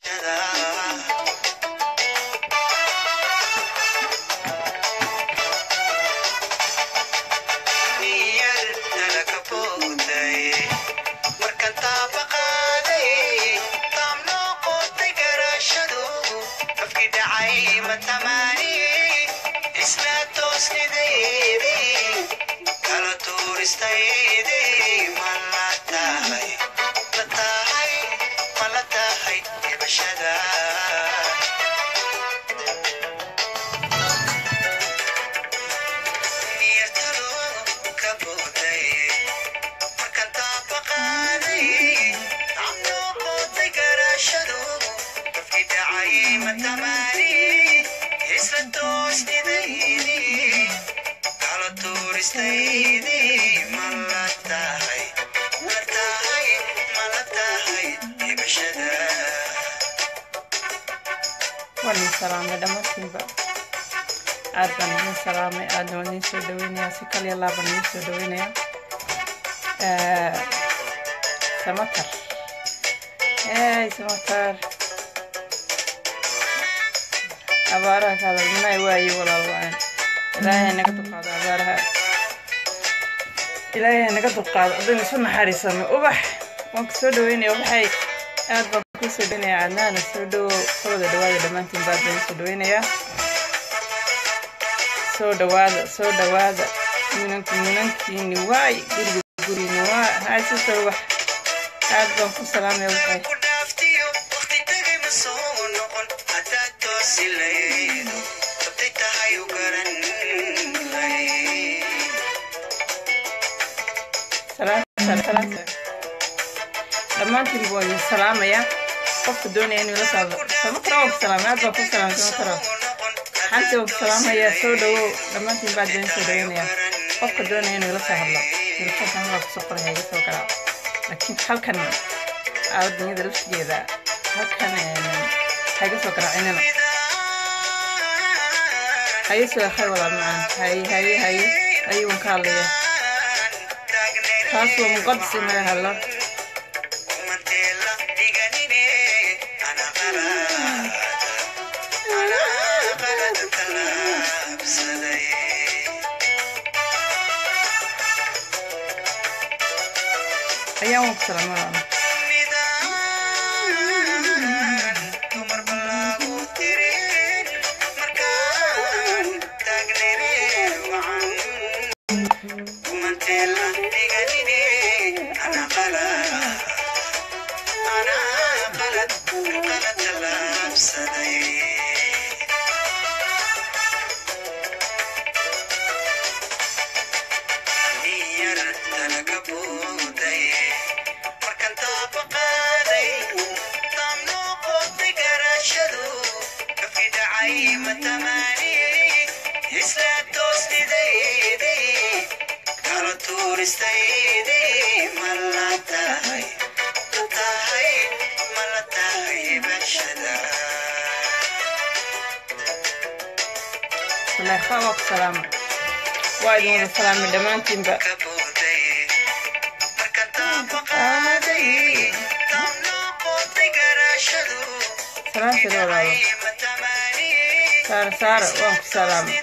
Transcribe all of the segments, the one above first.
waan idin salaamay dhammaantiinba aad baan idin salaamay aadna waan idin soo dhaweynayaa si kaliya laabaan idin soo dhaweynayaa samatar hey samatar abaaraha ka hadalmanay waaye walaal waan ilaahay naga dulqaado abaaraha ilaahay naga dulqaado haddaynu isu naxariisano ubax waan ku soo dhaweynaya ubaxay aad baan ku soo dhaweynaya cadnaana soo dhawo sooda dhawaada dhammaantiin baad baan soo dhaweynayaa soo dhawaada soo dhawaada minanku minankiini waay guriga guriini waa hay sister ubax aad baan ku salaamaya ubaxay dhammaantiin buu idin salaamayaa qofka doonaya inuu la socdo samatara waa ku salaamay aad baan ku salaamay samatara xanti waa ku salaamayaa soo dhawow dhammaantiin baad baan soo dhaweynayaa qofka doonaya inuu la soo hadlo telefoonkan waa kusoo qoray hayga soo garaa laakiin halkan adunyada laftigeeda halkan hayga soo garaacinana haye soo akhay walaal macaan haye haye haye haye waan ka hadlaya taas waa muqadas in laga hadlo ayaan waan ku salaamada saleekha waa ku salaamay waa idin wada salaamay dhammaantiinba salaamteeda walaalo saara saara waan ku salaamay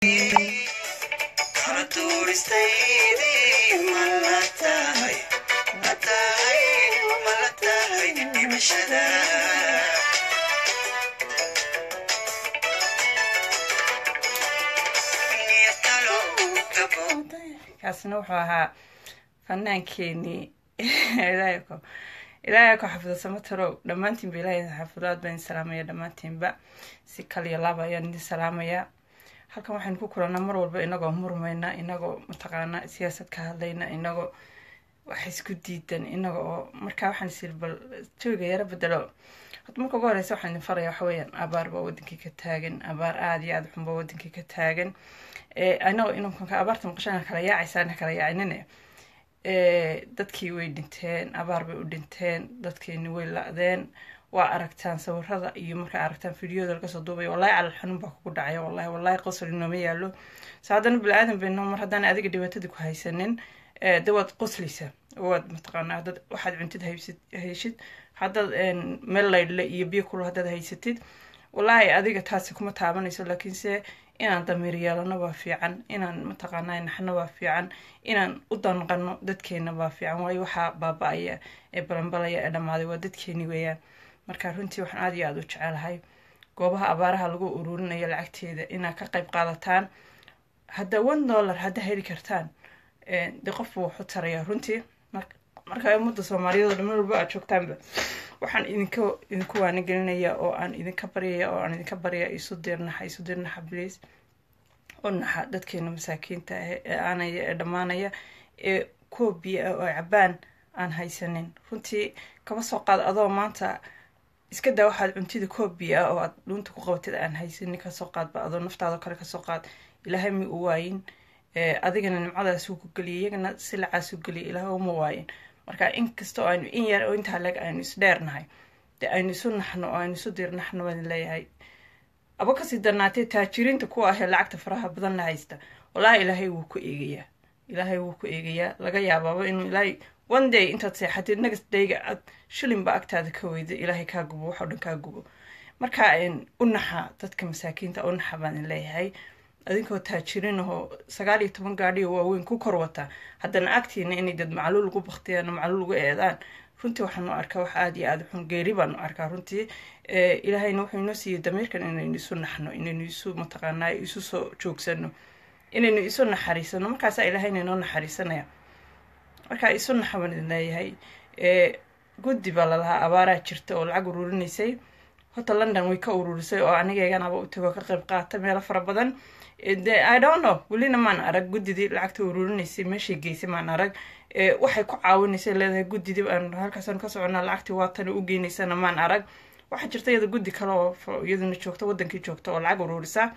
kaasina wuxuu ahaa fanaankeenii ilaahay ku xafido samatarow dhammaantiinba ilaahay xafido aad baan idin salaamaya dhammaantiinba si kaliya laaba ayaan idin salaamayaa halkan waxaynu ku kulanaa mar walba inagoo murmayna inagoo mataqaanaa siyaasad ka hadlayna inagoo wax isku diidan inaga oo markaa waxaan isiri bal jawiga yaro bedelo horta marka ugu horeysa waxaan idin faraya waxa weeyaan abaar baa wadankii ka taagan abaar aada iyo aada xun baa wadankii ka taagan anagoo inanka abaarta maqashana kala yaacaysaana kala yaacinine dadkii way dhinteen abaar bay u dhinteen dadkeeni way la-deen waa aragtaan sawirada iyo markaa aragtaan fideoda laga soo duubaya wallahi calal xanuun baa kugu dhacaya wallahi wallahi qosol inooma yaalo so haddana bini-aadan bayno mar haddaan adiga dhibaatadii ku haysanin de waad qoslaysaa waad mataqaanaa dad waxaad cuntid haysid heshid haddaad meel laydhle iyo biyo kulu haddaad haysatid wallaahi adiga taasi kuma taabanayso laakiinse inaan damiir yeelano waa fiican inaan mataqaanaa naxno waa fiican inaan u danqano dadkeena waa fiican waayo waxaa baaba-aya ee balanbalaya ee dhammaaday waa dadkeeni weeyaan marka runtii waxaan aad iyo aada u jecelahay goobaha abaaraha lagu ururinayo lacagteeda inaad ka qayb qaadataan hadda one dollar hadda heli kartaan dee qofbu waxu taraya runtii marka ummadda soomaaliyeed oo dhan walba aad joogtaanba waxaan idinka idinku waanigelinaya oo aan idinka baryaya oo aan idinka baryaya isu dirnaxa isu dirnaxa bliis u naxa dadkeena masaakiinta ah ee aanaya ee dhammaanaya ee kuwa biyo ah oo cabaan aan haysanin runtii kaba soo qaad adoo maanta iska daa waxaad cuntida koob biyo ah oo aad dhuunta ku qabatid aan haysanin kasoo qaadba adoo naftaadoo kale kasoo qaad ilaahay ma u waayin adigana nimcadaasuu ku geliyay iyagana silacaasuu geliyay ilaahay uma waayin marka inkasta oo aynu in yar oo intaa leg aynu isdheernahay dee aynu isu naxno oo aynu isu dirnaxno baan leeyahay aba kasii darnaatee taajiriinta kuwa ahee lacagta faraha badan la haysta wallaahi ilaahay wuu ku eegayaa ilaahay wuu ku eegayaa laga yaabaaba inuu ilaahay one day intaad seexatid next dayga aad shilinba agtaada ka weyda ilaahay kaa gubo waxoo dhan kaa gubo marka u naxa dadka masaakiinta u naxa baan leeyahay adinkoo taajiriin ahoo sagaal iyo toban gaadhiyo waaweyn ku kor wata haddana agtiina inay dad macluul ugu baktiyaan oo macluul ugu eedaan runtii waxaanu arkaa wax aada iyo aada xun geeri baanu arkaa runtii ilaahayna wuxuu inoo siiyey damiirkan inaynu isu naxno inaynu isu mataqaanaa isu soo joogsano inaynu isu naxariisano markaasaa ilaahayna inoo naxariisanaya markaa isu naxa baan idin leeyahay guddi baa lalahaa abaaraa jirta oo lacag ururinaysay horta london way ka ururisay oo anigeeganaba u tago ka qayb qaata meelo fara badan de i don't know welina maan arag guddidii lacagta ururinaysay meeshay geysay maan arag waxay ku caawinaysay leedahay guddidii aan halkaasaan ka soconaa lacagtii waatana u geynaysana maan arag waxaa jirta iyada guddi kale oo iyaduna joogta wadankii joogta oo lacag ururisa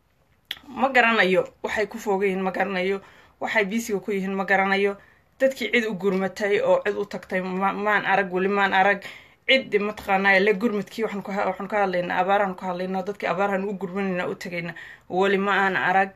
ma garanayo waxay ku foogan yihiin ma garanayo waxay biisiga ku yihiin ma garanayo dadkii cid u gurmatay oo cid u tagtay maan arag weli maan arag cid mataqaanaa le gurmadkii waxaan ka hadlaynaa abaarahan ka hadlaynaa dadkii abaarahan u gurmanayna u tagayna weli ma aan arag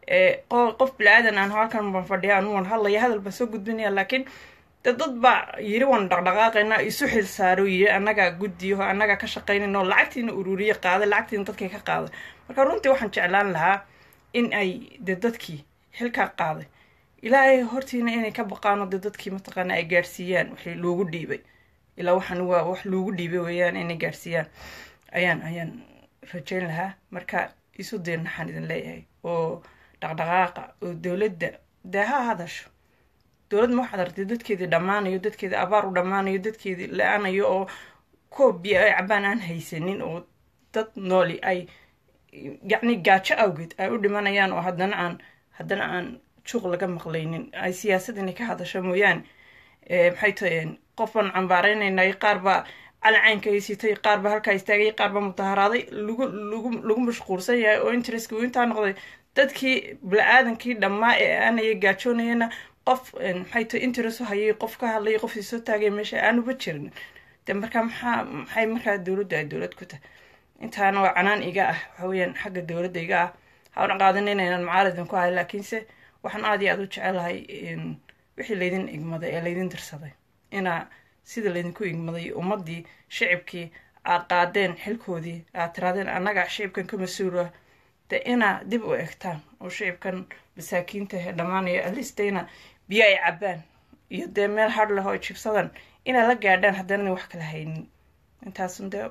qof bilaadan aan halkan baan fadhiya anu waan hadlaya hadal baan soo gudbinaya laakiin de dad baa yiri waan dhaqdhaqaaqayna isu xil saaro yiri annagaa guddiyo annagaa ka shaqaynayna oo lacagtiina ururiye qaaday lacagtiina dadkay ka qaaday marka runtii waxaan jeclaan lahaa in ay de dadkii xilkaa qaaday ilaahay hortiina inay ka baqaano de dadkii mataqaana ay gaadhsiiyaan wixii loogu dhiibay ilaa waxaan waa wax loogu dhiibay weeyaan inay gaadhsiiyaan ayaan ayaan rajayn lahaa marka isu deernaxaan idin leeyahay oo dhaqdhaqaaqa oo dowladda dee ha hadasho dowlad ma waxaad artay dadkeedii dhammaanayo dadkeedii abaar u dhammaanayo dadkeedii la-aanayo oo koob biyo ay cabaan aan haysanin oo dad nooli ay yacni gaajo awgeed ay u dhimanayaan oo haddana aan haddana aan juuq laga maqlaynin ay siyaasad inay ka hadasho mooyaane maxay tahay qof baan cambaareynaynay qaar baa calacaynka haysitay qaar baa halkaa istaagay qaar baa mudaharaaday lagu lagu lagu mashquulsan yahay oo interestka uu intaa noqday dadkii bili-aadankii dhammaa ee aanaya gaajoonayana qof maxay tahay interest u hayay qof ka hadlayay qof isoo taagay meesha aanuba jirin de marka maxaa maxay markaa dowladda ay dowlad ku tahay intaana waa canaan iga ah waxa weeyaan xagga dowladda iga ah hawna qaadan inaynan macaaridin ku ahay laakiinse waxaan aada iyo aada u jecelahay wixii laydin igmaday ee laydin dirsaday inaa sida laydinku igmaday ummaddii shicibkii aad qaadeen xilkoodii aad tiraadeen annaga shicibkan ka mas-uula de inaa dib u egtaan oo shicibkan masaakiinta ee dhammaanaya alistayna biyo ay cabaan iyo dee meel har leh oo jibsadan inay la gaadhaan haddaanay wax kala haynin intaasun dee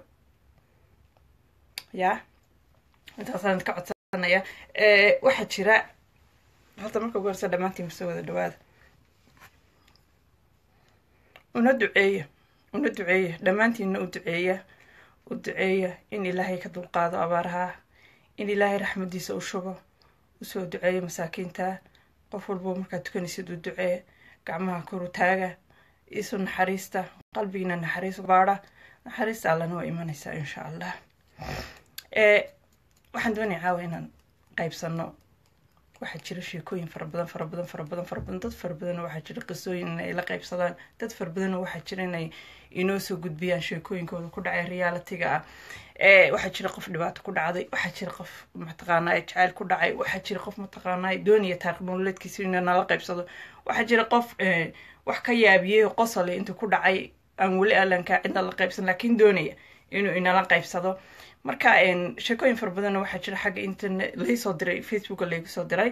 yaa intaasaan ka codsanaya waxaa jira horta marka ugu horsa dhammaantiin masoo wada dhawaada una duceeya una duceeya dhammaantiinna u duceeya u duceeya in ilaahay ka dulqaado abaaraha in ilaahay raxmadiisa u shubo usoo duceeya masaakiinta qof walbo markaad tukanaysid u ducee gacmaha koru taaga isu naxariista qalbigiina naxariis baadha naxariista allana waa imanaysaa insha allah waxaan doonaya caawa inaan qaybsano waxaa jira sheekooyin fara badan fara badan fara badan fara badan dad fara badan waxaa jira qisooyin inay la qaybsadaan dad fara badan waxaa jira inay inoo soo gudbiyaan sheekooyinkooda ku dhacay realitiga ah waxaa jira qof dhibaato ku dhacday waxaa jira qof mataqaanaa jacayl ku dhacay waxaa jira qof mataqaanaa doonaya taariq nololeedkiisa inuu nala qaybsado waxaa jira qof wax ka yaabiyey qosole inta ku dhacay aan weli alanka cidna la qaybsan laakiin doonaya inuu inala qaybsado marka sheekooyin fara badanna waxaa jira xagga internet laisoo diray facebooka laygu soo diray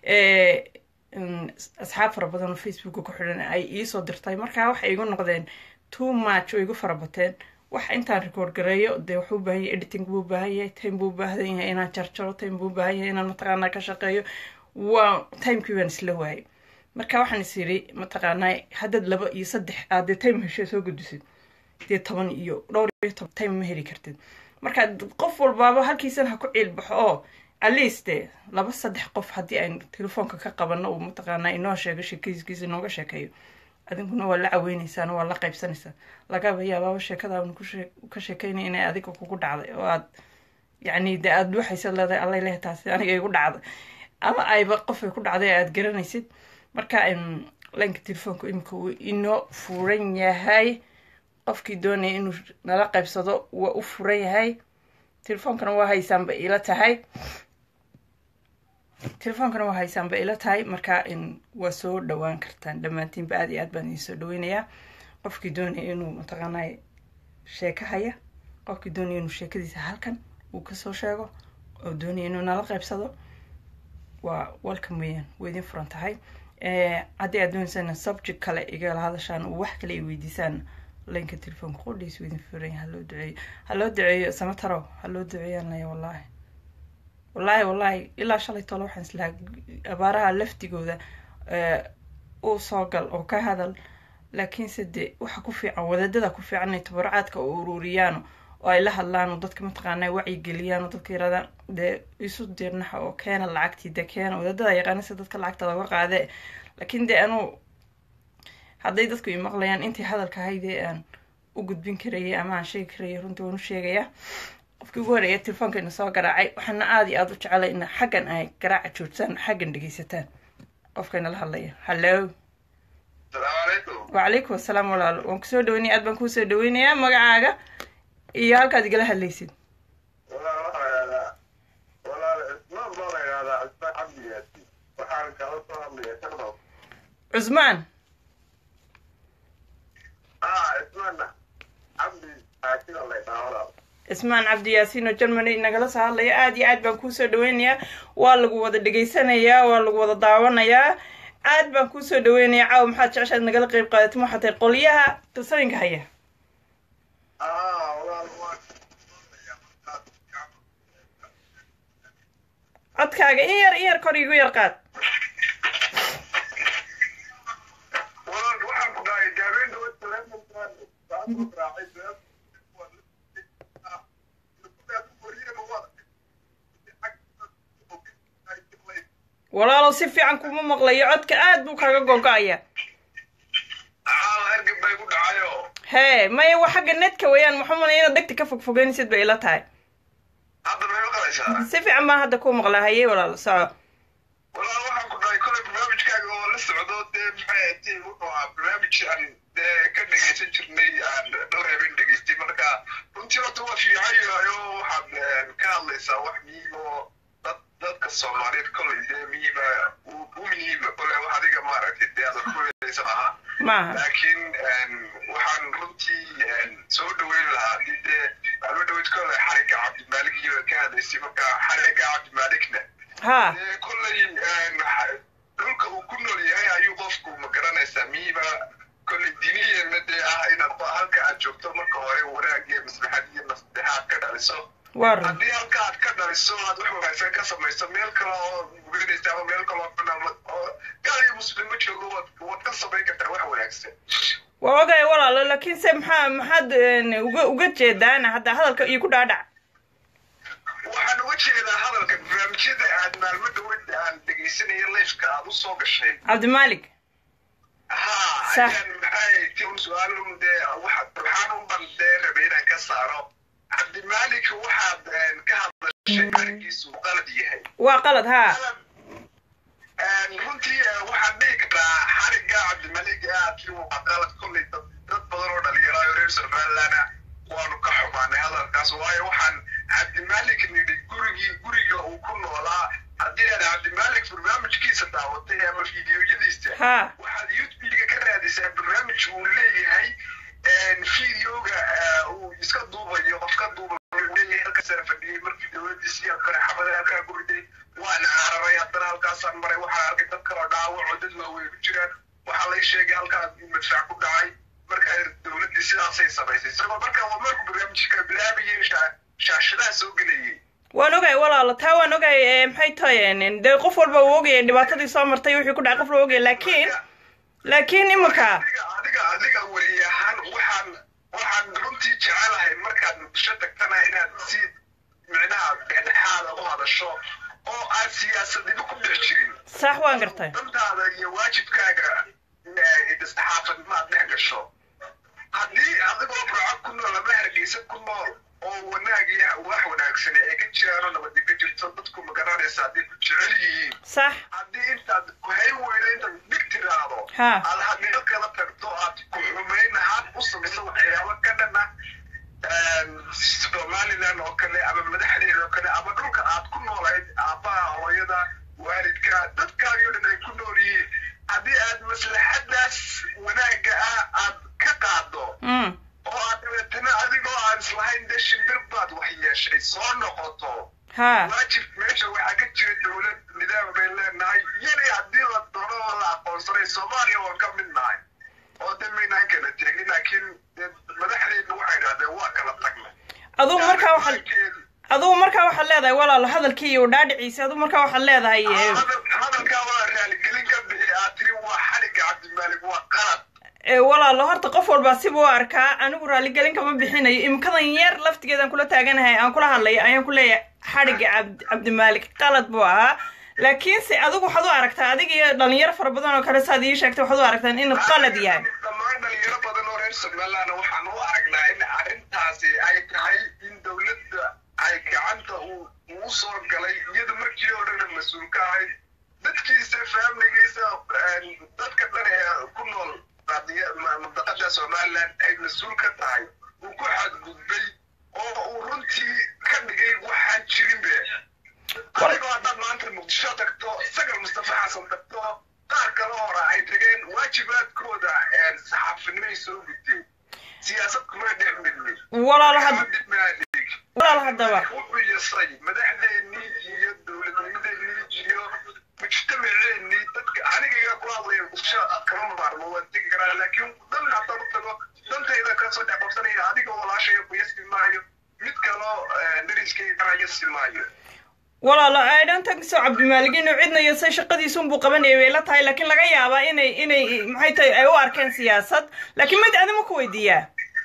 asxaab fara badan oo facebooka ku xidhan ay iisoo dirtay marka waxay igu noqdeen too much oo igu fara bateen wax intaan record gareeyo dee wuxuu u baahan yahay editing buu baahan yahay time buu baahan yahay inaan jarjaro time buu baahan yahay inaan mataqaanaa ka shaqeeyo waa timekii baan isla waayay marka waxaan is yiri mataqaanaa haddaad laba iyo saddex aad dee time hesho soo gudisid dee toban iyo dhowr iyo toban time ma heli kartid marka qof walbaaba halkiisan ha ku ciilbaxo oo atleast dee laba saddex qof haddii aan telefoonka ka qabano uu mataqaanaa inoo sheego sheekayskiisa inooga sheekeeyo adinkuna waa la caweyneysaan waa la qaybsanaysaan lagaba yaabaaba sheekadaaban ka sheekeynaya inay adiga kugu dhacday oo aad yacni dee aada waxaysa leedahay allay leh taasi aniga igu dhacday ama ayba qofay ku dhacday aada garanaysid marka laynka telefoonka imika uu inoo furan yahay qofkii doonaya inuu nala qaybsado waa u furan yahay telefoonkana waa haysaanba ila tahay telefoonkana waa haysaanba ila tahay marka waa soo dhawaan kartaan dhammaantiinba aad iyo aad baan idin soo dhaweynayaa qofkii doonaya inuu mataqaanaa sheeko haya qofkii doonaya inuu sheekadiisa halkan uu kasoo sheego oo doonaya inuu nala qaybsado waa welcome weeyaan way idin furan tahay haddii aad dooneysaan subject kale igala hadashaan oo wax kale ay weydiisaan laynka telefoonka qudhiis idin furan yahay haloo duceeyo haloo duceeyo samatarow haloo duceeyaan laya wallaahi wallaahi wallaahi ilaa shalay tolo waxaan islahaa abaaraha laftigooda uu soo gal oo ka hadal laakiinse de waxa ku fiican wadaadada ku fiican inay tabaracaadka u ururiyaano oo ay la hadlaan oo dadka mataqaanaa wacyigeliyaan oo dadka yirahdaan dee isu dirnaxa oo keena lacagtii de keena wadaadada yaqaanisa dadka lacagta laga qaade laakiin dee anuu hadday dadku imaqlayaan intii hadalka haydee aan u gudbin karayay ama aan sheegi karayay runtii waan u sheegayaa qofkii ugu horeeya telefoonkeena soo garaacay waxaana aada iyo aada u jecelay in xaggan ay garaaca joogtaan xaggan dhegeysataan qofkayna la hadlaya hallo wacalaykum asalaam walaalo waan kusoo dhaweynaya aad baan kuusoo dhaweynayaa magacaaga iyo halkaad igala hadlaysid cusmaan cismaan cabdi yaasiin oo germany nagala soo hadlaya aada iyo aad baan kuusoo dhaweynayaa waa lagu wada dhegeysanayaa waa lagu wada daawanayaa aad baan kuusoo dhaweynayaa caawa maxaad jeceshaad nagala qeyb qaadatin waxaa tahay qolyaha qisooyinka haya codkaaga in yar in yar kor igu yar qaad walaalow si fiican kuma maqlayo codka aad buu kaga gogo-aya hee maya waa xagga netka weeyaan maxuu malaya inaad degta ka fogfogeynaysid bay ila tahay si fiican baan hadda ku maqlaa haye walaalo soco walaal waxaan ku dhahay kolay barnaamijkaaga oo la socdo dee maxay ahayd wuxuu ahaa barnaamij aan dee ka dhegeysan jirnay aan dhowr habeen dhegeystay marka runtii horta waa fiican yahayo waxaad ka hadlaysaa wax muhiim oo dad dadka soomaaliyeed kolay dee muhiima u muhiima kolay wax adiga maaragtay dee aad ku helaysa maaha maaha laakiin waxaan runtii soo dhaweyn lahaa hadii dee aanu dhaweyd kolay xariga cabdimaalig iyo ka hadlaysay marka xariga cabdimaaligna ha dee kolley dhulka uu ku nool yahay ayuu qofku ma garanaysaa miiba kolley diniyeena dee ah inaad halka aad joogto marka hore wanaag iyo maslaxad iyo nasteexaad ka dhaliso waa run haddii halka aad ka dhaliso aad wax wanaagsan ka samayso meel kale oo mugeynaysa ama meel kale oo banaan oo gaal iyo muslimo joogo waad waad ka samayn kartaa wax wanaagsan waa ogay walaalo laakiin se maxaa maxaad uga uga jeedaana hadda hadalka iyo ku dhaadhac waxaan uga jeedaa hadalka barnaamijyada aad maalmo dhaweyd aan dhegeysanaya leifka aad u soo gashay cabdimaalik ha Sax. ayaan maxay ti un su-aalun dee waxa waxaan un ban dee rabay inaan ka saaro cabdimaalik waxaad ka hadlashay arigiisu qalad yahay waa qalad ha runtii waxaan dhihi karaa xariga cabdimalik aad tiri waa qalad kolley dad dad badan oo dhalinyaro reer somalilandna waanu ka xumaanay hadalkaas waayo waxaan cabdimalik nidhi gurigii guriga uu ku noolaa haddii aad cabdimalik barnaamijkiisa daawatay ama fiidiyoyadiisa ha waxaad youtube-ga ka raadisaa barnaamij uu leeyahay videoga uu iska duubayo qof ka duubayo halkaasaan fadhiyey markii dowladiisii kale xabada halkaa ku riday waan cararay haddana halkaasaan maray waxaan arkay dad kaloo dhaawaco dad waaweyn ku jiraan waxaa lay sheegay halkaa madfac ku dhacay marka dowladdii sidaasay samaysay isagoo marka waa markuu barnaamijka bilaabayay shaashadaha soo gelayay waan ogay walaalo taa waan ogay maxay tahay dee qof walba uu ogaya dhibaatadii soo martay wixii ku dhacay qof la ogaya laakiin laakiin iminka adiga adiga adiga weli ahaan waxaan waxaan runtii jecelahay markaad muqdisho tagtana inaad si micnaha dhexdhexaada u hadasho oo aan siyaasadnimo ku dhex jirin sax waan gartay dantaada iyo waajibkaaga saxaafadnimo aad dhex gasho haddii adigoo burco ku nool ama hargeysa ku nool oo wanaag iyo wax wanaagsan ay ka jiraanoo nabadi ka jirto dadku magaranaysa hadday ku jecel yihiin sax haddii intaad kuhay weyda intaad dhig tiraahdo Ha. aad hadmeel kala tagto aad ku xumayn ahaan u samayso waxyaabo ka dhana somaliland oo kale ama madaxdeeda oo kale ama dhulka aad ku noolayd aabbaha hooyada waalidka dadkaagio dhan ay ku nool yihiin haddii aad maslaxadaas wanaagga ah aad ka qaado mm oo aad dabeetana adigoo aan islahayn dee shimbir baad wax yeeshay soo noqoto ha waajib meesha waxaa ka jira dowlad nidaam bay leenahay iyana haddii la doono oo la aqoonsanay soomaaliya waan ka mid nahay oo de maynaan kala tegin laakiin dee madaxdeedna waxay idhahdeen waa kala tagnay adugu markaa waxaad adugu markaa waxaad leedahay walaalo hadalkii iyo dhaadhiciisa adugu markaa waxaad leedahay eh, hadalkaa waa raaligelin ka bixi aad tiri waa xadhigga cabdimaalig waa qalad eh, walaalo horta qof walba sibuu u arkaa anigu raaligelin kama bixinayo imikadan yar laftigeedaan kula taaganahay aan kula hadlayo ayaan ku leeyahay xadhigga cabd cabdimaalik qalad buu ahaa laakiinse adigu waxaad u aragtaa adiga iyo dhalinyaro fara badan oo kale saad ii sheegtay waxaad u aragtaan inuu qalad yahay dhammaan dhalinyaro badan oo reer somaliland waxaan u aragnaa in arrintaasi ay tahay in dowladda ay gacanta uu uu soo galay iyada markii horena mas-uul ka ahayd dadkiisa faamligiisa dadka dhan ee ku nool qadiya- ma- mantaqada somaliland ay mas-uul ka tahay uu ku xadgudbay oo uu runtii ka dhigay waxaan jirinbe adigoo haddaad maanta muqdisho tagto sagal mustafa xasan tagto qaar kale hore ay tageen waajibaadkooda saxaafinimay soo gudteen siyaasad kuma dhex midmin walaalo had Dibaadig. walaalo haddaba wuxuu yasay madaxdeennii iyo dowladnimadeennii iyo mujtamaceennii dadka anigaga ku hadlaya muqdisho kama maarmo waan tegi karaa laakiin dan haddaan u tago dantayda kasoo dhex qabsanaya adiga walaashaya ku yasi maayo mid kaloo dariskayga yasi maayo walaalo i don't think so cabdimaalig inuu cidna iyo say shaqadiisunbuu qabanayay way la tahay laakiin laga yaabaa inay inay maxay tahay ay u arkeen siyaasad laakiin mid adima ku weydiiyaa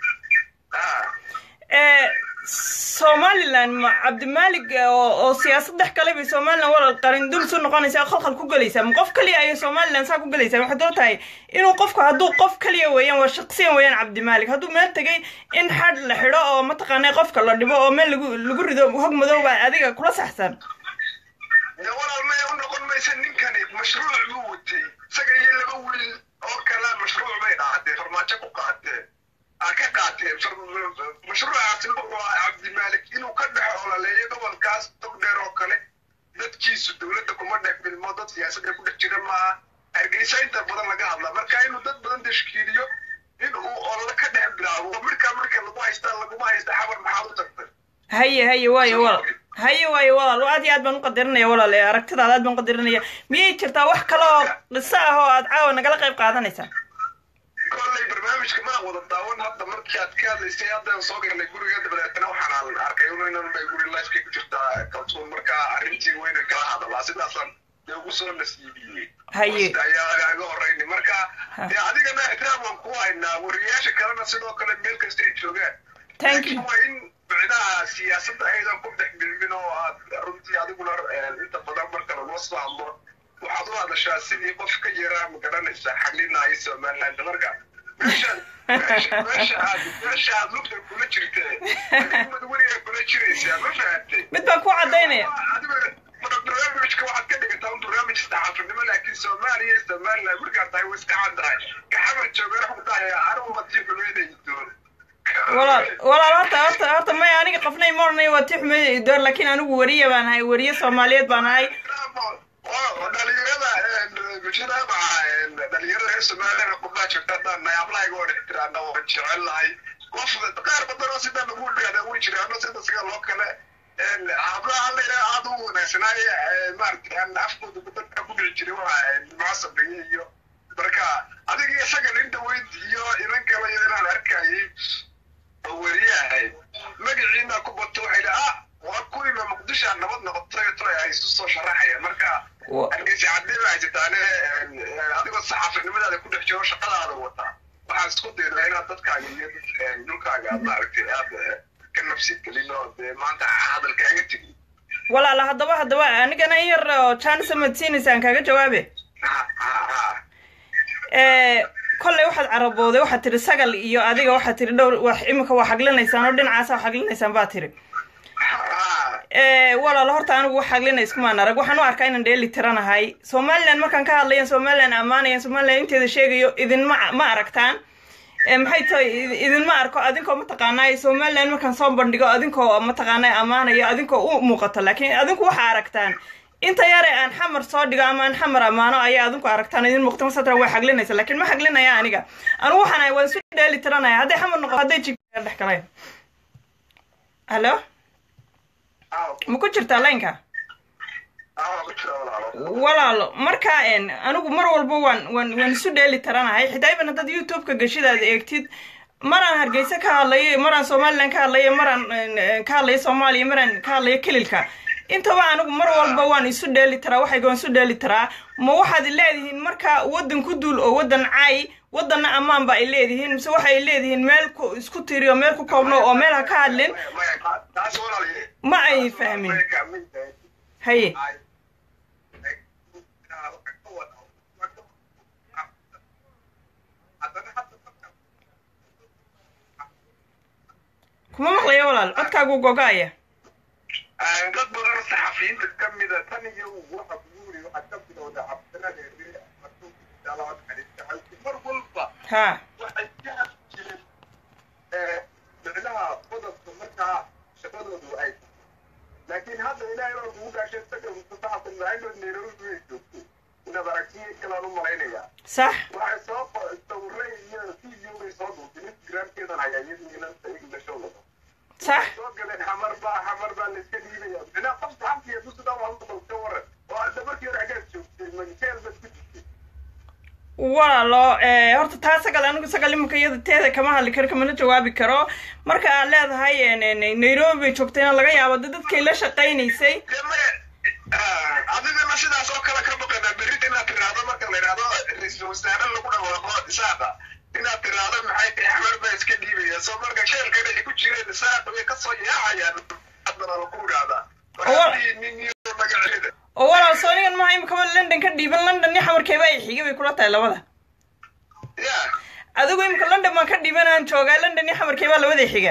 Ah. ee somaliland ma cabdimaalig oo oo siyaasad dhex galay bay somaliland walal qarin dul su noqonaysaa khalkhal ku gelaysaa ma qof kaliya ayay somaliland saa ku gelaysaa waxay doo tahay inuu qofku hadduu qof kaliya weeyaan waa shaqsiyan weeyaan cabdimaalig hadduu meel tegay in xadh la xidho oo mataqaanaa qofka la dhibo oo meel lagu lagu rido hog madow baa adiga kula saxsan de walaal maya u noqon maysa ninkani mashruuc buu watay isaga iyo laba wiil oo kale mashruuc bay qaatee farmaajo ku qaateen aa ka qaateen Far- mashruucaasi wuxuu ahaa cabdimaalik inuu ka dhex ololeeyo gobolkaas tog dheer oo kale dadkiisu dowladda kuma dhex milmo dad siyaasadda ku dhex jira maaha hargeysa inta badan laga hadlaa marka inuu dad badan tashkiiliyo in uu olole ka dhex bilaabo markaa marka lagu haystaa laguma haysta xabar maxaad u tagtay haye haye waayo walaal haye waayo walaal aad iyo aad baan u qadarinaya walaal ee aragtidaada aad baan u qadarinaya miyay jirtaa wax kale oo qiso ah oo aad caawa nagala qayb qaadanaysaa kolley barnaamijka maa wada daawan hadda markii aad ka hadlaysay haddaan soo galnay guriga dabadeetana waxaan arkay inan bay guri lifeka ku jirtaa kaltuun marka arrintii weyna kala hadalaa sidaasaan dee ugu soo nasiibiyey Haye. Hosta ayaa agaaga horeyni marka dee adigana ixtiraam waan ku haynaa wariyaasha kalena sidoo kale meel kasta ay joogaan Thank you. Laakiin waa in micnaha siyaasadda aydan ku dhex milmin oo aad runtii adiguna eh, inta badan marka lagula soo hadlo waxaad u hadashaa sidii qof ka yaraa ma garanaysaa xalinaayo somaliland marka meesha meesha meesha aad meesha aad lugta kula jirtee adigumad weligaa kula jiraysaa ma fahamtay mid baan ku cadaynaya adiga barnaamijka waxaad ka dhigataa un barnaamij saxaafinimo laakiin soomaaliya iyo somaliland markaad tahay way iska caddahay kaxamar joogana xugdahaya anigu matii xumeynay doon walaal walaal horta horta horta maya aniga qofnay ma oranayo waa tii xumeyd door laakiin anigu weriye baan ahay weriye soomaaliyeed baan ahay oo dhalinyarada mujtamaca dhalinyarada reer somaliland qurbaa jirta haddaan nahay hablahaga oo dhex tiraana oo jecel lahay qof qaar badan oo sidaa lagu dhigada way jiraano sida siga loo kale hablaha layidhaha aada u wanaagsanaaye maaragtay aan afkooda dadka ku dhici jiray waa mucasabiye iyo marka adiga isaga linda weyd iyo inan kale iyo inaan arkayay oo weriyahay magaciina ku bato waxay dha ah waa kuwiiba muqdisho aan nabad noqotay to ay isu soo sharaxaya marka hargeysa cadde baa jirtaane adigoo saxaafinimadaada ku dhex jiro shaqadaada wataa waxaan isku daydaa inaad dadkaaga iyo dhulkaaga aad maaragtay aad ka nafsi gelin oo dee maanta hadalkaaga tegin walaala haddaba haddaba anigana in yar oo janisa madsiinaysaan kaaga jawaabe kolley waxaad carabooday waxaad tiri sagal iyo adiga waxaad tiri dhowr wax imika waa xaglinaysaan oo dhinacaasa xaglinaysaan baa tiri walaalo horta anigu wax xaglina iskumaan arag waxaan u arkaa inaan dheeli tiranahay somaliland markaan ka hadlayan somaliland ammaanayan somaliland inteeda sheegayo idinma ma aragtaan maxay tahay idinma arko adinkoo mataqaanaa somaliland markaan soo bandhigo adinkoo mataqaanaa ammaanayo adinkoo u muuqato laakiin adinku waxa aragtaan inta yare aan xamar soo dhigo ama aan xamar ammaano ayaa adinku aragtaan idin muuqata masatra way xaglinaysa laakiin ma xaglinaya aniga anigu waxaan ahay waan isu dheeli tiranaya hadday xamar noqoto hadday jigka dhex galeen hallo ma ku jirtaa laynka walaalo marka anigu mar walba waan waan waan isu dheeli tiranahay xitaa iban haddaad youtube-ka gashidaad eegtid maraan hargeysa ka hadlayo maraan somaliland ka hadlayo maraan ka hadlayo soomaaliya maraan ka hadlayo kelilka intaba anigu mar walba waan isu dheeli tiraa waxayga waan isu dheeli tiraa ma waxaad leedihiin marka waddan ku duul oo waddan caay waddanna ammaan ba ay leedihiin mise waxay leedihiin meel ku isku tiriyo meel ku koobno oo meel ha ka hadlin ma ay fahmin haye kuma maqlaya walaal codkaagu gogaaya dad badan saxafiyiinta ka mida tan iyo waxa buuri waxaa ka bilowda cabdiradeere mar walba ha waxay ka hadli jireen micnaha qodobka markaa shaqadoodu ay laakiin hadda ilaahay baa kugu gaashay isaga mustafaxsan maayno nairobi way joogto inaad aragtiyo kalaan u malaynayaa sax waxay soo sawiray iyo video bay soo duubtay instagramkeedan hayaa iyadu inanta igla show lado sax soo galeen xamar baa xamar baa la iska dhiibaya minaa qof saxantiya dusudaa waa maqal ka waran oo hadda markii hore xaggaad joogtay magteel baad ku jirtay walaalo horta taa sagal anigu sagal iminka iyada teeda kama hadli karo kamana jawaabi karo marka aad leedahay nairobi bay joogtayna laga yaabo de dadkay la shaqaynaysay dee maya adigana sidaas oo kale ka baqanaa berrita inaad tiraahdo marka la yidhahdo ra-iisul wasaare lagu dhawaaqo isaaqa inaad tiraahdo maxay tahay xamar baa iska dhiibaya soo marka sheelkan ay ku jireen isaaqa way kasoo yaacayaan haddana lagu idhaahdaa waxaa nin iyo magaceeda oo walaal soo anigan maha imikaba london ka dhiiban london iyo xamarkeeba ay xigay bay kula tahay labada ya adigu imika london baan ka dhiiban aan joogaa london iyo xamarkeebaa labada xiga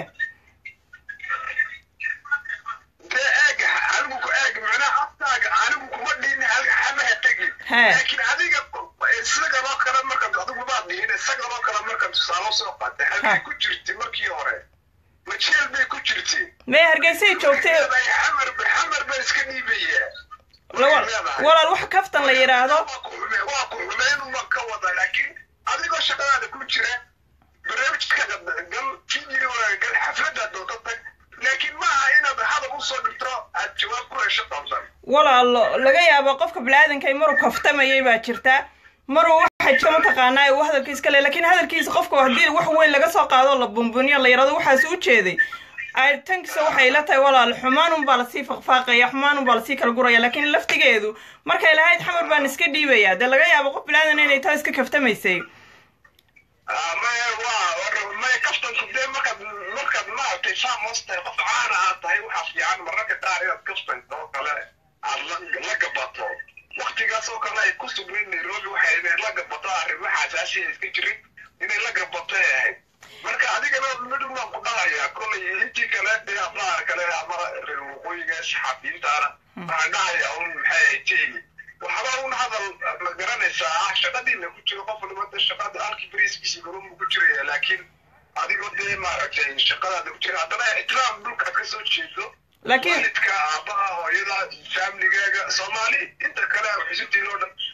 dee eeg anigu ku eeg macnaha afkaaga anigu kuma dhihin halka xamaha tegi He. laakiin adiga isagaloo kale markaad adigu baad dhihin isagaloo kale markaad tusaale soo qaatay halkay ku jirtay markii hore ma jeel bay ku jirtay mee hargeysay joogtay leedahay xamar ba xamar baa iska dhiibaya la- walaal wax kaftan la yidhaahdo waa ku xume waa ku xumeyn uma ka wada laakiin adigoo shaqadaada ku jira barnaamijkaaga gal fiidiyooga gal xafladaad doonto tag laakiin maaha inaad hadal usoo dhigto aad jawaab ku hesho qaldan walaalo laga yaabo qofka bini-aadanka ay maruu kaftamayay baa jirta maruu waxa jira mataqaanaa uu hadalkiis ka le laakiin hadalkiisa qofka haddii wax weyn laga soo qaado la bumbuniyo la yidhahdo waxaas u jeeday ay tankiisa waxay la tahay walaal xumaanun baa lasii faqfaaqaya xumaanun baa lasii kala guraya laakiin laftigeedu markay lahayd xamar baan iska dhiibaya dee laga yaabo qof bini-aadan inay taa iska kaftamaysay maya waa maya kaftanku dee markaad markaad maaragtay saamos tahay qof caana aad tahay waxaa fiican mararka qaar inaad kaftanka oo kale aad la la gabato waktigaas oo kale ay ku sugnayd nairobi waxay inay la gabato arrimaha xasaasiya iska jirin inay la gabato ay ahayd marka adigana midhun baan ku dhahayaa kolay intii kale dee ablaha kale ama reer waqooyiga saxaafiyiintaana waxaan dhahayaa un maxay ahayd jeegi waxba un hadal ma garanaysaa ah shaqadiina ku jiro qof waliba dee shaqada halkii bariiskiisii galunbu ku jiraya laakiin adigoo dee maaragtay shaqadaada ku jira haddana ixtiraam dhulkaad ka soo jeedo laakiin waalidka aabaha hooyada faamligaaga soomaali inta kale xisutiin oo dhan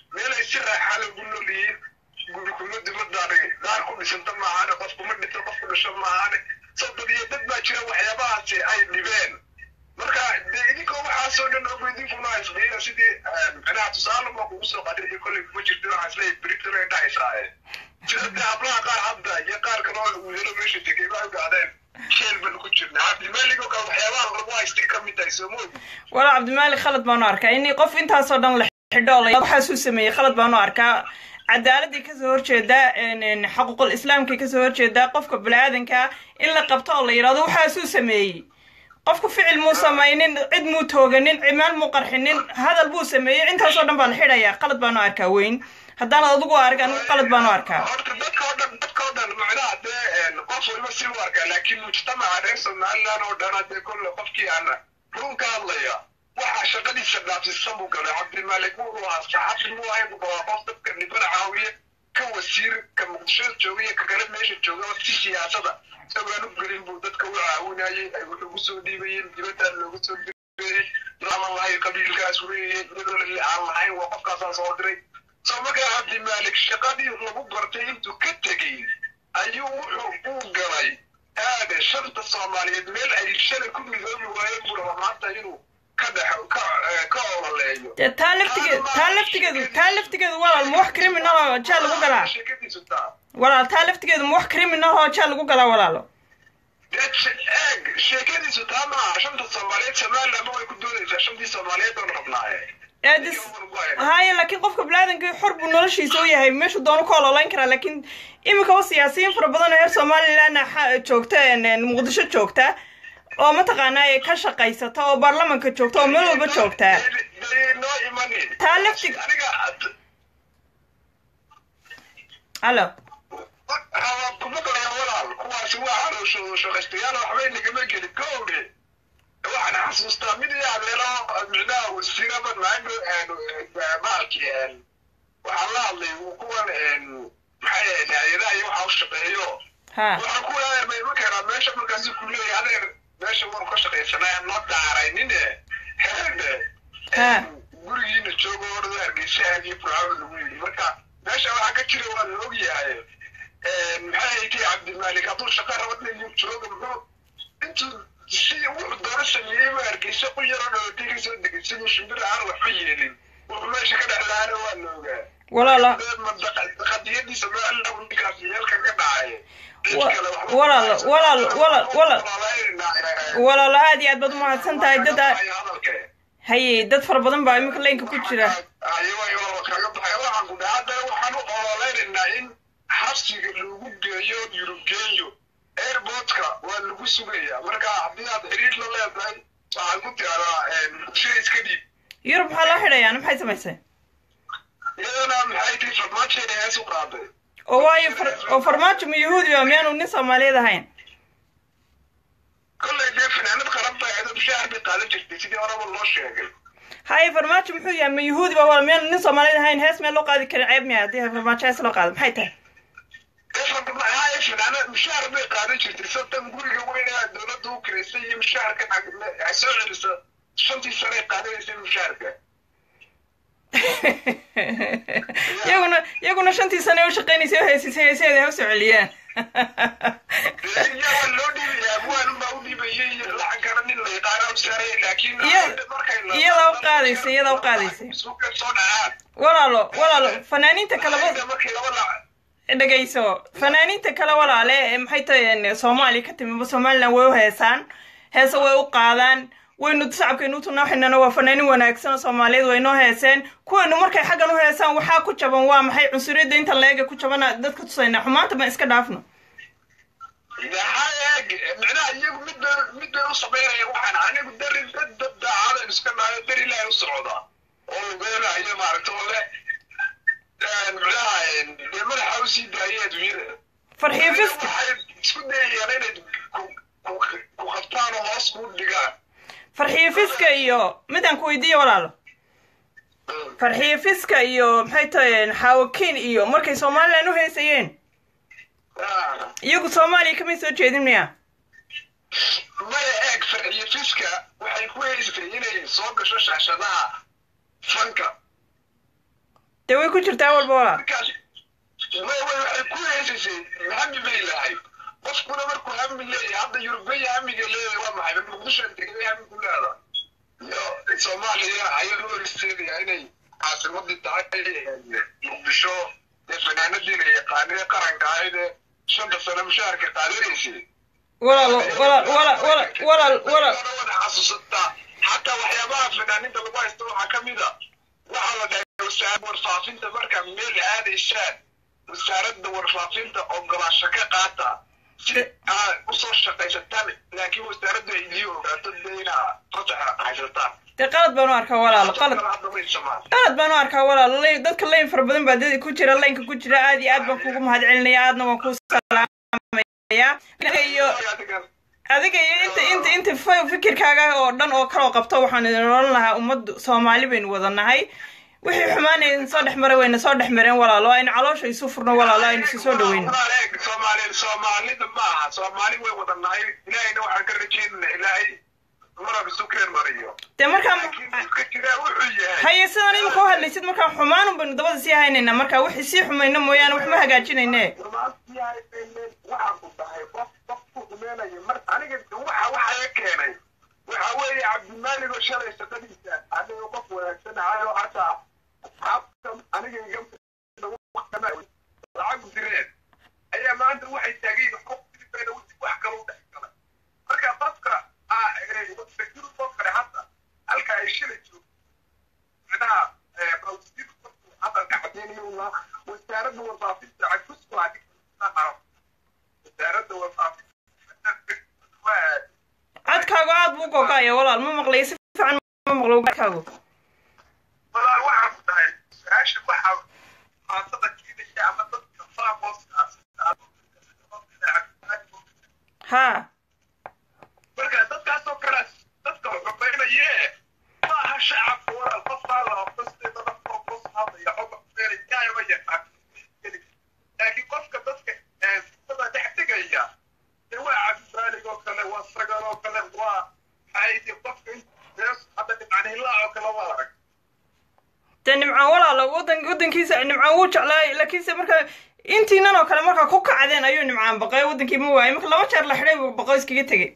meelay si raaxaa lagu noolyihiin guri kuma dibadaani daar ku dhisanta maahaane qof kuma dhinto qof ku dhasho maahaane soddon iyo dad baa jira waxyaabahaasi ay dhibeen marka dee idinkoo waxaasoo dhan ogo idinkuna isqiina sidii micnaha tusaale ma kugu soo qadin iyo kolley kuma jirto waxaa isleeyahay britain ay dhahaysaa sida dee hablaha qaar hadda iyo qaar kale oo wiilalo meesha tegay baa ogaadeen sheel ban ku jirna cabdimaalig oo kale waxyaabaha lagu haystay ka mid tahay soo moogi walaa cabdimaalik khalad baanu arkaa in qof intaasoo dhan la xidho oo la waxaasuu sameeyey khalad baanu arkaa cadaaladii kasoo horjeedaa xaquuqul islaamkii kasoo horjeedaa qofka bani-aadankaa in la qabto oo la yidhahdo waxaasuu sameeyey qofku ficil muu samaynin cid muu tooganin cimaal muu qarxinin hadal buu sameeyey intaasoo dhan baa la xidhayaa qalad baanu arkaa weyn haddaanad adigu arag anigu qalad baanu arkaa horta dadka oo dhan dadka oo dhan macnaha dee qof waliba si u arkaa laakiin mujtamaca reer somaliland oo dhan hadee kolle qofkii aan run ka hadlaya waxaa shaqadiisa dhaafsisan buu galay cabdimaalik wuxuu ahaa saxafi muu ahayn buu qabaa qof dadka dhibana caawiye ka wasiir ka muqdisho jooga iyo ka kale meesha jooga si siyaasada isagoon u gelin buu dadka u caawinayay ay wax ugu soo dhiibayeen dibadaan loogu soo dirayay laaman lahayn qabiilkaas weeye iyadoo lali aan lahayn waa qofkaasaan soo diray soo markaa cabdimaalik shaqadii lagu bartay intuu ka tegey ayuu wuxuu u galay aade shanta soomaaliyeed meel ay shalay ku midoobi waayeen buu raba maanta inuu ka dhex ka ka ololeeyo dee taa laftigeedu taa laftigeedu taa laftigeedu walaal ma wax criminal oo jaa lagu galaa sheekadiisu taa walaal taa laftigeedu ma wax criminal oo jaa lagu galaa walaalo dee eeg sheekadiisu taa maaha shanta soomaaliyeed somaliland way ku doonaysaa shantii soomaaliyeed oon rabnaaye eedis haya laakiin qofka bani-aadankii xor buu noloshiisa u yahay meeshuu doonu ka ololayn karaa laakiin iminka oo siyaasiyiin fara badan oo reer somalilandna joogta muqdisho joogta oo mataqaanaa ay ka shaqaysata oo baarlamanka joogta oo meel walba joogtaa noo imanin taa laftig aniga allo kuma galaya walaal kuwaasi waa calooshooda shaqaystayaal waxbay nagama gelin kowdhe waxaan xasuustaa mid iyo adeero micnaha wasiiraba maago maalkii waxaan la hadlay kuwan maxay ahayd hay-adaha iyo waxa u shaqeeyo ha waxaan ku adeermay ma keenaa meesha markaasi ku leeyahay adeer meesha waan ka shaqaysanaa noo daaraynin heerde Ha. gurigiina joogo orada hargeysa aadiyo burcaawi lagu yidhi marka meesha waxaa ka jira waa la ogyahay maxay ahayd cabdimaalik hadduu shaqa raba nin jooga muxuu intuu si wuxuu doona sameeyey ma hargeysa ku yaroo dhalatay ka soo degay siduu shimbir aan waxba yeelin wuxuu meesha ka dhex lahaana waa la ogaa walaalo qadiyadiisa meelna ninkaas meelka ka dhacay Wa- walaal walaal walaal walaal walaalo aad iyo aad baad umahadsan tahay dad aa- haye dad fara badan baa iminka laynka ku jira waxaan u ololeynaynaa in xabsiga lagu geeyo yurubgeeyo airportka waa lagu sugayaa marka haddii aad xiriir la leedahay waxaad ku tiradaa muqdisho iska dhiib yurub maxaa loo xidhayaa maxay samaysay iyadana maxay tii farmaajoena hees u qaaday oo waayo far- oo farmaajo ma yahuudi ba miyaanu nin soomaaliyeed ahayn kolley dee finaanad qaran bay ahayd mushaar bay qaadan jirtay sidii horeba loo sheegay haye farmaajo muxuu yahay ma yahuudi ba wala miyaanu nin soomaaliyeed ahayn hees meel loo qaadi karin ceeb miya haddii farmaajo hees loo qaado maxay tahay maxaa finaanad mushaar bay qaadan jirtay sotan guriga weyna dowladda u kiraysay iyo mushaarka ay soo celisa shantii sanay qaadanaysay mushaarka iyaguna iyaguna shantii sane u shaqaynaysay oo heesisay heeseeda ha u soo celiyaan yaa loo dhiibaya abwaan baa u dhiibayay lacankana nin la yaqaana u saaraya laakiin Iyada- iyada u qaadaysa, iyada u qaadaysa. suuqa soo dhacaan walaalo walaalo fanaaniinta kaleba Inta markii laba lac dhegayso fanaaniinta kale walaale ee maxay tahay soomaaliya ka timiba somaliland way u heesaan heese way u qaadaan waynu shacabkaynu u tunaaxinana waa fanaanin wanaagsan oo soomaaliyeed waynoo heeseen kuwaynu markay xaggan u heesaan waxaa ku jaban waa maxay cunsuriyadda inta leega ku jabana dadka tusayna xumaanta ma iska dhaafno maxaa eeg micnaha iyagu mid bay mid bay u samaynaya waxaan anigu dari dad dad daacadan iska nahayo dar ilaahay u socda oo lugeynayo maaragta oo le micnaha dee madaxa u sii daayay adduunyada farxiyo fiska waxay isku dayayaan inay ku- ku- ku qabtaan oo hoos kuu dhigaan farxiyo fiska iyo midaan ku weydiiya walaalo farxiyo fiska iyo maxay tahay xaawakiin iyo markay somaliland u heesayeen Ah. iyagu soomaaliya kamay soo jeedin miya maya eeg farciyo fiska waxay ku haysatay inay soo gasho shaashadaha fanka dee way ku jirtaa walba walaal markaas way way waxay ku heesaysay hami bay lahayd qofkuna markuu hami leeyahay hadda yurubiya hamiga leeyahay waa maxay muqdisho degay hami ku leeda iyo soomaaliya ayaa loo horseedaya inay caasimadii tahay muqdisho ee fanaanadiina yaqaanee qaranka ahayd ee shanta sano mushaharka qaadanaysay walaal walaal walaal walaal walaal walaal wada xasuusataa xataa waxyaabaha fanaaninta lagu haysto waxaa ka mid a waxaa la dhahay wasaaradda warfaafinta markaa meel aadaysaan wasaaradda warfaafinta ogolaasho ka qaata si aad usoo shaqaysataan laakiin wasaaraddu ay idii ogaato dee inaa fasaxa haysataan dee qalad baan u arkaa walaal qalad hadda may samaan qalad baan u arkaa walaal lay- dadka layn fara badan baa dad ku jira laynka ku jira aad iyo aad baan kugu mahad celinaya aadna waan kuu salaamaya adiga iyo adiga iyo inta inta inta fi- fikirkaaga oo dhan oo kaloo qabto waxaan idin odhan lahaa ummaddu soomaali baynu wada nahay wixii xumaanay soo dhex maray wayna soo dhex mareen walaalo aynu caloosha isu furno walaalo aynu isu soo dhaweyno soomaali soomaalida ma aha soomaali way wada nahay ilaahayna waxaan ka rajeynana ilaahay marab isu keen mariyo dee markaa laakiin dadka jira wuxuu yahay haye sidan imika u hadlaysid markaa xumaanun baynu dabada sii haynayna marka wixii sii xumayno mooyaane wax ma hagaajinayne waxaan ku dhahay qof qof ku xumeynaya mar aniga waxa waxa keenay waxa weeye cabdimaalig oo shalay shaqadiisa aniga qof wanaagsan ahayo hataa asxaabta aniga iga lacag direen ayaa maanta waxay taagayin qof dirbeena wax kale u dhex galay marka qofka oo kale hadda halka ay shalay joogto micnaha balsiir hadalka cadeynayo wasaaradda warfaafinta cagusku wasaaradda warfaafinta codkaagu aad buu gogaaya walaal ma maqlayo si fiican ma maqlo codkaagu walaal waxaan ku dhahay su-aasha waxa maatada kiinaya ama dadka haa marka dadkaasoo kale dadka xumaynaye ma aha shacabka walaal qof haala qosteeda dadkoo qos hadlaya xoga xumeynaya yaqaan laakiin qofka dadka sifada dhex tegaya dee waa cabdimaalig oo kale waa sagal oo kale waa maxay qofka hadda dhibcanhilaa oo kale waa arag dee nimcaan walaalo wadan wadankiisa nimcaan wuu jeclaay laakiinse marka intiinan oo kale markaa ku kacdeen ayuu nimcaan baqay wadankii ma waayay marka laba jeer la xidhay buu baqo iskaga tegey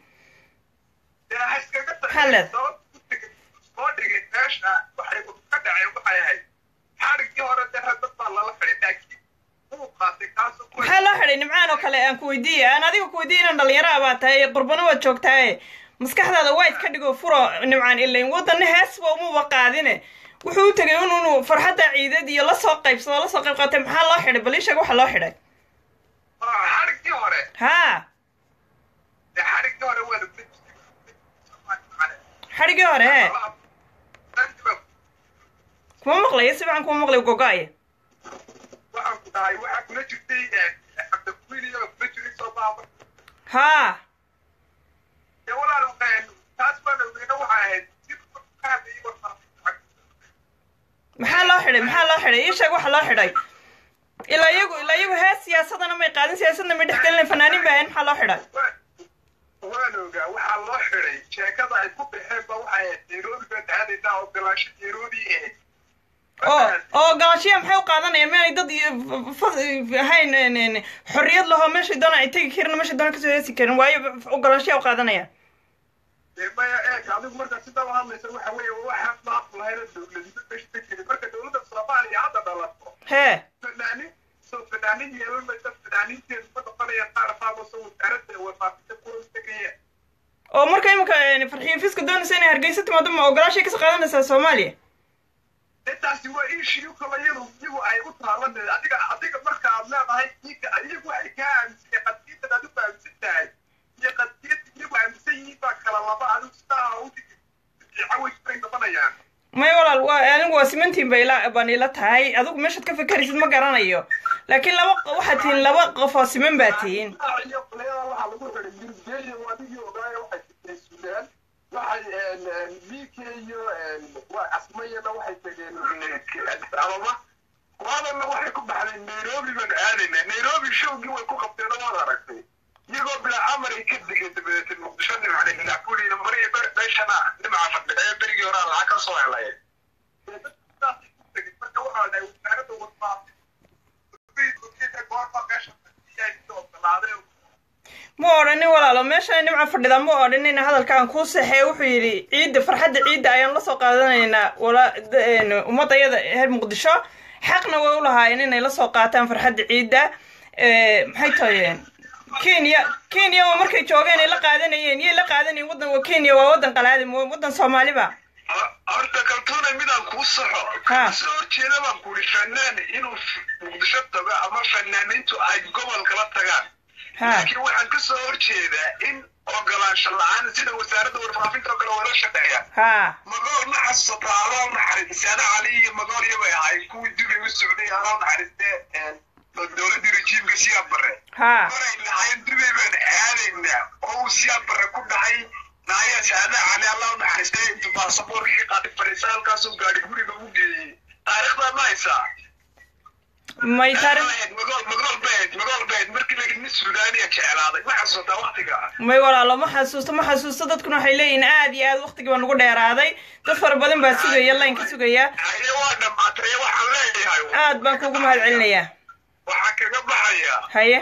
Halad. soo dhigay meesha waxay ka dhaceen waxay ahayd xarigii hore dee dad baa lala xidhay laakiin wuu qaatay kaasoo ku maxaa loo xidhay nimcaan oo kale aan ku weydiiya aan adiga ku weydiiya inaan dhalinyaro baa tahay qurbano waad joogtaaye maskaxdaada waa iska dhigo furo nimcaan ilayn wadanna heesba umuba qaadine wuxuu u tegay in inuu farxadda ciideed iyo lasoo qaybsado lasoo qayb qaatay maxaa loo xidhay bal ii sheeg waxa loo xidhay xarigii hore haa dee xarigii hore waa lagula xadhigii hore hee kuma maqlayo si fiican kuma maqlayo gogaaya waxaan ku dhahay waxaa kula jirtay cabdikuiliyo kula jiray soomaama haa dee walaal taas baan ogeyna waxay ahayd jirkaada iyo warfaafinta maxaa loo xidhay maxaa loo xidhay ii sheeg waxa loo xidhay ilaa iyagu ilaa iyagu hees siyaasadana may qaadin siyaasadna may dhexgelin fanaaniin baa ahayn maxaa loo xidhay waan ogaa waxaa loo xiday sheekada ay ku baxeen ba waxay ahayd nairobi baan aadaynaa oo galaasho nairobi ahayd oo oo galaashiya maxay u qaadanayaan meanay dad iyo fas ahayn n- n- xorriyad lahoo meeshay doona ay tegi karin meeshay doona kasoo heesi karin waayo galaashiya u qaadanayaan dee maya eeg adigu marka sidaa u hadlaysa waxa weeye waxaan maaqu lahayna dowladnimo meesha ka jirin marka dowladda soomaaliya hadda dhalato hee fanaanin soo fanaanin yeelan maysa fanaaniinteedu ma noqonaya qaar faagooso wasaaradda warfaafinta kuwa tegaya oo marka imika farxiyo fiska doonaysa inay hargeysa timaado ma oo galaashiya kasoo qaadanaysaa soomaaliya intaasi waa ishiyu kala iyadu iyagu ay u taalan adiga adiga marka aad leedahay ninka iyagu waxay kaa aaminsan qadiyaddan aad u aaminsan tahay iyo qadiyadda iyagu aaminsan yihiin baa kala laba adigu sidaa u dhigi caways bay noqonayaan may walaal waa anigu waa simantiin ba ila baan ila tahay adigu meeshaad ka fikiraysid ma garanayo laakiin laba waxaad tihiin laba qof oo siman baa tihiin iyo qolyadaa waxaa lagu xiday yurgeeyo adigii ogaayo waxay tegeen suudaan waxay bk iyo waa asmayana waxay tegeen addis ababa kuwaadana waxay ku baxday nairobi baan aadayna nairobi showgii way ku qabteen oo waad aragtay iyagoo bilaa amar ay ka degeen dabadeetay muqdisho nimcne ilaa kuliina mariya meeshana nimca fadhida ee berigii horaa lacag ka soo helay marka waxaa dhahay wasaaradda warfaafinta goorma meesha iyay ogolaadeen ma odhanin walaalo meesha nimca fadhida ma odhanin hadalkaan kuu saxee wuxuu yidhi ciidda farxadda ciidda ayaan lasoo qaadanaynaa wala ummadayada reer muqdisho xaqna way u lahaayeen inay lasoo qaataan farxadda ciidda maxay tahayeen kenya kenya waa markay joogeen ay la qaadanayeen yay la qaadanayeen waddan waa kenya waa waddan qalaadi waddan soomaaliba horta kaltuuna midaan kuu saxo kasoo horjeeda baan kuuri fanaan inuu muqdisho tago ama fanaaniintu ay gobol kala tagaan laakiin waxaan kasoo horjeedaa in ogolaansho la-aan sida wasaaradda warfaafinta oo kale wala shaqeeya magool ma xasuusato aloo naxariis ana cali iyo magool yabay ahay kuwii dubay u socday aloo naxariiste dowladii rejiimka siyaad bare maray lahayn dubay baan aadaynaa oo uu siyaad bare ku dhacay naayas ana cali aloo naxariiste intuu baasaboorkii qaadi fariisa halkaasuu gaadhi guriga u geeyey taariikhdaa ma haysaa may may walaalo ma xasuusto ma xasuusto dadkuna waxay leeyihiin aad iyo aad waqtigii baa nagu dheeraaday dad fara badan baa sugaya laynka sugaya aad baan kugu mahad celinayaa waxaa kaga baxaya haye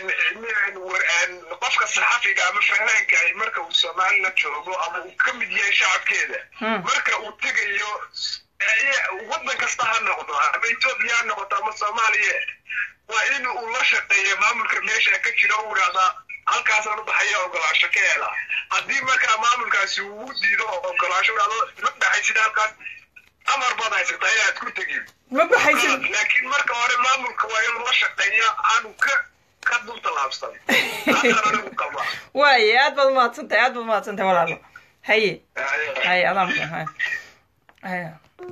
qofka saxafiga ama fanaanka marka uu somalilan joogo ama uu ka mid yahay shacabkeeda marka uu tegayo waddan kasta ha noqdo ama etoobiya ha noqoto ama soomaaliya waa in uu la shaqeeyo maamulka meesha ka jira u idhahdaa halkaasaan u baxaya ogolaasho ka hela haddii markaa maamulkaasi uu diido oo ogolaasho idhahdo ma baxaysid halkaas amar baad haysataa inaad ku tegin ma baxaysid laakiin marka hore maamulka waa inuu la shaqeeya aanu ka ka dulta laabsan taasaan anigu qaba waaye aad baad umahadsantahay aad baad umahadsantahay walaalo haye haye adaa mudan haye haye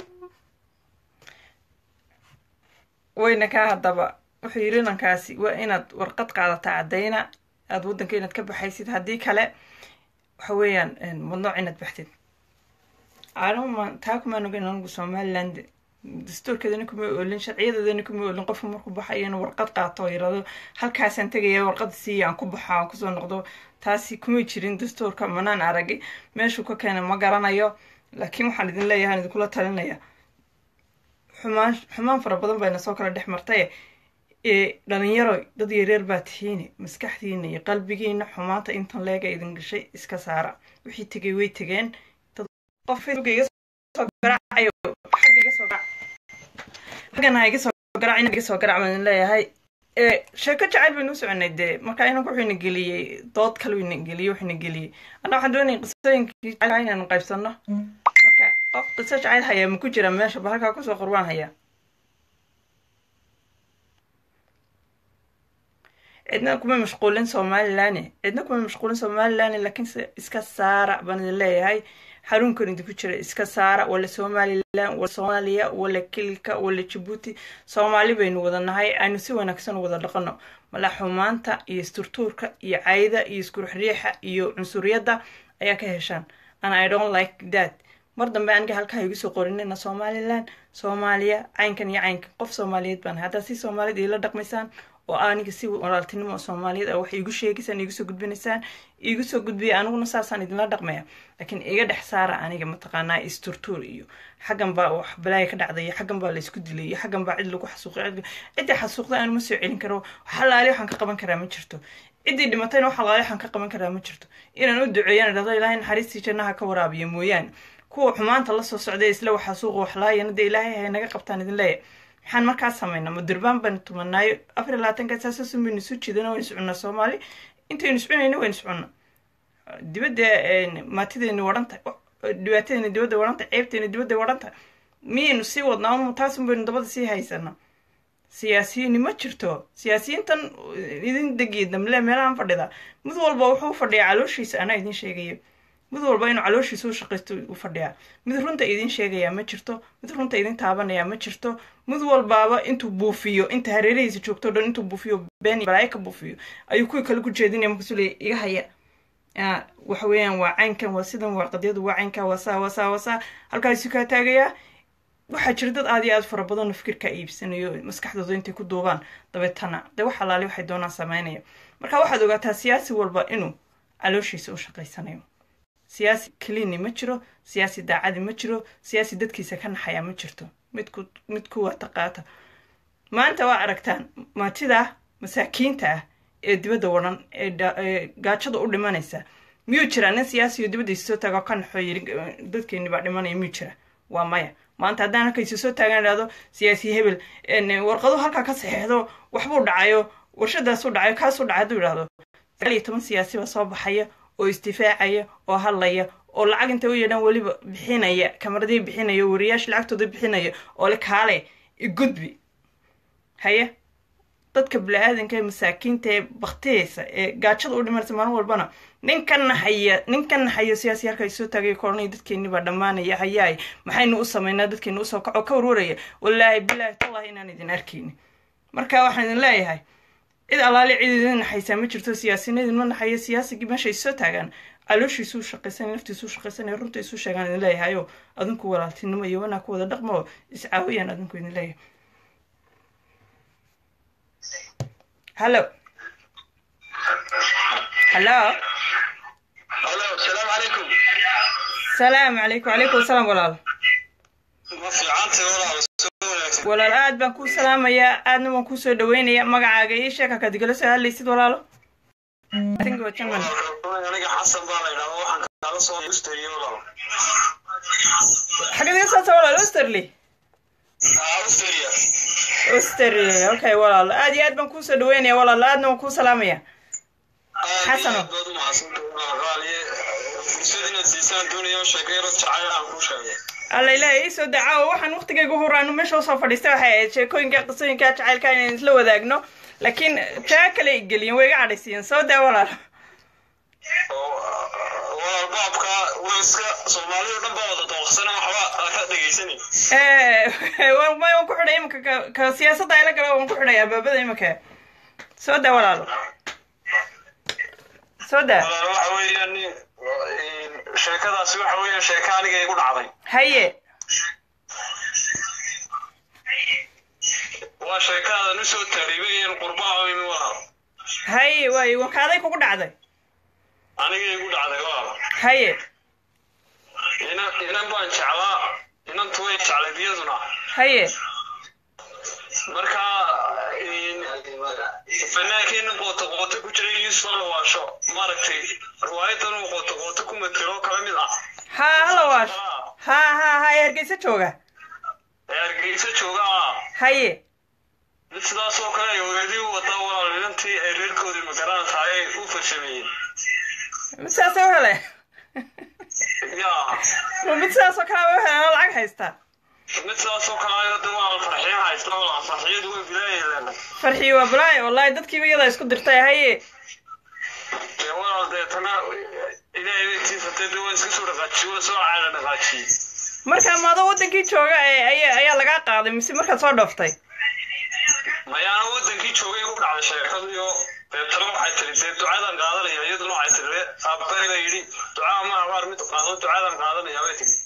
wayna kaa haddaba wuxuu yidhi inankaasi waa inaad warqad qaadataa caddayna aada waddanka inaad ka baxaysid haddii kale waxa weeyaan madnooc inaad baxtid anuma taa kumaan ogeyn anigu somaliland dastuurkeedana kuma oolin sharciyadeedana kuma oolin qofku markuu baxayo inuu warqad qaato oo yirahdo halkaasaan tegaya warqada siiya aan ku baxo aan kusoo noqdo taasi kuma jirin dastuurka manaan aragi meeshuu ka keenay ma garanayo laakiin waxaan idin leeyahay aan idinkula talinaya xumaan xumaan fara badan bayna soo kala dhex martay dhalinyaro dad yareer baa tihiine maskaxdiina iyo qalbigiina xumaanta intan leega idin gashay iska saara wixii tegay way tegeen xaggan iga soo garac ina iga soo garac baan idin leeyahay sheeko jacayl baynu u soconay dee marka inanku wuxuu ina geliyey dood kale ina geliyey wuxuu ina geliyey anna waxaan doonaya qisooyinkii jacayl inaan qaybsano marka qof qiso jacayl hayaa ma ku jira meesha ba halkaa kusoo qorbaan hayaa cidna kuma mashquulin somalilan cidna kuma mashquulin somalilan laakiinse iska saara baan idin leeyahay xarunkan idinku jira iska saara wala somalilan wala soomaaliya wala kilka wala jabuuti soomaali baynu wada nahay aynu si wanaagsan wada dhaqano mala xumaanta iyo isturtuurka iyo cayda iyo iskurxriixa iyo cunsuriyadda ayaa ka heshaan and i don't like that mar dambe aniga halkaa igu soo qorinina somalilan soomaaliya caynkan iyo caynkan qof soomaaliyeed baan haddaad si soomaaliyad iila dhaqmaysaan oo aniga si walaaltinimo soomaaliyeed a waxay igu sheegaysaan igu soo gudbinaysaan igu soo gudbiya aniguna saasaan idinla dhaqmaya laakiin iga dhex saara aniga mataqaanaa isturtuur iyo xaggan baa wax balaaya ka dhacday iyo xaggan baa laysku dilay iyo xaggan baa cid lagu xasuuqay ciddii xasuuqday aanu ma soo celin karo xalaali waxaan ka qaban karaa ma jirto ciddii dhimatayna wax xalaali waxaan ka qaban karaa ma jirto inaan u duceeyana dhahdo ilaahay naxariistii jannaha ka waraabiyo mooyaane kuwa xumaanta la soo socday isla wax xasuuqa wax laayana dee ilaahay hay naga qabtaan idin leeyahay maxaan markaa samaynaa ma durbaan baynu tumanaayo afar iyo labaatanka saasasun baynu isu jeedana waynu soconnaa soomaali intaynu iscunayna waynu soconnaa dibadda maatideenu wadhanta dhibaatadeena dibadda wadhanta ceebteena dibadda wadhanta miyaynu sii wadnaa un taasun baynu dabada sii haysanaa siyaasiyiini ma jirto siyaasiyiintan idin degiya damle meelahan fadhida mid walba wuxuu fadhiyaa calooshiisa anaa idin sheegayo mid walba inuu calooshiisa u shaqaysto u fadhiyaa mid runta idin sheegayaa ma jirto mid runta idin taabanayaa ma jirto mid walbaaba intuu buufiyo inta hareerihiisa joogto dhan intuu buufiyo been balaayo ka buufiyo ayuu kuwii kale ku jeedinaya markaasuu leeya iga haya waxa weeyaan waa caynkan waa sidan waa qadyadu waa caynka waa saa waa saa waa saa halkaasuu kaa taagayaa waxaa jira dad aad iyo aad fara badanoo fikirkaa iibsanayo maskaxdooda intay ku duubaan dabeetana dee wax alaali waxay doonaan sameynaya marka waxaad ogaataa siyaasi walba inuu calooshiisa u shaqaysanayo siyaasi kelini ma jiro siyaasi daacadi ma jiro siyaasi dadkiisa ka naxaya ma jirto midku mid ku wata qaata maanta waa aragtaan maatida masaakiinta ah ee dibadda wadhan ee gaajada u dhimanaysa miyuu jiraa nin siyaasiyo dibaddiisa soo taago ka naxoo yiri dadkeeni baa dhimanaya miyuu jira waa maya maanta haddaan halkaysa soo taagan idhahdo siyaasi hebel warqadu halkaa ka saxeexdo waxbuu dhacayo warshadaasuu dhacayo kaasuu dhacay hadduu idhahdo sagaal iyo toban siyaasi baa soo baxaya oo istifaacaya oo hadlaya oo lacag intay u yeedhaan weliba bixinaya kamaradii bixinaya wariyaasha lacagtooda bixinaya oo le kaale igudbi haye dadka bini-aadanka ee masaakiinta ee baktiyeysa ee gaajada u dhimanaysa maalin walbana nin ka naxaya nin ka naxayo siyaasi halka soo taagay koranay dadkeeni baa dhammaanaya hayaay maxaynu u samaynaa dadkeeni usoo kaco ka warwaraya wallaahi bilaahi tallahi inaan idin arkayni marka waxaan idin leeyahay cid allaali cid idin naxaysaa ma jirto siyaasina idinma naxayo siyaasigii meeshay soo taagaan calooshiisuu shaqaysan naftiisuu shaqaysanaya runta isu sheegaan idin leeyahay oo adinku walaaltinimo iyo wanaa ku wada dhaqmo oo iscaawiyaan adinku idin leeyahay hallo hallo Hello, السلام عليكم. salaamu calaykum calaykum asalaam walaal Ma fiicantay walaal soo wanaagsan. walaal aad baan kuu salaamayaa aadna waan kuu soo dhaweynayaa magacaaga ii sheeg halkaad igala soo hadlaysid walaalo I think waa German. Aniga Xasan baa la yidhahdaa waxaan kala soo gustay walaal. xagad iga saabsa walaal osterley Ah, Australia. osterley okay walaal aad iyo aad baan kuu soo dhaweynayaa walaal aadna waan kuu salaamayaa Xasano. Aad baad u mahadsantahay walaal qaaliye. Fursad inaad siisaan doonayo sheekayro jacayl aan kuu sheegay. alla ilaahay ii soo dacaawo waxaan waqtigayga huraanu meesha usoo fadhiistay waxay ahayd sheekooyinka qisooyinka jacaylka inaan isla wadaagno laakiin taa kale ay geliyeen way iga cadhaysiiyeen soo daa walaal Oo walaal baabka waa iska Soomaalidu dhan baa wada dooqsana waxba ka dhageysanay. Eh, waan waan ku xidhay imika ka- ka siyaasadda ayla gala waan ku xidhay albaabada imika soo daa walaalo soo daa Walaal waxa weeyaan nin sheekadaasi waxa weeyaan sheeko aniga igu dhacday. haye waa sheekaadan usoo tariibayeen qurbaha imi walaal haye waayo wakaaday kugu dhacday aniga igu dhacday walaal haye inan inan baan jeclaa inantu way jeclay biyaduna haye marka fanaankeenna qoota qoota ku jiray yuusuf alawaasho maaragtay riwaayadan uu qoota qoota ku matelo kala mid ah ha hala waash ha ha ha ee hargeysa jooga ee hargeysa jooga ah haye mid sidaas oo kale ay weedii u wadaa walaal inantii ay reerkoodii magaranaysaa ay u farsameeyeen mid sidaasay u hele yaa ma mid sidaas oo kale u heleen oo lacag haysta mid sidaas oo kale ayada walaal farxiin haysta walaal farxiyadu way bilaayeen farxii waa balaaye wallahi dadkiiba iyada isku dirtay haye dee walaal deetana ilaahay weytiisa dee waan iska soo dhaqaajiyey waan soo caala dhaqaajiyey marka maado wadankii jooga ee ayaa ayaa lagaa qaaday mise markaad soo dhooftay mayaana wadankii joogay igu dhacday sheekadu iyo deetana waxay tiri dee ducadan qaadanaya iyaduna waxay tiri aabbayga yidhi ducaa ma abaar mid qaado ducadan qaadanaya bay tiri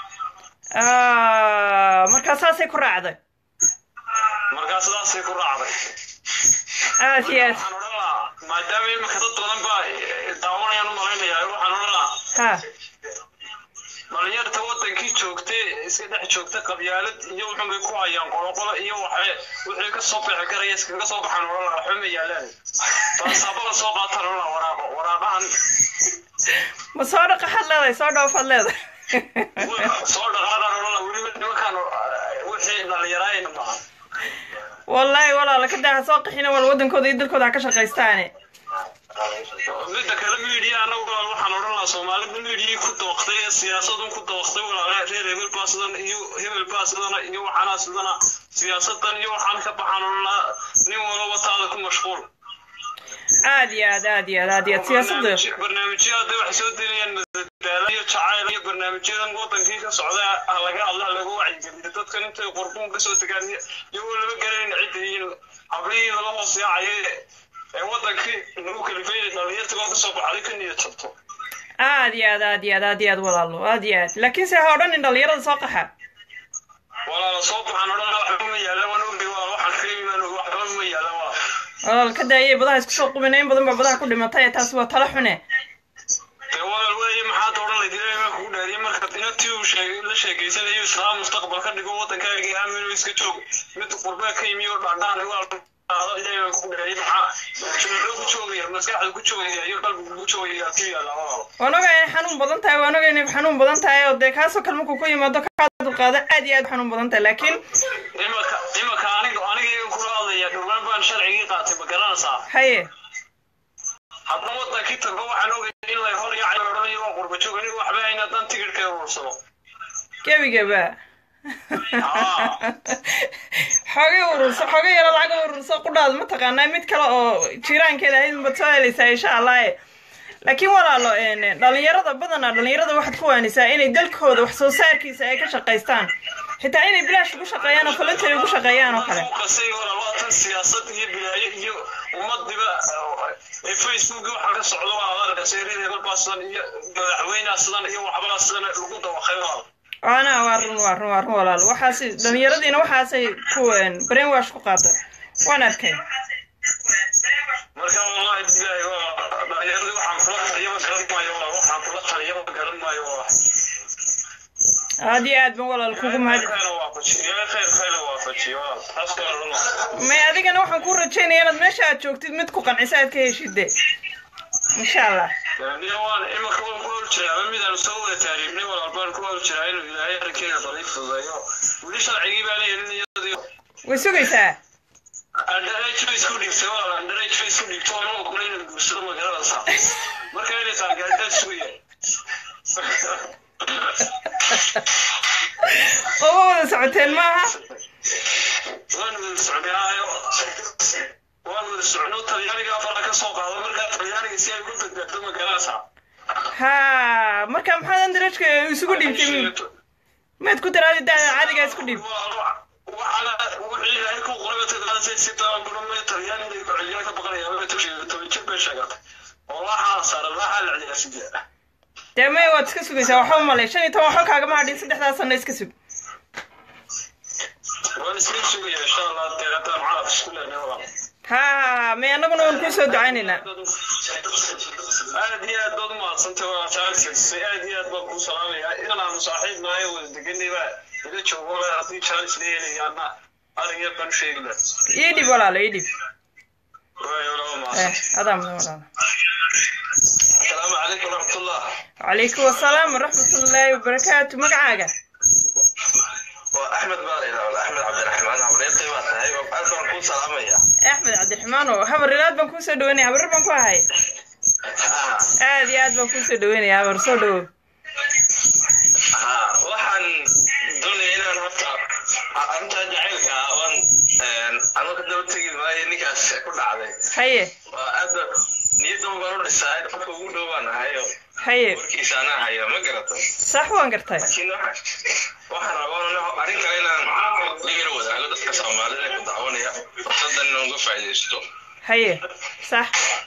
Ah, markaa saasay ku raacday markaa sidaasay ku raacday aad iyo aad waxaan odhan lahaa maadaama imika dad badan baa daawanayaan u malaynayaa waxaan odhan lahaa ha dhalinyarta wadankii joogtay iska dhex joogta qabyaalad iyo wuxun bay ku hayaan qoloqolo iyo waxay wixii ka soo bixi karaya iskaga soo baxaan odhan lahaa waxba ma yaalaan baasaabada soo qaataan odhan lahaa waraaqo waraaqahan ma soo dhaqaxaad leedahay soo dhoofaad leedahay soo dhaqaadaan odhan lahaa weliba nimankaan wixii dhalinyaraayna maaha wallaahi walaala ka daa ha soo qaxina wal wadankooda iyo dalkooda ha ka shaqaystaane midda kale miidiya anagu walaal waxaan odhan lahaa soomaalida miidiyii ku dooqtay ee siyaasadun ku dooqtay walaale reer hebel baa sidan iyo hebel baa sidana iyo waxaana sidana siyaasadan iyo waxaan ka baxaan odhan lahaa nin walba taada ku mashquul aad iyo aad aad iyo aad aad iyo aad siyaasadda Barnaamij- barnaamijyo hadda waxay soo delayaan madadaalo iyo jacayl iyo barnaamijyadan wadankii ka socda ha laga hadla ha laga wacyigeliyo dadkan intay qurbuun kasoo degaan iyo- iyagoo lama garanayn cidda iyo hablihii laga hoos yaacaye ee wadankii lagu kalifay dhalinyartigoo kasoo baxday ka niyad jabto aad iyo aad aad iyo aad aad iyo aad walaalo aad iyo aad laakiinse ha odhanin dhalinyarada soo qaxa walaala soo baxaan odhan lahaa waxba ma yaala waan ogay waa waxaan ka imaan waxba ma yaala waa walaal ka daayay badaha isku soo qubina in badan baa badaha ku dhimatay taasi waa tala xune dee walaal weeye maxaad odhan layd ilaahay baa kugu dhaariyay markaad inantii uu sheegay la sheegaysanayo islaam mustaqbal ka dhigo waddankaaga aamino iska joog mid qurbaa ka yimi oo dhaadhaan igu alqaado ilaahay baan ku dhaayay maxaa jumlo ku joogaya maskaxda ku joogaya iyo qalbiga ku joogaya ku yaala walaal waan ogaa inay xanuun badan tahay waan ogaa inay xanuun badan tahay oo dee kaasoo kale markuu ku yimaado kaa dulqaado aad iyo aad u xanuun badan tahay laakiin imaka imaka aniga aniga kula hadlaya dhowaan baan sharcigii qaatay ma garanaysaa haye haddana wadankii tago waxaan ogay in la hor yaacay odhanayo waa qurba joog aniga waxba hayna dan tigidhka urursado gebigaba xoogay ururso xoogay yaro lacag ururso qudhaad mataqaanaa mid kale oo jiiraankeeda ahayd unbaad soo helaysaa insha allah e laakiin walaalo dhalinyarada badanaa dhalinyarada waxaad ku waanisaa inay dalkooda wax soo saarkiisa ay ka shaqaystaan xitaa inay bilaash ugu shaqeeyaan oo voluntary ugu shaqeeyaan oo kale qasay hore waa tan siyaasad iyo bilaayo iyo ummadiba ee facebook waxa ka socdo waa adarka seerida hebelbaa sidan iyo madaxweynaha sidan iyo waxbaa sidan lagu dawaqay waa ana waa run waa run waa run walaal waxaas dhalinyaradiina waxaasay ku brainwash ku qaada waan arkay marka wallahi bilahi waa dhalinyaradi waxaan kula taliyaba garan maayo waa waxaan kula taliyaba garan maayo waa aad iyo aad ban walaal kugu mahad may adigana waxaan ku rajaynaya inaad meesha aad joogtid mid ku qancisa aad ka heshide insha allah imaka waan ku horjiraa ama midaan soo wada taariibnay walaalbaan ku horjiraa inuu ilaahay arrinkeeda bali fududeeyo weli sharcigii baa leeyahin iyadii way sugaysaa underage bay isku dhigtay walaal underage bay isku dhigtay oo anuu kula inuu guursado magaranaysaa marka inay qaangaartaa sugaya oma wada socoteen maaha waan wada socnaayo waan wada socno talyaaniga afara ka soo qaado markaa talyaaniga si ay ugu badbaado magaranaysaa ha marka maxaad andarajka isugu dhiibtay maad ku daraadi daada caadigaa isku dhiib waxaana wixii ilaahay ku qoray taqaanasay si taan gurmay talyaaniga iyo cilmiga ka baqanaya ma tusheeyo toban jir bay sheegatay oo waxaa saaran waxaa la ciyaarsiiyaa dee may waad iska sugaysaa waxba malay shan iyo toban waxba kaagama hadhin saddexdaas sanno iska sug waan iska sugaya insha allah dee haddaan calaf isku leenahay walaal ha ha may annaguna waan kuu soo ducaynaynaa aad iyo aad baad umahadsantay waa jaanisay aad iyo aad baan kuu salaamayaa inaan aanu saaxiib nahay wada deganay baa ila joogo haddii jaanis la helayaana arin yar baan u sheegi lahaa ii dhib walaalo ii dhib waayo laba eh mahadsan adaa mudan walaalo asalaamu calaykum waraxmatullah calaykum wasalaam waraxmatullaahi wabarakaatu magacaaga waa axmed baa laydhaha axmed cabdiraxmaan habreertay baa tahay aad baan kuu salaamaya axmed cabdiraxmaan oo habariraad baan kuu soo dhaweynaya habarir baan ku ahay aad iyo aad baan kuu soo dhaweynaya habar soo dhawow waxaan doonaya inaan horta arrintaa jacaylka ah waan anu ka daba tegi maayo ninkaas ku dhacday haye waa aad niyaddan baan u dhisaa qofka ugu dhow baan ahayo haye warkiisa anaa haya ma garata sax waan gartay laakiin waxaan rabaa arrin kale inaan la yara wadaago dadka soomaalida ku daawanaya fursadan inaan uga faa'iidaysto haye sax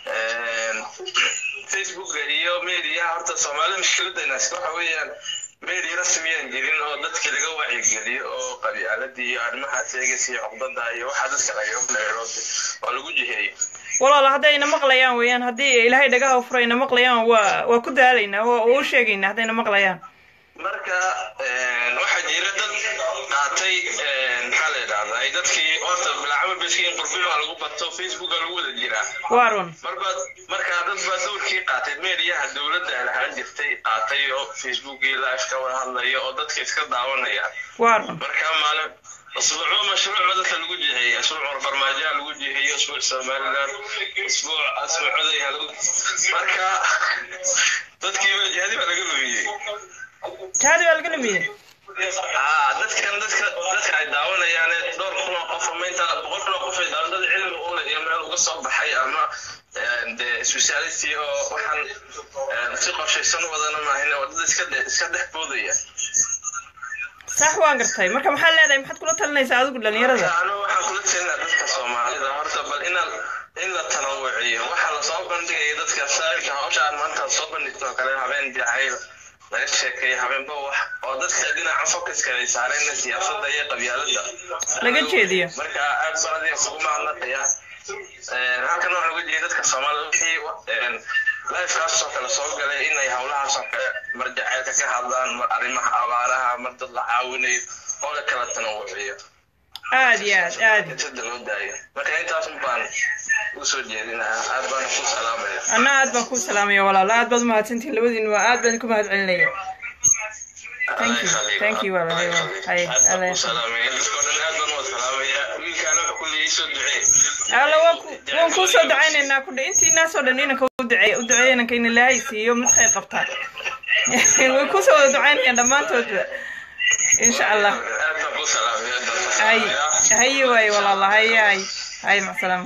facebooka iyo mediaha horta soomaalida mushkiladayna waxa weeyaan media rasmiyaan jirin oo dadka laga wacyigeliyo oo qabyaaladii iyo arrimaha sheegaysa iyo cuqdada iyo waxaa dadka lagaga meero waa lagu jiheeyo walaalo haddayna maqlayaan weeyaan haddii ilaahay dhagaha u furayna maqlayaan waa waa ku daalaynaa waa u sheegaynaa haddayna maqlayaan marka waxaa jira dad qaatay maxaa la yidhahdaa ay dadkii horta bilacama beskiin qurbiyo waa lagu bato facebooka lagu wada jiraa waa run marbaad markaa dad baa dowrkii qaatay meediyaha dowladda ay lahaan jirtay qaatay oo facebookii live ka wada hadlaya oo dadka iska daawanaya waa run markaa maalin اسبوع مشروع بدت lagu jiheeyay اسبوع farmaajo lagu jiheeyay اسبوع somaliland اسبوع اسبوع codaya marka dadkii jihadi baa laga lumiyey jihadi baa laga lumiyey aa dadkan dadka dadka ay daawanayaan dhowr kun oo qof ama inta boqol kun oo qof ay daawan dad cilmi u leh iyo meel uga soo baxay ama dee speciality oo waxaan si qorshaysan wadana maahin oo dad iska iska dhex boodaya sax waan gartay marka maxaad leedahay maxaad kula talinaysaa adigu dhalinyarada anu waxaan kula jeednaa dadka soomaalida horta bal inaan in la tanawuciyo waxaa lasoo bandhigaya dadka saarka hawsha aan maanta soo bandhigto oo kale habeen jacayl laga sheekeeyo habeenba wax oo dadka dhinaca focuska ay saareen siyaasadda iyo qabyaalada laga jeediyo marka aad baan adiga kugu mahadnaqaya halkan waxaan uga jeeda dadka soomaalida wixii lifekaasoo kale soo galay inay howlahaasoo kale mar jaceylka ka hadlaan mar arrimaha abaaraha mar dad la caawinayo oo la kala tanawuciyo aad iyo aad aad sida loo daayo marka intaas baan usoo jeedinayaa aad baan ku salaamaya anna aad baan kuu salaamaya walaalo aad baad umahadsantihin labadiin waa aad baan ku mahad celinaya Thank you. Thank you, walaal. Hay, hay, Allah ya alla waan ku waan kuu soo ducaynaynaa ku dhe intii naasoo dhan inanka u duceeya u duceeya inanka in ilaahay siiyo mid khayr qabtaa way kuu soo wada ducaynayaan dhammaantoodba insha allah hay haye waaye walaala haye hay hay macasalaama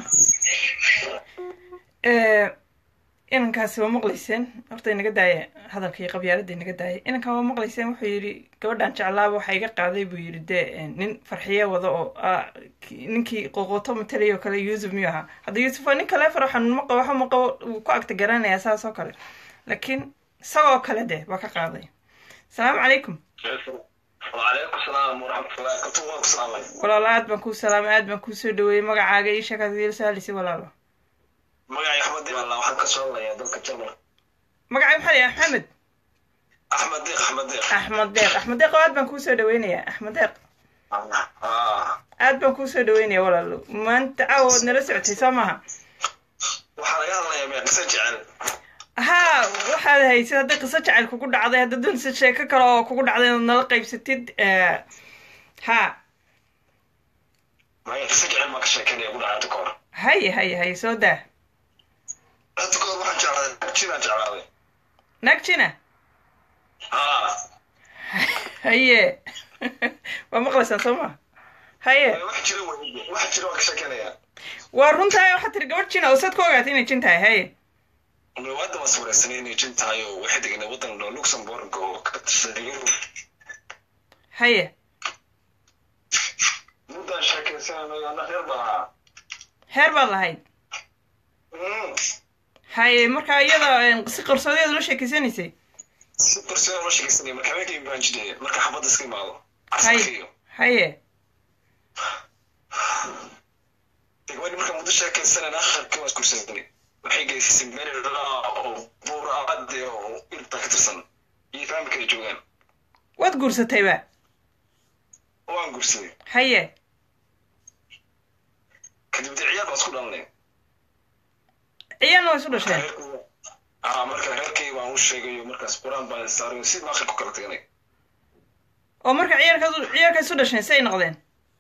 inankaasi waa maqlayseen horta inaga daaya hadalkii qabyaaladda inaga daaya inankan waa maqlayseen wuxuu yidhi gabadhan jeclaaba waxaa iga qaaday buu yidhi dee nin farxiye wada oo ah, ki- ninkii qoqoto matalay oo kale yuusuf miyuu ahaa hadda yuusuf waa nin kale faro xanuun ma qabo waxa ma qabo wuu ku agta garanayaa saas oo kale laakiin isagoo kale dee waa ka qaaday asalaamu calaykum وعليكم السلام ورحمة الله كنت وقت السلام walaalo aad baan kuu salaamay aad baan kuu soo dhaweeyey magacaaga ii sheekaad iila saalisi walaalo magacay axmed diiq allah waxaan ka soo hadlayaa dalka jarmal magacay maxaa la axmed axmed diiq axmed diiq axmed deeq axmed deeq aad baan kuu soo dhaweynayaa axmed deeq Ah, aad baan kuu soo dhaweynaya walaalo maanta caawa waad nala socotay soo maaha waxaa laga hadlayaa mee qiso jecel haa waxaad haysid hadday qiso jacayl kugu dhacday hadda doonaysid sheeko kale oo kugu dhacday inaad nala qaybsatid eh, haa maya qiso jecel maa ka sheekeynaya ku dhacay ka hor haye haye haye soo daa hadda ka hor waxaan jeclaaday jinaan jeclaaday nagjina ah haye waa maqlaysaan soo maha haye wax jira wey wax jira waan ka sheekeynayaa waa runtahay waxaad tiri gabadh jina oo saad ku ogaatay inay jin tahay haye wadda waan sawiraysanay inay jin tahay oo waxay deganay waddan dho luxembourg oo ka tirsan yurub haye muddaan sheekaysanay ana reer baan ahaa heer baad lahayd Mm. haye marka iyada eh, si qarsoodeed ula sheekeysanaysay si qarsoon ma sheekaysanay marka habeenkii baan jidhay marka xabadda iska imaado haye casarkiiyo haye gabadhi marka muddo sheekaysanan akharkii waan iskursanay waxay geysisay meel ilaa oo buur aade oo irta ka tirsan iyo faami kala joogaan waad guursatayba waan guursaday haye kadib dee ciyaal baan isku dhalnay ciyaalna waa isu dhasheen ah marka reerkay baan u sheegayo markaas qur-aan baan saaray si maakhir ku kala tagnay oo marka ciyaalkaad ciyaalka isu dhasheen si ay noqdeen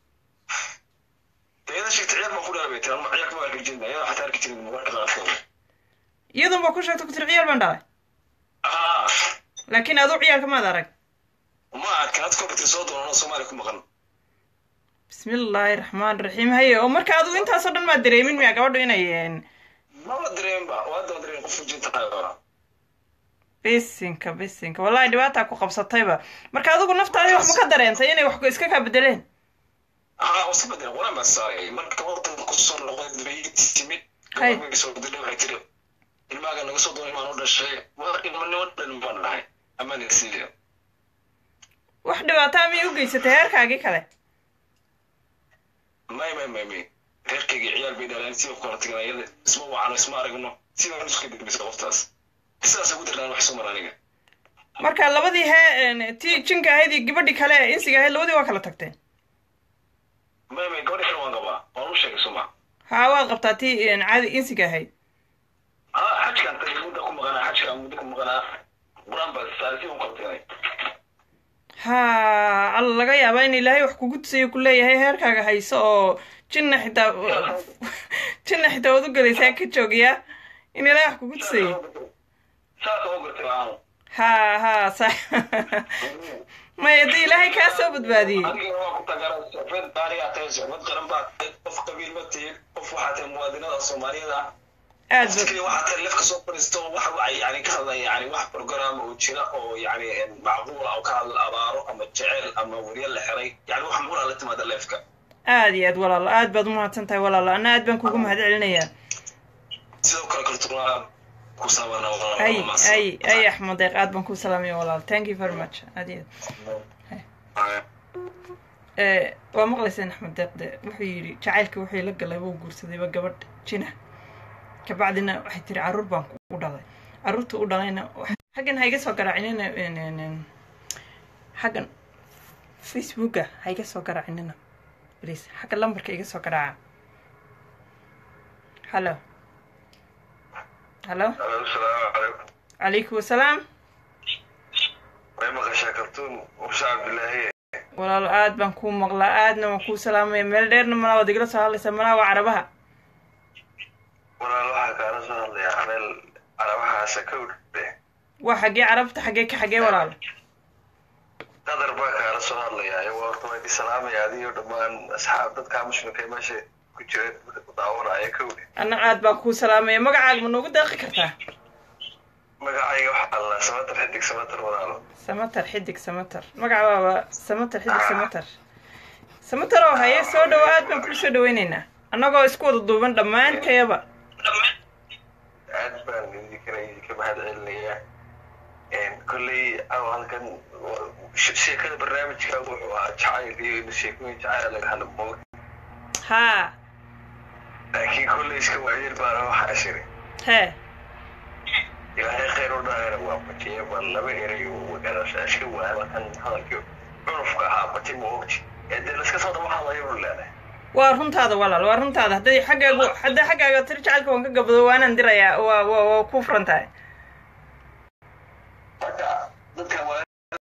iyada sheegtay ciyaal baan ku dhalay bay tiri ama ciyaal kama arki jirin iyada xataa arki jirin marka qaarkood iyadun baa ku sheegta ku tiri ciyaal baan dhalay ah laakiin aduu ciyaalka maad arag ma arkin had computer soo doonano soomaaliya ku maqan bismillaahi raxmaan raxiim haye oo marka adigu intaasoo dhan maad dareemin miya gabadhu inay een, maba dareenba waa daba dareen qof ujinta qaybaa bisinka bisinka wallahi dhibaataa ku qabsatayba marka adigu naftaadii wax ma ka dareentay inay wax iska kaa bedeleen ah wasi bedel quraan baan saaray marka wadanka kusoo noqday bay timid Hay. gabadha soo dilay waxay tiri ilmaaga naga soo doonay maan u dhashay waa ilmanimo dhan baan dhahay amaan siiya wax dhibaataa miyay u geysatay heerkaagii kale may may may may reerkayga ciyaal bay dhaleen si ku kala tagan iyada isma wacano isma aragno sidaan isku kadibisa qoftaas sidaas ugu darnaan wax soo mara aniga marka labadii hee een, tii jinka ahayd iyo gabadhii kale ee insiga ahayd labadii waa kala tagteen may may gabadha kale waan qabaa waan u sheegay suma haa waad qabtaa tii een, caadi insiga ahayd ah xajkaan tagay mudda ku maqanaa xajkaan muddo ku maqanaa quraan baan saaray si u kala taganay haa alla laga yaabaa in ilaahay wax kugu tusayo ku leeyahay heerkaaga hayso oo jinna xitaa jinna xitaa waad u gelaysaa ka joogiya in ilaahay wax kugu tusayo saasa u gartay aan haa haa sa maya dee ilaahay kaa soo badbaadiyey adiga waa ku tagara socfeed baarigaa tahay socfeed qaran baa tahay qof qabiil ma tihin qof waxaa tahay muwaadinada soomaaliyada ah aad ba fikri waxaa tahay lefka soo fadhiisto wax ay yani ka hadlaya yani wax program oo jira oo yani macquula oo ka hadla abaaro ama jecel ama weriye la xiray yani wax muqula la timaada lefka aad iyo aad walaalo aad baad umahadsan tahay walaalo anna aad baan kugu mahad celinayaa sidoo kale kartuna ku saabana ay ay ay axmed deeq aad baan kuu salaamaya walaalo thank you very much aad iyo aad Eh, waa maqlayseen axmed deeq de wuxuu yidhi jacaylka wixii la galay wuu guursadayba gabadh jina kabacdina waxay tiri carruur baan ku dhalay caruurta u dhalayna xaggan ha iga soo garaacinina xaggan facebooka ha iga soo garaacinina please xagga lambarka iga soo garaaca hallo hallo asalaamu calaykum calaykum wasalaam way maqashaa kartuun muuse cabdilaahi walaalo aad baan kuu maqlaa aadna waan kuu salaamaya meel dheerna malaa waad igala soo hadlaysaa malaa waa carabaha walaal waxaa kaala soo hadlayaa meel carabahaasa ka udhe waa xaggee carabta xaggee ka xaggee walaalo qadar baa kaala soo hadlayaa iyago horta waa idin salaamaya adiyo dhammaan asxaab dadkaa muslimka ee meesha ku jira ku daawanaya ka udhe anna aad baan kuu salaamaya magacaaga ma noogu deeqi kartaa magacayga waxaa la samatar xidig samatar walaalo samatar xidig samatar magaca waaba samatar xidig samatar samatar oo haye soo dhawo aad baan kuu soo dhaweyneynaa annagoo isku wada duuban dhammaantayaba aad baan idinkana idinka mahad celinayaa kolley aw halkan sheekada barnaamijka wuxuu ahaa jacayl iyo in sheekooyin jacayl laga hadla moog haa laakiin kolley iska waayeel baana waxaa shiri hee ilaahay khayr u dhaahayna waa bajiya bal laba eray uu magaranaysa iska waaya kan hadalkii cunufka ahaa baji ma ogti ee dee laiska soo daba hadlayo u leedahay waa runtaada walaal waa runtaada hadday xaggaagu hadday xaggaaga tiri jacaylka waan ka gabado waanaan dirayaa waa waa waa ku furan tahay marka dadka waa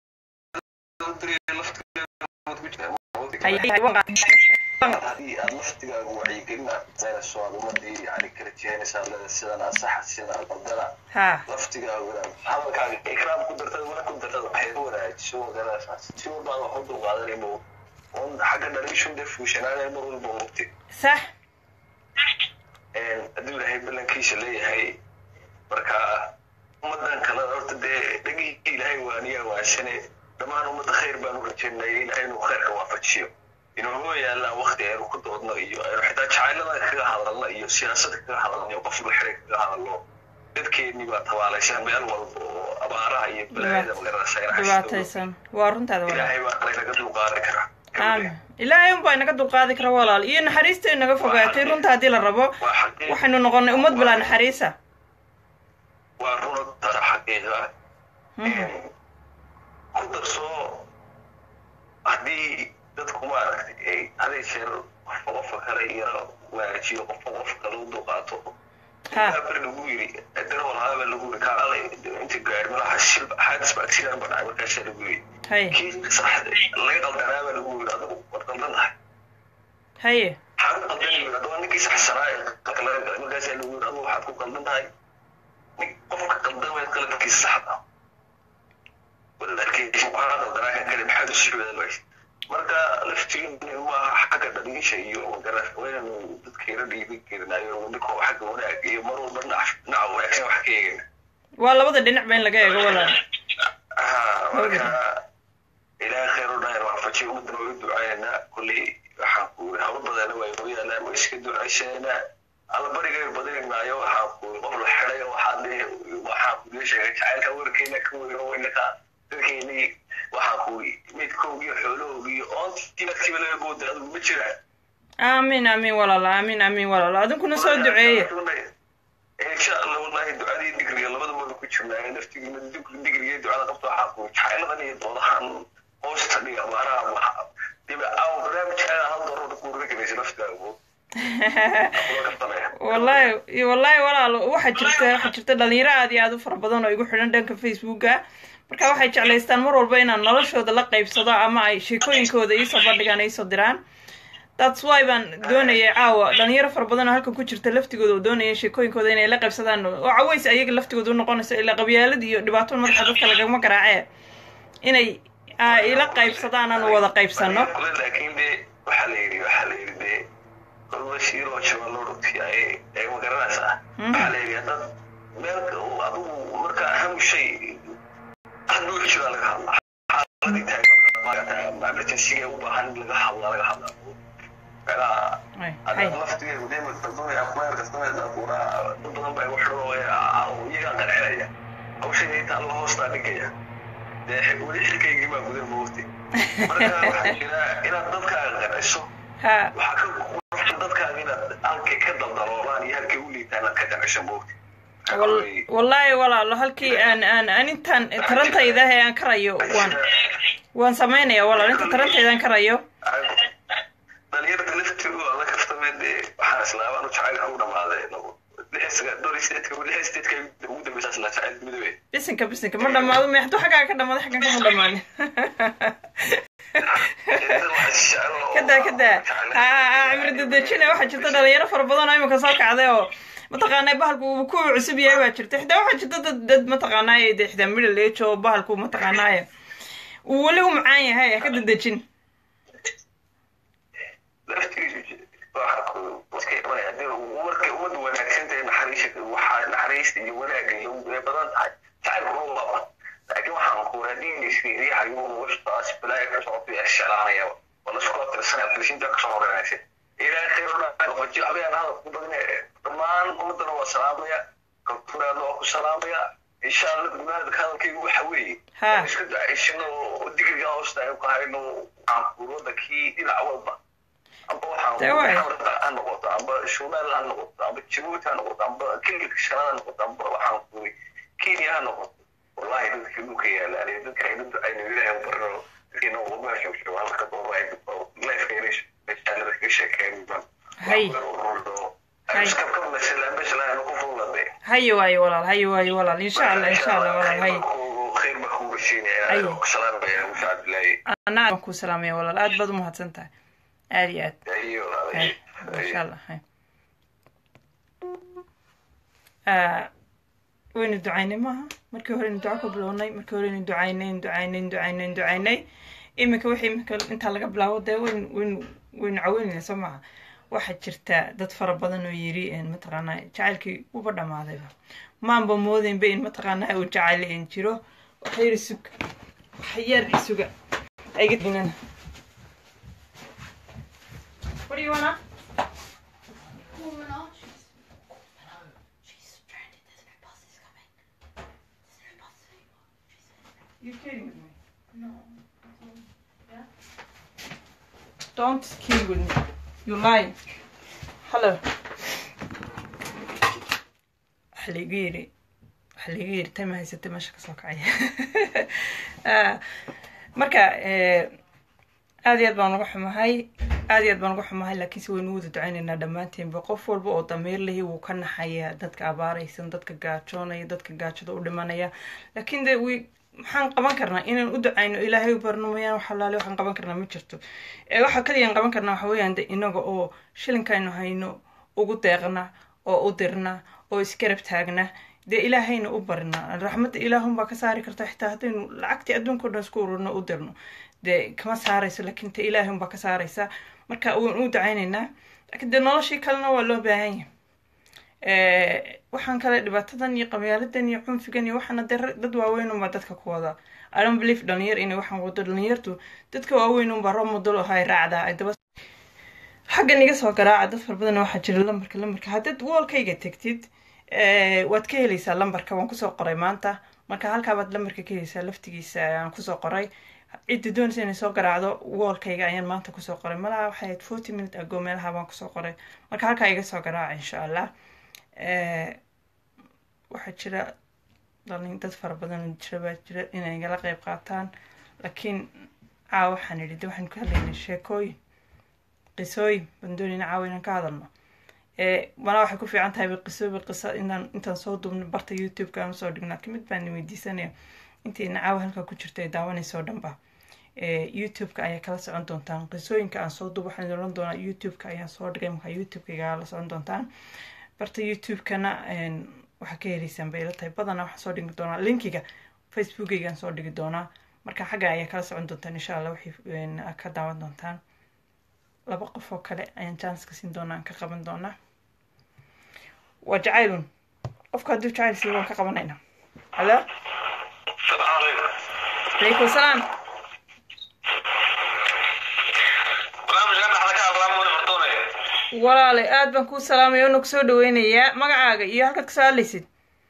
haddii aad laftigaagu wacyigelin aad saynayso aad ummadii yani kala jehenaysaa leeda sidan asaxa sidan qaldana haa laftigaaguna hadalkaaga ikraam ku dartada wala ku dartada waxay ka wanaajiso magaranaysaa si walbaan wax u dulqaadanaymo un xagga dhaliishun dee fuushanaanay mar walba ogti sax hadduu ilaahay ballankiisa leeyahay marka ummadan kale horta dee dhegihii ilaahay waaniyaa waansane dhammaan ummadda khayr baan u rajaynaya ilaahay inuu khayrka waafajiyo inuu yaallaan wakti aynu ku doodno iyo aynu xitaa jacaylada kaga hadalno iyo siyaasada kaga hadalno iyo qofka xire kaga hadalno dadkeennii baa tabaalaysan meel walba oo abaaraha iyo balaayada magaranaysa dhibaataysan waa runtaada walaal ilaahay baa naga dulqaadi kara aamin ilaahay unbaa inaga dulqaadi kara walaal iyo naxariista inaga fogaatay runta haddii la rabo waa xaqiiq waxaynu noqonay ummad bilaa naxariisa waa runta xaqiiqa Mhm. ku darso haddii dadku maaragtay ay haday jeer qofka qofka kale yara wanaajiyo qofka qofka kale u dulqaato Ha. ber lagu yiri darewal haaba lagu yiri kaale inta gaari malaha shil xaadis ba accident ba dhacay markaasaa lagu yiri haye kii saxda laga qaldanaaba lagu yiri adigu waad qaldan tahay haye maxaad ku qaldan yiri adigu ninkii saxsanaa ee qalka laga galay markaasaa lagu yiri adigu waxaad ku qaldan tahay nin qofka qaldan waa qalabkiisa saxda ah walaalkiisa waxaa qaldanaa kan kale maxaad u sii wadaalays marka laftiin maaha xagga dhaliisha iyo magaras waynu dadkeena dhiibin karinayo ninkoo xagga wanaag iyo mar walba dhinac dhinaca wanaagsan wax ka eegayna waa labada dhinac ba in laga eego walaal ها marka ilaahay khayr u dhahay waafajiy ummadana way u ducaynaynaa kulley waxaan ku uri hawlo badana way u yaalaan way iska ducaysanaa alla barigay badinaynaayo waxaan ku uri qof la xiday waxaan dhihi waxaan ku dhihi sheegay jacaylka warkeena ka weyno waynaka dadkeennii waxaan ku uri midkoogi iyo xoolahoogi iyo oontii laftiiba laga gooda adigu ma jiraan aamin aamin walaal aamin aamin walaal adinkuna soo duceeye insha allah wallahi ducadii digriga labadaba ku jirnaa naftigiina digriga ducada qabto waxaa ku jacayladan iyo doodahan hoosta dhiga maanaha waxa dib aw barnaamijkaaga hal doorada ku reganaysa naftaagu wallahi wallahi walaal waxaa jirta waxaa jirta dhalinyaro aad iyo aad u fara badan oo igu xidhan dhanka facebooka marka waxay jeclaystaan mar walba inaan noloshooda la qaybsado ama ay sheekooyinkooda iisoo bandhigaan iisoo diraan that's why baan doonayay caawa dhalinyaro fara badan oo halkan ku jirta laftigooda oo doonaya sheekooyinkooda inay la qaybsadaan oo caways ayaga laftigooda u noqonayso ilaa qabyaalad iyo dhibaato madaxa dadka lagama garaacee inay aa ila qaybsadaan aan wada qaybsano laakiin de waxaa la yidhi waxaa la yidhi de kolba shiiroo jaban loo dhugtiyaye ee ma garanaysaa waxaa la yidhi haddaad meel adigu marka aham shay hadda wixii jiraa laga hadlaa xaaladii taagan emergencyga u baahan in laga hadlaa laga hadlaa meelaha Ay, haddaad hay. laftigeedu dee maqdamaya kumeer kastameysa kuura dad badan baa igu xidho iyagaa qancinaya hawshayda inta alla hoostaa dhigaya dee weli xilkaygii baa gudan moogtay marka waxaa jira inaad dadkaaga qanciso ha waxaa ka quruxsan dadkaaga inaad halkay ka daldaloolaan iyo halkay u liitaan aad ka qanciso moogtay Wal- wallaahi walaalo halkii aan aan aan intaan tarantayda ee aan karayo waan waan samaynaya walaal inta tarantayda aan karayo dhalinyarada laftigu waa la kaftamay dee waxaan islaabaan u jacaylka ugu dhamaaday ugu dambeysa isla jacayl midoobe bisinka bisinka ma dhamaado me hadduu xaggaa ka dhamaado xaggan kama dhamaanin kadaa kadaa ha cimri dadejina waxaa jirta dhalinyaro fara badan oo imika soo kacday oo mataqaanaa bahalku uu ku cusub yahay baa jirta xitaa waxaa jirta dad dad mataqaanaaye de xitaa middle age oo bahalku mataqaanaaye uu weli u macaan yahay ha ka dadejin markay ummadda wanaagsan tahay naxariisha waxaa naxariista iyo wanaaga iyo way badan tahay jacaylku ma laba laakiin waxaan ku raadiinaysiyahayo washtaas balaaya ka socoto yaa shalaanaya wala soo tirsanaya tilshinta kasoo horeynaysa ilaahay khayr u dhaafay waji habeen hadal ku badan dhammaan ummadana waa salaamaya kalturaadna waa ku salaamaya insha allah gudaha hadalkaygu waxa weeye Ha. iska ducaysano oo digriga hoosta aynu ka hayno waxaan ku wadankii dhinac walba amba waxaan Dee waay. ha noqoto amba shumaal ha noqoto amba jabuuti ha noqoto amba kililka shanaad ha noqoto amba waxaan ku kenya ha noqoto wallahi dadka dhulka yaala aniga dadka aynu aynu ilaahay u barno dadkeena uga shogsho halka dooba ay lifekeena meeshaan kaga sheekeen Hay. Hay. iska ka mesela mesela ku fuulade haye waayo walaal haye waayo walaal insha allah insha allah walaal haye khayr baa kugu rashiinaya Hay. salaamaya musa cabdilaahi anaa waan kuu salaamaya walaal aad baad umahadsan tahay aad iyo aad ayo hay insha allah hay Ah, waynu ducaynay maaha markii hore aynu duco ka bilownay markii hore aynu ducaynay aynu ducaynay aynu ducaynay aynu ducaynay iminka wixii iminka intaa laga bilaabo dee waynu waynu waynu caweynayna soo maaha waxaa jirta dad fara badan oo yiri een mataqaanaa jacaylkii uba dhammaadayba maanba moodeynba in mataqaanaa uu jacayl een jiro waxa yiri sug waxyar isuga ayga dinana What do you wanna? Woman, she's. No, she's stranded. There's no buses coming. There's no buses anymore. She said. You kidding with me? No. Don't kill with me. You lie. Hello. Waxa la igu yiri waxa la igu yiri tama haysatay meesha kasoo kacaya Ah, marka eh, aad iyo aad baan uga xumahay aad iyo aad baan uga xumahay laakiinse waynu wada ducaynaynaa dhammaanteenba qof walba oo damiir lehi wuu ka naxaya dadka abaaraysan dadka gaajoonaya dadka gaajada u dhimanaya laakiin de wi maxaan qaban karnaa inaan u ducayno ilaahay u barno mooyaan wax alaale waxaan qaban karnaa ma jirto ee waxa kaliyaan qaban karnaa waxa weeyaan de inaga oo shilinkaynu hayno ugu deeqna oo u dirna oo isgarab taagna dee ilaahayna u barna raxmadda ilaahunbaa ka saari karta xitaa haddaynu lacagtii adduunka o dhan isku ururno u dirno dee kama saarayso laakiin te ilaahay unbaa ka saaraysa marka waan u ducaynaynaa laakiin dee noloshii kalena waa loo baahan yahay waxaan kale dhibaatadan iyo qabyaaladan iyo cunfigan iyo waxaana dee rag- dad waaweyn unbaa dadka ku wada i don't believe dhalinyar inay waxaan wado dhalinyartu dadka waaweyn unbaa roob model oo hay raacdaa ay daba xaggan iga soo garaaca dad fara badan waxaa jira lambarka lambarka haddaad woolkayga tegtid eh, waad ka helaysaa lambarka waan kusoo qoray maanta marka halkaabaad lambarka ka helaysaa laftigiisa ayaan kusoo qoray cidda doonaysa inay soo garaacdo woolkayga ayaan maanta kusoo qoray malaha waxay ahayd forty minute ago meelaha baan kusoo qoray marka halkaa iga soo garaaca insha allah Eh, waxaa jira dhalin dad fara badan oo jira baa jira inay igala qeyb qaataan laakiin caawa waxaan idhi de waxaan ka hadlaynay sheekooyin qisooyin baan doonayna caawa inaan ka hadalno Eh, mana waxay ku fiican tahay qisoobi qisa inaan intaan soo duubno barta youtube-ka aan usoo dhigno laakiin mid baan weydiisanaya intiina caawa halkaa ku jirta ay daawanayso o dhanba Eh, youtube-ka ayaa kala socon doontaan qisooyinka aan soo duub waxaan idin oran doonaa youtube-ka ayaan soo dhigay markaa youtube-kayga la socon doontaan barta youtube-kana een, waxaa ka heleysaan bay ila tahay badanaa waxaan soo dhigi doonaa linkiga facebookaygaan soo dhigi doonaa marka xagga ayaa kala socon doontaan insha allah wixii een, aad ka daawan doontaan laba qof oo kale ayaan janska siin doonaa aan ka qaban doonaa waa jacaylun qofka hadduu jacayl siiyo waan ka qabanayna halo salaam calaykum calaykum salaam barnaamijkan dhaxda ka hadlaa muune fartoonaya walaale aad baan kuu salaamaya ona kusoo dhaweynayaa magacaaga iyo halkaad kasoo hadlaysid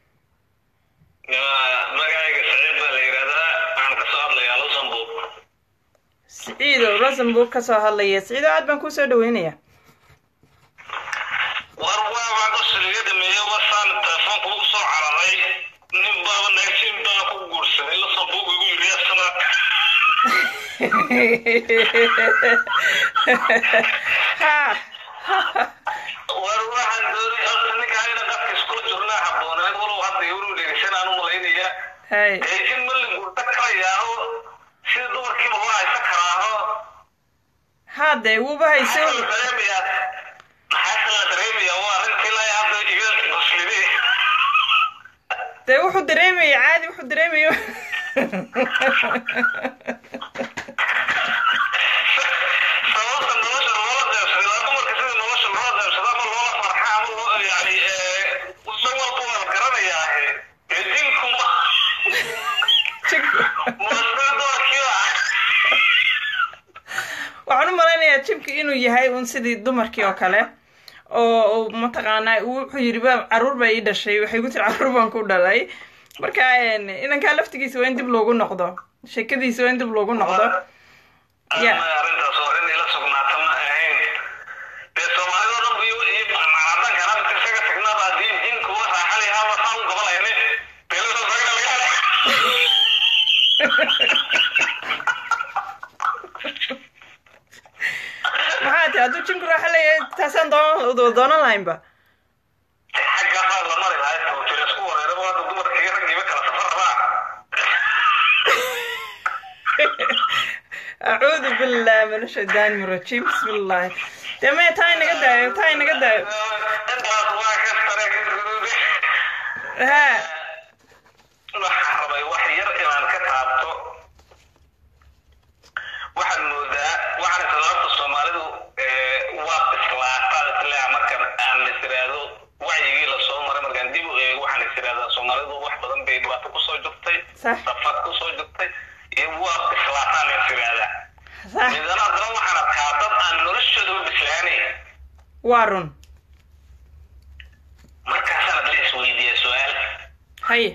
magacayga saciid baa la yidhahdaa waxaan kasoo hadlayaa luxembourg siciido luxembourg kasoo hadlaya siciido aad baan kuusoo dhaweynayaa war waa baan qosliga dhameeyo wasaan telefoonka ugu soo ha war waxaan doonay horta ninka ayna qafka isku jirnaa habboonaan walow hadda yowru dhegeysan aan u malaynaya hay laakiin malin gurta karayaaho sida dumarkiiba waa haysan karaaho ha dee wuuba hayse maxaa la dareemayaa maxaa la dareemayaa waa arrintii ilaa hadda iga muslimee dee wuxuu dareemaya caadi wuxuu dareemayo sababta nolosha loola deebsaday waa dumarka sida nolosha loola deebsado ama loola farxa ama loo yani san walba waa la garanayaa ee dinku ma muasida dumarkiiba waxaan u malaynayaa jimka inuu yahay un sidii dumarkii oo kale oo uu mataqaanaa uu wuxuu yidhi ba caruur baa ii dhashay waxay ku tiri caruur baan ku dhalay marka een, inankaa laftigiisa waa in dib loogu noqdo sheekadiisa waa in dib loogu noqdo Ya. ama arrintaas oo in ila sugnaata ma ahayn dee soomaalida dhan iyo iyo macnadan kana isaga tagnaaba haddii jinku wa raaxali ama saa u gabalayne beelada sagna laga maxaa ti hadduu jimku raaxa leeyahay taasaan doonan doonan lahaynba xagga baa la mari lahay tawtiir isku wareeraba hadda dumarkii raggiiba kala safar rabaa acuudu billahi min ashaydaani min rajiim bismi illaahi dee maya taa inaga daayo taa inaga daayo intaas waa ka sare ha waxaan rabay wax yar inaan ka taabto waxaad moodaa waxaan islaamta soomaalidu ee, waa islaataa islaa markan aan is iraahdo wacyigii lasoo maray markaan dib u eego waxaan is irahdaa soomaalidu wax badan bay dhibaato kusoo jirtay Sax. safar kusoo jirtay iyo waa islaataan is irahdaa sax midana haddana waxaan arkaa dad aan noloshooda u bislaanayn waa run markaasaan la isweydiiya su-aal haye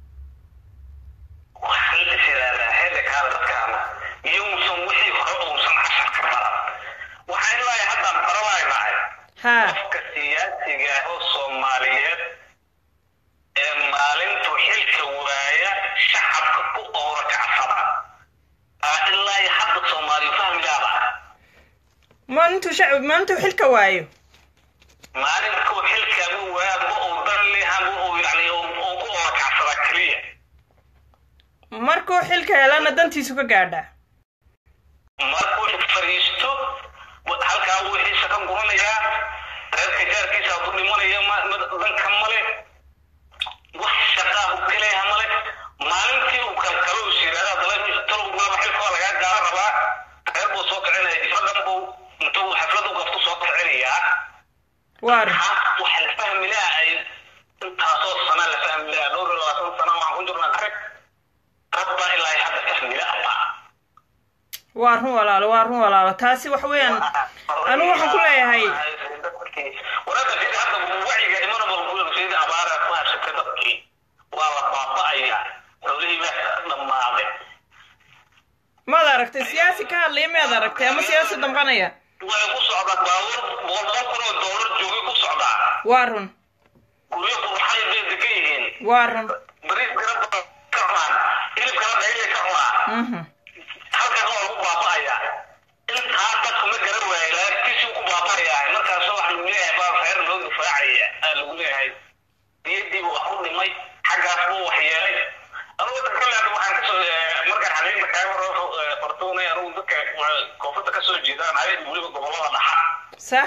waxaan is irahdaa heeda kaada dadkaana iyousan wixii hore uusan cashar ka baran waxaan ilaahay haddaan baranaynahay ha qofka siyaasiga ah oo soomaaliyeed ee maalintu xilka waaya shacabka ku oora kacsada aa ilaa iyo hadda soomaaliyu fahmi laada maalintuu shacbi maalintuu xilka waayo maalintuu xilkaagu waaya ma uu dan leha ma uu yani uu ku oora kacsada keliya markuu xilka helana dantiisu ka gaadhaa markuu fariisto halkaa wuu xiisa ka guranayaa reerka jaarkiisa hadduu dhimanaya ma- ma- danka male wax shaqaa u kaleeha male maalintii uu kalkalo is yidhahda dala talowgulaba xilkoo lagaa gaara rabaa reer buu soo kicinaya jifradan buu intuu xaflad u gaftu soo kicinayaa waa run Ha, waxa la fahmi laha ay intaasoo sana la fahmi laha dhowr iyo labaatan sana waxaan ku jirnaa arag rabbaa ilaa iyo hadda fahmi laha waa run walaalo waa run walaalo taasi wax weeyaan anigu waxaan ku leeyahay warada sida hadda wacyiga imanaba sida abaara ku habsatay dadkii waa la baaba'aya xoolihii baa dhammaaday maad aragtay siyaasi ka hadlaya miyaad aragtay ama siyaasi damqanaya way ku socdaa baabuur boqol kun oo doolar joogay ku socdaa waa run guryo qurxay bay degan yihiin waa run bariis kala badan ka cunaan hilibkala dhaylay ka cunaa mhm halkan waa lagu baaba'aya intaa dadku ma garan waayay laagtiisuu ku baaba'aya markaas waxa lagu leeyahay baa reer loo difaacaya aa lagu leeyahay diyadii buu wax u dhimay xaggaas buu wax yeelay anugu dadka kale hadda waxaan kasoo markaan xaqiiqda kaaga fartuunay anugu dadka koonfurta kasoo jeedaan hay weliba gobolada dhaxa sax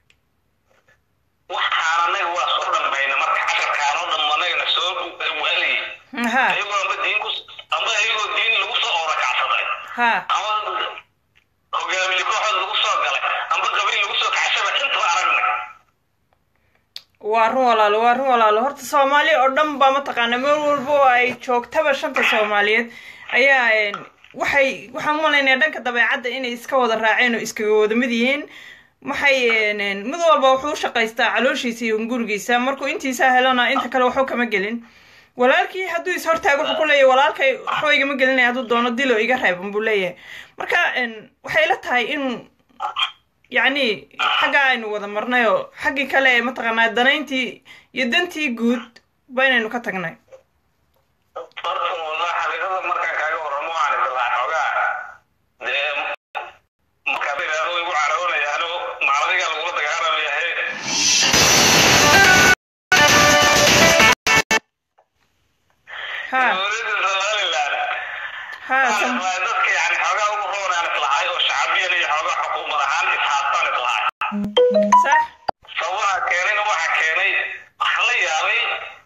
waxaan anaga waa soo dhammayna marka casharkaanoo dhammanayna soo waaliy ha ayagoo amba diin ku amba ayagoo diin lagu soo oorakacsaday ha ama hogaamiye kooxood lagu soo galay amba gabriil lagu soo kacsaba intaba aragnay waa run walaalo waa run walaalo horta soomaali oo dhan baa mataqaana meel walba oo ay joogtaba shanta soomaaliyeed ayaa een, waxay waxaan u malaynayaa dhanka dabeecadda inay iska wada raaceen oo iskaga wada mid yihiin maxay een, een, mid walba wuxuu u shaqaystaa calooshiisa iyo gurigiisa markuu intiisa helana inta kale waxba kama gelin walaalkii hadduu is hortaago wuxuu ku leeyahay walaalkay waxba igama gelinaya hadduu doono dilo iga reeban buu leeyahay marka een, waxay la tahay in yacni xagga aynu wada marnay oo xaggii kale ee mataqaanaa danayntii iyo dantii guud baynaynu ka tagnay horta wallah xaqiiqada markaan kaaga warramo waxaan islaa xoogaa sax sababaha keenayna waxa keenay waxaa la yaabay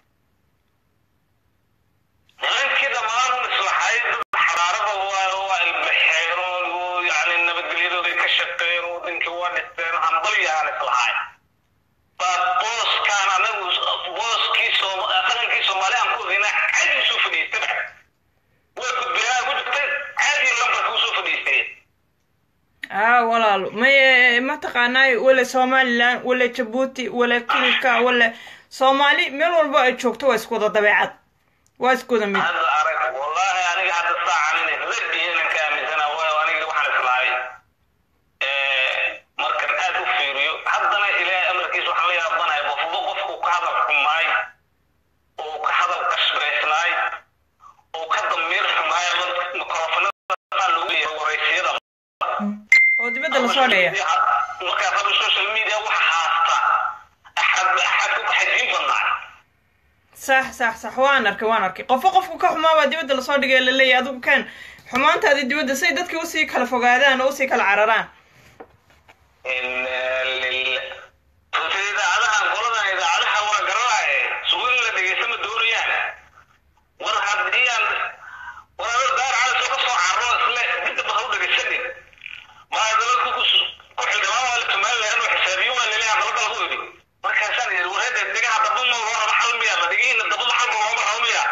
nimankii dhammaan islaxay dad xaraarada waa waa ilbaxeen oo yani nabadgelyadooday ka shaqeeyeen wadankii waa dhisteen hambalyaan islahay baa booskaan anagu booskii soom- dhaqankii soomaali aan ku hina caadi usoo fadhiistaba way gudbeenaa ku jirtay caadi lambarka usoo fadhiisteen aa walaalo may mataqaanaa wala somalilan wala jabuuti wala kilka wala soomaali meel walba ay joogto waa isku wada dabeecad waa isku wada mid hadda arag wallahi aniga hadda saacan in rag iyo inaan ka aaminsana waayo aniga waxaan islahay markan aad u fiiriyo haddana ilaahay amarkiisa waxaan la yaabanahay qofba qofku ka hadal xumaay oo ka hadal qashbaysnaay oo ka damiir xumaay mikrofonada qaar lagu leeyahay waraysiyada oo dibadda lasoo dheeya markaa raba social media wax haasta axad axad ku baxaysiin badnaa sax sax sax waan arkay waan arkay qofo qofku ka xumaabaa dibadda lasoo dhigay laleeyahy adigu kaan xumaantaadii dibadda say dadkii usii kala fogaadaan oo usii kala cararaan runta idaacadahan qoladan idaacadaha waa garanaaye suguin la dhegeysta ma doonayaan war haddii aan waraado daar cali soo ka soo carro isle midda baka u dhegeysanin maa dalad ku ku xildhibaan waa la tumaan lahan oo xisaabiyo waa laleeyahay dalada lagu yidhi markaasaan yidhi wareede dhegaha daba ma loo raba xal miya ma dhegihiina dabada xal ma looma rabo miya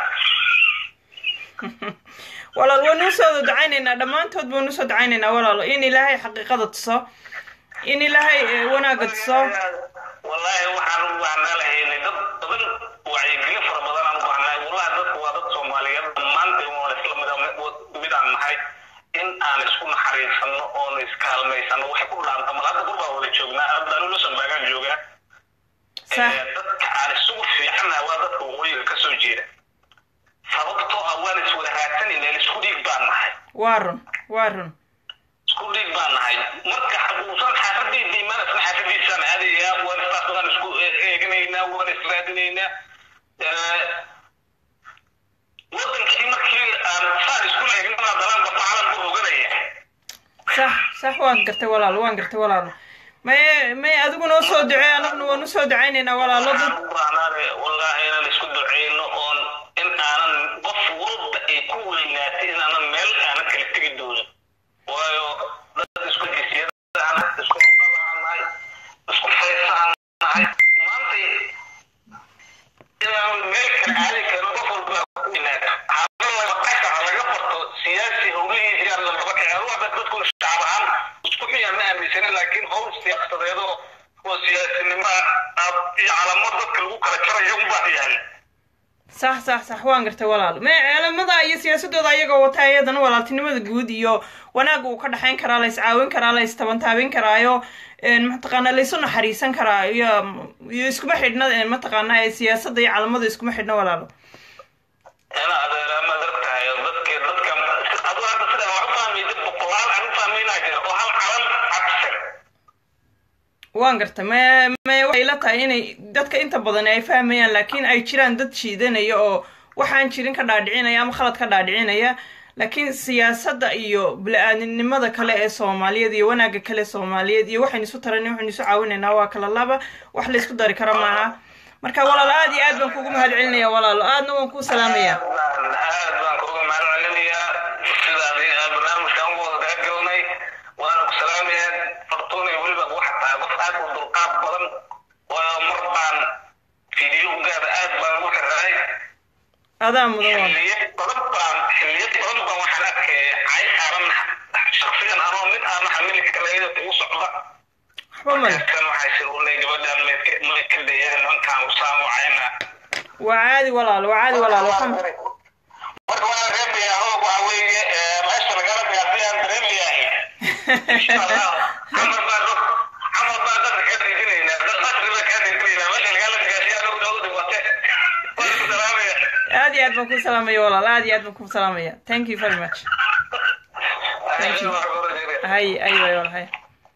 walaal waan usoo ducaynaynaa dhammaantood baan usoo ducaynaynaa walaalo in ilaahay xaqiiqada tuso in ilaahay eh, wanaagga tuso wallaahi waxaan u baahnaa lahaynay dad badan wacyigelin fara badan aan u baahnaa wallahi dadku waa dad soomaaliyeed dhammaanteen waan isla mid mid aan nahay in aan isku naxariisano oon iskaalmaysano waxay ku dhaanta mal hadda gurbaa wada joognaa haddaanu lusanbaagaan joogaa sax Ee, dadka aan isugu fiicanahay waa dadka waqooyiga ka soo jeeda sababtoo ah waan iswada raadsanayna isku dhiig baan nahay waa run waa run isku dhiig baan nahay marka uusan xaafadiisa imaan isna xaafadiisaan aadayaa waan istaas waan isku eeganaynaa waan israadinaynaa wadankii markii aan saan isku eegnana dalaan bata calanku oganaya sax sax waan gartay walaalo waan gartay walaalo may may adigu noo soo ducee anaguna waan usoo ducaynaynaa walaalo dad waxaan u baahnaade wallaahi inaan isku duceyno oon in aanan qof walba ay ku weynaatay in aanan meel aanan kala tegi doonin waayo dad isku jisyadahan isku luqadahan nahay isku faysahan nahay maantay inaan meel kala aadi karno qof walba ku weynaata hadala qashaca laga barto siyaasi howlihiisi aan lambaba kaceen waxba dadku shacab ahaan isku xuyaan ma aaminsanin laakiin howl siyaasadeedo oo siyaasinimo ah iyo calamad dadka lagu kala jarayo unbaa yaal sax sax sax waan gartay walaalo may caalamada iyo siyaasadooda ayagoo wata iyadana walaaltinimada guud iyo wanaagga uu ka dhexayn karaa la iscaawin karaa la istabantaabin karaayo een, mataqaanaa laysu naxariisan karaa iyo iyo iskuma xidhna een, mataqaanaa ee siyaasadda iyo calamada iskuma xidhna walaalo ina adeeraa ma adag tahay dadka dadka adu hadda sida wax u fahmay dad boqolaal aan u fahmaynaa jira oo hal calan cabsan waan gartay may may waxay la tahay inay dadka inta badan ay fahmayaan laakiin ay jiraan dad shiidanaya oo waxaan jirin ka dhaadhicinaya ama khalad ka dhaadhicinaya laakiin siyaasadda iyo bili-aadinimada kale ee soomaaliyeed iyo wanaagga kale ee soomaaliyeed iyo waxaynu isu taran waxaynu isu caawinaynaa waa kala laba wax la isku dari karo maaha marka walaalo aad iyo aad baan kugu mahad celinaya walaalo aadna waan kuu salaamaya aad baan aad baan kuga mahad celinayaa sidaadi barnaamijkan ugu wada galnay waana ku salaamayaa fartuunay weliba waxa tahay qof aad u dulqaad badan waayo mar baan fiidiyowgaada aad baan ugu xirahay adaa mudan waa xilliyo badan baan xilliyo badan baan waxaan arkaya cay saaran shaksigan anoo mid aan xamili karayda ugu socda waxba male kan waxay sirunay gabadhan may ka dayeen ninkaan usaamo cayna waa caadi walaalo waa caadi walaalo waxaan marka waan dareemayaa hoog waxa weeye meesha lagala gaartay aan dareemayahay insha allah camal baa dad camal baa dadka ka dhiginaynaa dad qasriba ka dhiginaynaa meesha lagala gaartay anagu noogu dhigwate waan ku salaamaya aad iyo aad baan kuu salaamaya walaalo aad iyo aad baan kuu salaamaya thank you very much Thank you. hay ay way wal hay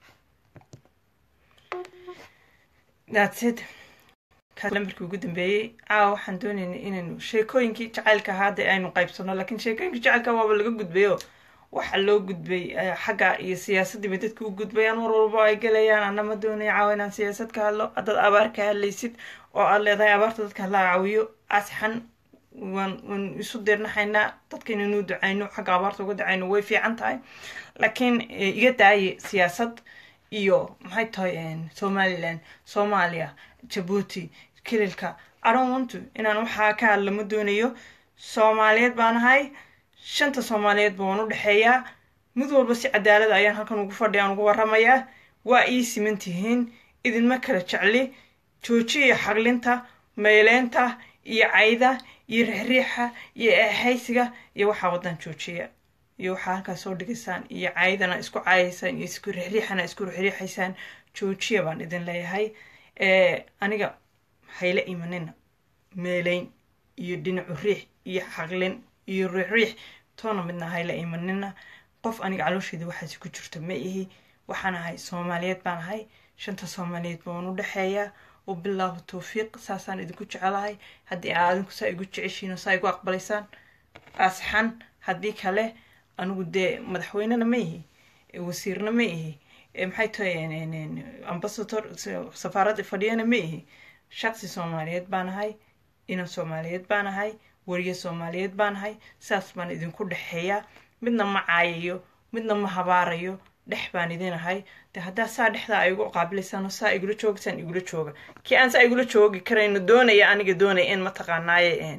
that's it kaas lambarkii ugu dambeeyey caawa waxaan doonaynay inaynu sheekooyinkii jacaylka ahaa hadda aynu qaybsano laakiin sheekooyinkii jacaylka waaba laga gudbayo waxa loo gudbay eh, xagga iyo siyaasaddii bay dadka u gudbayaan mar walba ay gelayaan ana ma doonaya caawa inaan siyaasad ka hadlo haddaad abaar ka hadlaysid oo aad leedahay abaarta dadka hala caawiyo asxan waan waan isu dirnaxaynaa dadka inaynu ducayno xagga abaarta uga ducayno way fiican tahay laakiin eh, iga daaye siyaasad iyo maxay tahay een, somaliland soomaaliya jabuuti kililka i don't want to inaan waxaa ka hadla ma doonayo soomaaliyeed baan ahay shanta soomaaliyeed baan u dhexeeyaa mid walba si cadaalada ayaan halkan ugu fadhiya aan ugu waramayaa waa ii siman tihiin idinma kala jecli joojiya xaglinta mayleynta iyo cayda iyo rixriixa iyo eexaysiga iyo waxaa wadan joojiya iyo waxaa halkaas soo dhigaysaan iyo caydana isku caayaysaan iyo isku rixriixana isku rixriixaysaan joojiya baan idin leeyahay Eh, aniga hayla imanina meeleyn iyo dhinacu riix iyo xaqlin iyo riixriix toona midna hayla imanina qof aniga caloosheeda waxaasi ku jirto ma ihi waxaan ahay soomaaliyeed baan ahay shanta soomaaliyeed baan u dhexeeyaa wabilaahu towfiiq saasaan idinku jecelahay haddii aa adinku saa igu jeceshiin oo saa igu aqbalaysaan asxan haddii kale anigu dee madaxweynena ma ihi eh, wasiirna ma ihi eh, maxay tahay ambasador safaaradda fadhiyana ma ihi shaqsi soomaaliyeed baan ahay inan soomaaliyeed baan ahay wariye soomaaliyeed baan ahay saas baan idinku dhexeeyaa midna ma caayayo midna ma habaarayo dhex baan idin ahay de haddaa saa dhexdaa ay igu qaabilaysaan oo saa igula joogaysaan igula jooga kii aan saa igula joogi karayno doonaya aniga doonaya in mataqaanaaye een,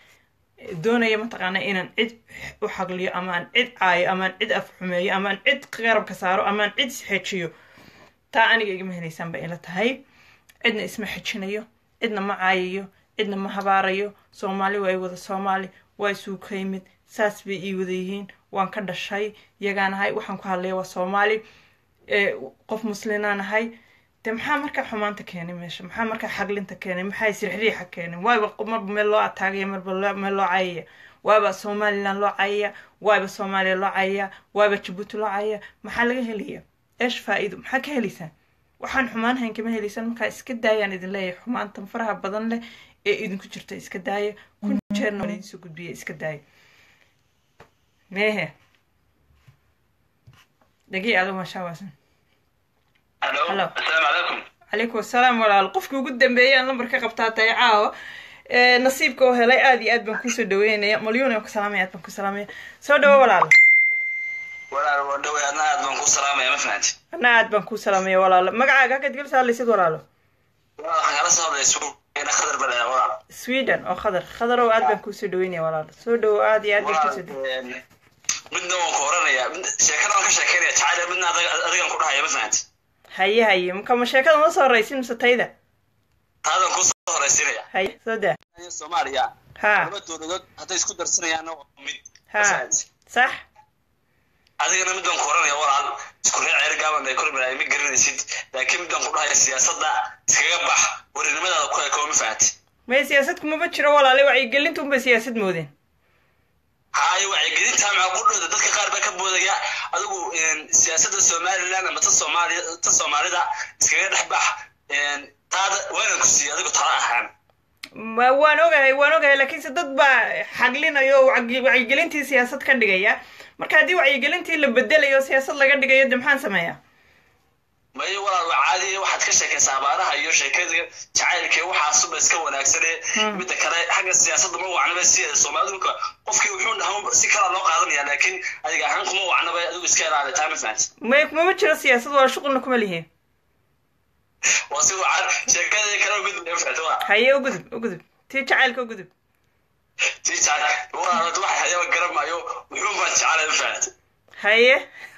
doonaya mataqaanaa inaan cid u xagliyo ama aan cid caayo ama aan cid afxumeeyo ama aan cid qarabka saaro ama aan cid isxejiyo taa aniga igama helaysaan ba ila tahay cidna isma xejinayo cidna ma caayayo cidna ma habaarayo soomaali waa i wada soomaali waa isuu ka yimid saas bay ii wada yihiin waan ka dhashay yagaan ahay waxaan ku hadlaya waa soomaali Eh, qof muslinaan ahay de maxaa markaa xumaanta keenay meesha maxaa markaa xaglinta keenay maxaa isrixriixa keenay waaba qof marba meel loo ataagaya marba loo- meel loo cayaya waaba somaliland loo cayaya waaba soomaaliya loo cayaya waaba jabuuti loo cayaya maxaa laga helaya eesh faa-iido maxaa ka helaysaan waxaan xumaan hayn kama helaysaan markaa iska daayaan idin leeyahay xumaantan faraha badan leh ee idinku jirta iska daaya kun jeerna waan idinsoo gudbiya iska daaya meehe dagii ado maashaa waasan Hello. Hello. Assalaamu calaykum. calaykum asalaam walaal qofkii ugu dambeeyay aan lambar ka qabtaa tahay caawa ee nasiibka oo helay aad iyo aad baan kusoo dhaweynaya malyuun aan ku salaamaya aad baan ku salaamaya soo dhawo walaal Walaal waa dhowey adna aad baan ku salaamaya ma fahanti. anna aad baan ku salaamaya walaal magacaaga halkaad gel saallaysid walaalo Walaal waxaan kala soo hadlay suuqeena khadar bale walaal. sweden oo khadar khadarow aad baan kusoo dhaweynaya walaal soo dhawo aad iyo aad baan kusoo dhawe Walaal, een, midna waan ku oranayaa mid- sheekada waan ka sheekeynaya jacayl midna adiga- adigan ku dhahaya ma fahanti. haye haye maka ma sheekada ma soo horaysin mise tayda Taadan ku soo horaysiinaya. haye soo daa Soomaaliya ha laba dowladood hadday isku darsanayaanna waa mid. Ha. Ma fahanti. sax adigana midaan ku oranaya walaal isku reer ceer gaaban ay kormay ma garanaysid laakiin midaan ku dhahaya siyaasadda iskaga bax warinimadaada ku ekoo ma fahanti may siyaasad kumaba jiro walaale wacyigelinta unbay siyaasad moodeen haayo wacyigelinta maxaa ku dhowda dadka qaar baa ka boodaya adigu een, siyaasadda somaliland ama ta soomaaliya ta soomaalida iskaga dhex bax een, taada waanan ku siiyey adigu tala ahaan ma waan ogahay waan ogahay laakiinse dad baa xaglinaya oo wacyi- wacyigelintii siyaasad ka dhigaya marka haddii wacyigelintii la bedelayo oo siyaasad laga dhigayo de maxaan sameeyaa mayo walaal waa caadi waxaad ka sheekaysaa abaaraha iyo sheekada jacaylka iyo waxaasuba iska wanaagsane Hmm. midda kale xagga siyaasadda ma wacnaba si soomaalidunka qofkii wuxuu dhahan si kala loo qaadanaya laakiin adiga ahaan kuma wacnaba adigu iska ilaali taa ma fahanti may kumama jiro siyaasad waa shuqulna kuma lihiin waa si wacan sheekada kale gudub ma fahanti waa haye u gudub u gudub tii jacaylka u gudub tii jacayl walaal wax hayaba garamayo wuxuu baan jecelahay ma fahanti haye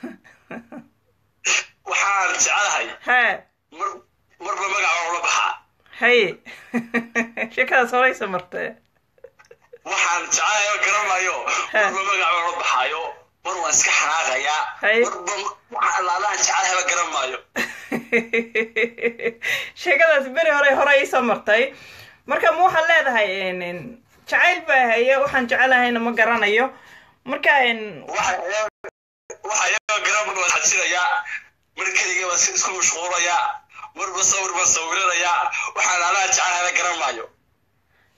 waxaan jecelahay ha mar marba magaca ula baxaa haye sheekadaas horeysa marta waxaan jecelahay garamayo marba magaca ula baxaayo mar waan iska xanaaqayaa Hay. marba waxa allaalahan jecelahayba garamaayo sheekadaas beri hore hore iisoo martay marka ma waxaan leedahay en- en, jacayl baa haye waxaan jecelahayna ma garanayo marka en, waxa iyaga garan baan xajinayaa mar keligay baan si isku mashquulayaa marba sawir baan sawiranayaa waxaan allaha jecelahayba garamaayo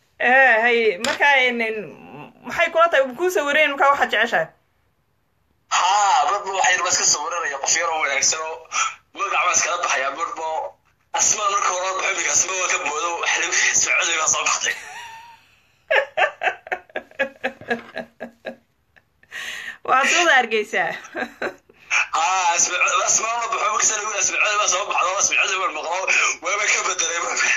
eh, haye marka en- en, maxay kula tahay kuu sawireen markaa waxaad jeceshahay haa marba waxay baa iska sawiranaya qof yaroo wanaagsan oo magac baa iskala baxaya marba asmaa marka hore baxo iminka asmaa waa ka moodo socodii baa soo baxday waxaad sooda hargeysaa haa asmaa la baxo marka sana wiil asmacada baa soo baxdo asmacada baa maqlo waaba ka bedelay marka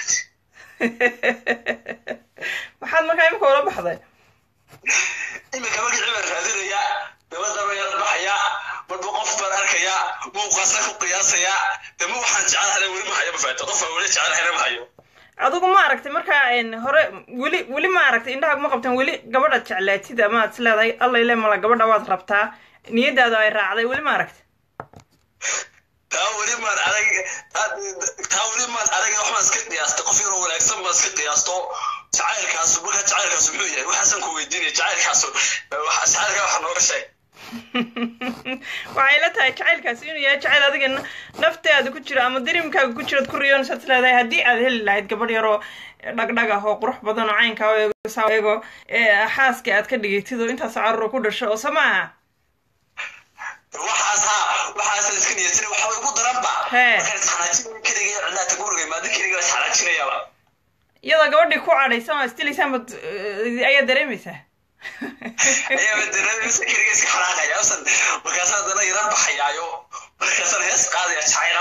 maxaad markaa imika ula baxday iminka magacii baan raadinaya dabada baa yara baxaya marba qof baan arkaya muuqaasa ku qiyaasaya dama waxaan jecelahay weli ma hayo ma fahato qof aan weli jecelahayna ma hayo adigu ma aragtay markaa een, hore weli weli ma aragtay indhaha ma qabtan weli gabadhaad jeclaatid ama aad is leedahay alla ile mala gabadha waad rabtaa niyadaada ay raacday weli ma aragtay taa weli maan arag taa weli maan arag waxbaan iska qiyaastay qof yaroo wanaagsan baan iska qiyaasto jacaylkaasu markaa jacaylkaasu muxuu yahay waxaasaan ku weydiinaya jacaylkaasu waxa- jacaylkaa waxa nooga sheeg waxay la tahay jacaylkaasi inuu yahay jacayl adiga na- naftaada ku jiro ama dirimkaaga ku jirood ku riyoonaysaad is leedahay haddii aad heli lahayd gabadh yaroo dhagdhag ah oo qurux badan oo caynkaa oo eego saa eego ee xaaska aad ka dhigaytid oo intaas carruur ku dhasho oo samaaha waxaas haa waxaasaan iska niyadsanay waxba igu daranba Hee. markaan isxanaajinaya keliga cidlaata guriga imaado keliga isxanaajinayaaba iyadoo gabadhii ku cadhaysan oo isdilaysaan bad ayaa dareemaysaa ayaaba dareemaysa keliga iska xanaaqaya usan markaasaan haddana yaran baxayaayo markaasaan hees qaadaya jacayla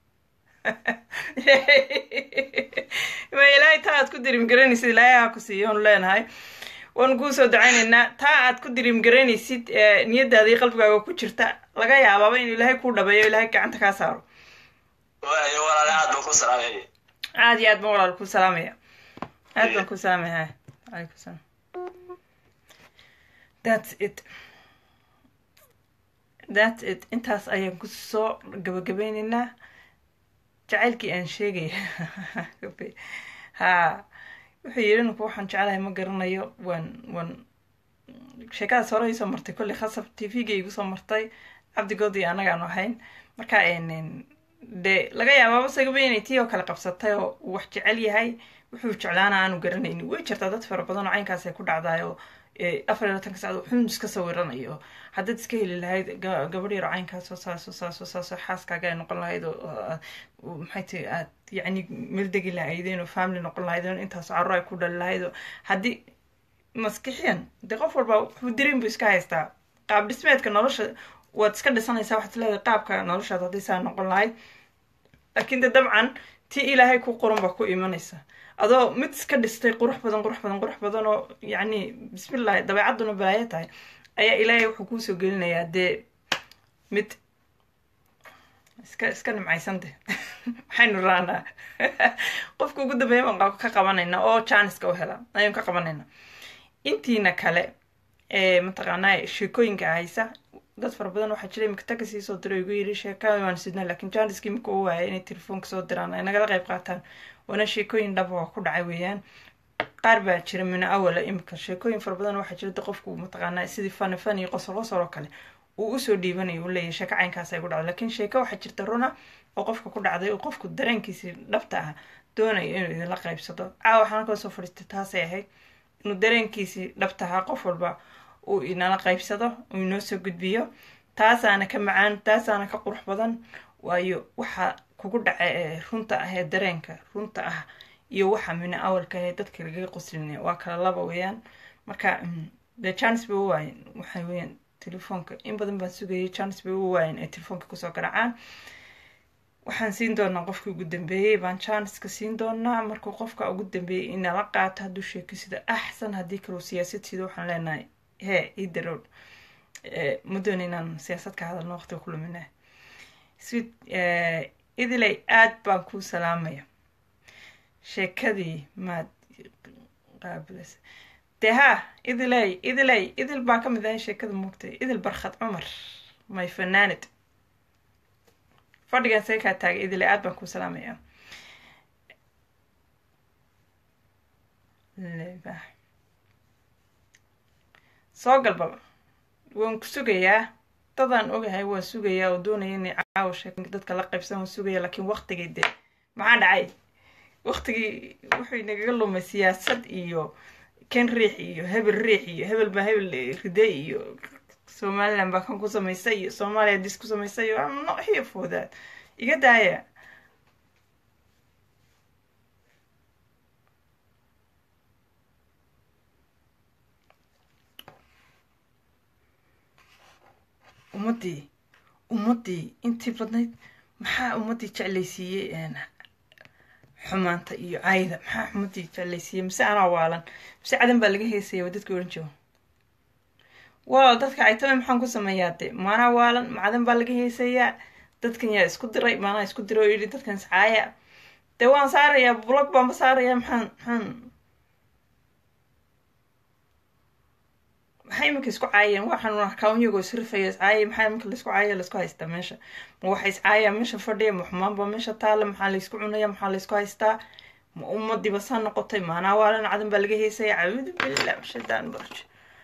ma ilaahay taa aad ku dirim garanaysid ilaahay ha ku siiyo oonu leenahay waanu kuu soo dacaynaynaa taa aad ku dirim garanaysid ee niyadaada iyo qalbigaaga ku jirta laga yaabaaba inuu ilaahay kuu dhabeeyo ilaahay gacanta kaa saaro waayo walaale aad baan ku salaamaya aad iyo aad baan walaal kuu salaamaya aad baan kuu salaamaya calaykum salaam that's it that's it intaas ayaan ku soo gabagabeynaynaa jacaylkii aan sheegaya ha wuxuu yidhi ninku waxaan jecelahay ma garanayo waan waan sheekadaas hore iisoo martay kolley khasab t v-ga igu soo martay cabdigood iyo annagaanu ahayn marka een, dee laga yaabaaba sagaba inay tii oo kale qabsatay oo uu wax jecel yahay wuxuu jeclaana aanu garanaynin way jirtaa dad fara badan oo caynkaas ay ku dhacdayo afar iyo labatanka sacad wuxuun iska sawiranayo haddaad iska heli lahayd ga- gabadh yaro caynkaasoo saasoo saasoo saasoo xaaskaaga ay noqon lahayd oo oo- oo maxay tahay aad yacni meel degi lahaydeen oo family noqon lahaydeen intaas carruur ay ku dhali lahayd oo haddii maskixiyan dee qof walba wuxuu dareem buu iska haystaa qaab dhismeedka nolosha waad iska dhisanaysaa waxaad leedahay qaabka noloshaad haddii saa noqon lahayd laakiin de dabcan tii ilaahay ku qoran baa ku imanaysa adoo mid iska dhistay qurux badan qurux badan qurux badan oo yacni bismillahi dabeecadduna balaayo tahay ayaa ilaahay wuxuu kuusoo gelinayaa dee mid iska iska nimcaysante maxaynu raanaa qofka ugu dambeeya baan ka qabanayna oo janiska u hela ayaan ka qabanayna intiina kale ee mataqaanaa sheekooyinka haysa dad fara badan waxaa jira imika taga sii soo diray igu yiri sheekada waan sidnaa laakiin janiska imika u waaya inay telefoonka soo diraan ay nagala qayb qaataan waana sheekooyin dhaba oo ku dhacay weeyaan qaar baa jira mina awala imika sheekooyin fara badan waxaa jira de qofku mataqaanaa sidii fani fani qosol qosol oo kale uu usoo dhiibanayo uu leeyahay sheeko caynkaas ay ku dhacday laakiin sheeko waxaa jirta runa oo qofka ku dhacday oo qofku dareenkiisii dhabta ah doonayo inuu idinla qaybsado caawa waxaan halkaa soo fadhiistay taasay ahayd inuu dareenkiisii dhabta ahaa qof walba uu inala qaybsado uu inoo soo gudbiyo taasaana ka macaan taasaana ka qurux badan waayo waxa kugu dhaca ee runta ah ee dareenka runta ah iyo waxa mina awalka ee dadka lagaga qoslinaya waa kala laba weeyaan marka mm, dee chance bay u waayeen waxay weeyaan telefoonka in badan baan sugayay chance bay u waayeen ay telefoonka kusoo garaacaan waxaan siin doonaa qofkii ugu dambeeyey baan chanceska siin doonaa markuu qofka ugu dambeeyey inala qaato hadduu sheeko sida axsan haddii kaleu siyaasad sida waxaan leenahay hee ii darow ma doona inaan siyaasad ka hadalno waqtiga ku luminaa sweet idiley aad baan kuu salaamaya sheekadii maad qaabilaysa dee haa idiley idiley idil baa ka mid ahay sheekada moogtay idil barkhad cumar may fanaanid fadhigan see kaa taagay idiley aad baan kuu salaamaya Lebax. soo galbaba waan ku sugayaa dadaan ogahay waan sugayaa oo doonaya inay caawa sheek dadka la qaybsan waan sugaya laakiin waqtigii dee maxaa dhacay waqtigii wuxuu inagaga lumay siyaasad iyo ken riix iyo hebel riix iyo hebel baa hebel ride iyo somaliland baa kan ku samaysay iyo soomaaliya dis ku samaysay iyo I'm not here for that iga daaya ummaddii ummaddii intii badnayd maxaa ummaddii jeclaysiiyey een, xumaanta iyo cayda maxaa ummaddii jeclaysiiyey mise anaa waalan mise cadan baa laga heesaya waa dadka oran jooga walaal dadka caytame maxaan ku sameeyaa de maanaa waalan macadan baa laga heesayaa dadkan yaa isku diray maanaa isku diray oo yidhi dadkan iscaaya dee waan saarayaa blog baanba saarayaa maxaan maxaan maxay iminka isku caayeen waxaan arkaa iyagoo isrifaya iscaayay maxaa iminka laisku caaya laisku haystaa meesha ma waxa iscaaya meesha fadhiya ma xumaanba meesha taala maxaa laysku cunaya maxaa laysku haystaa ma ummadiiba saa noqotay maanaa waalan cadan baa laga heesaya cabuudu billah shadaan barj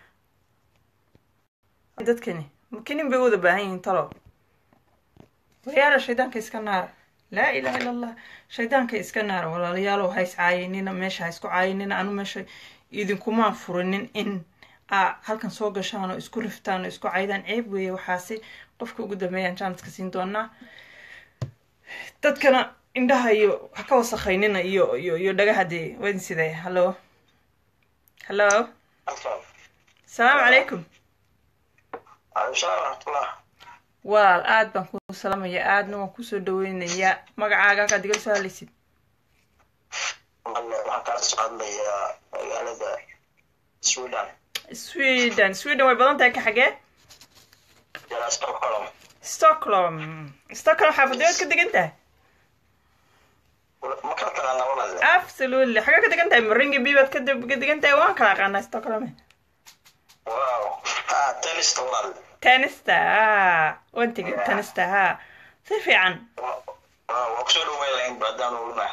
dadkani makinin bay wada baahan yihiin talo waryaala shaydaanka iska naara laa ilaha illa allah shaydaanka iska naara walaalayaalow ha is caayinina meesha ha isku caayinina anu meesha idinkumaan furinin in aa halkan soo gashaan oo isku riftaan oo isku caydaan ceeb weeye waxaasi qofka ugu dambeeyaan jaanadka siin doonaa dadkana indhaha iyo ha ka wasakhaynina iyo iyo iyo dhagaha dee wadin sidee hallo hallo asalaamu calaykum walaal aad baan ku salamaya aadna waan kusoo dhaweynayaa magacaaga halkaad igala soo hadlaysid waxaan kala socodlayaa magaalada sweden sweden sweden way badan tahay ka xagee ilaa stockholm stockholm stockholm xaafadeed ka degan tahay ma kala taqaana walaale absolutely xagee ka degan tahay maringi bibaad ka de- ka degan tahay waan kala aqaanaa stockholm wow ha tenista walaale tenista ah waan tegay tenista ha si fiican waa kusoo dhaweyn lahayn baadaan uluna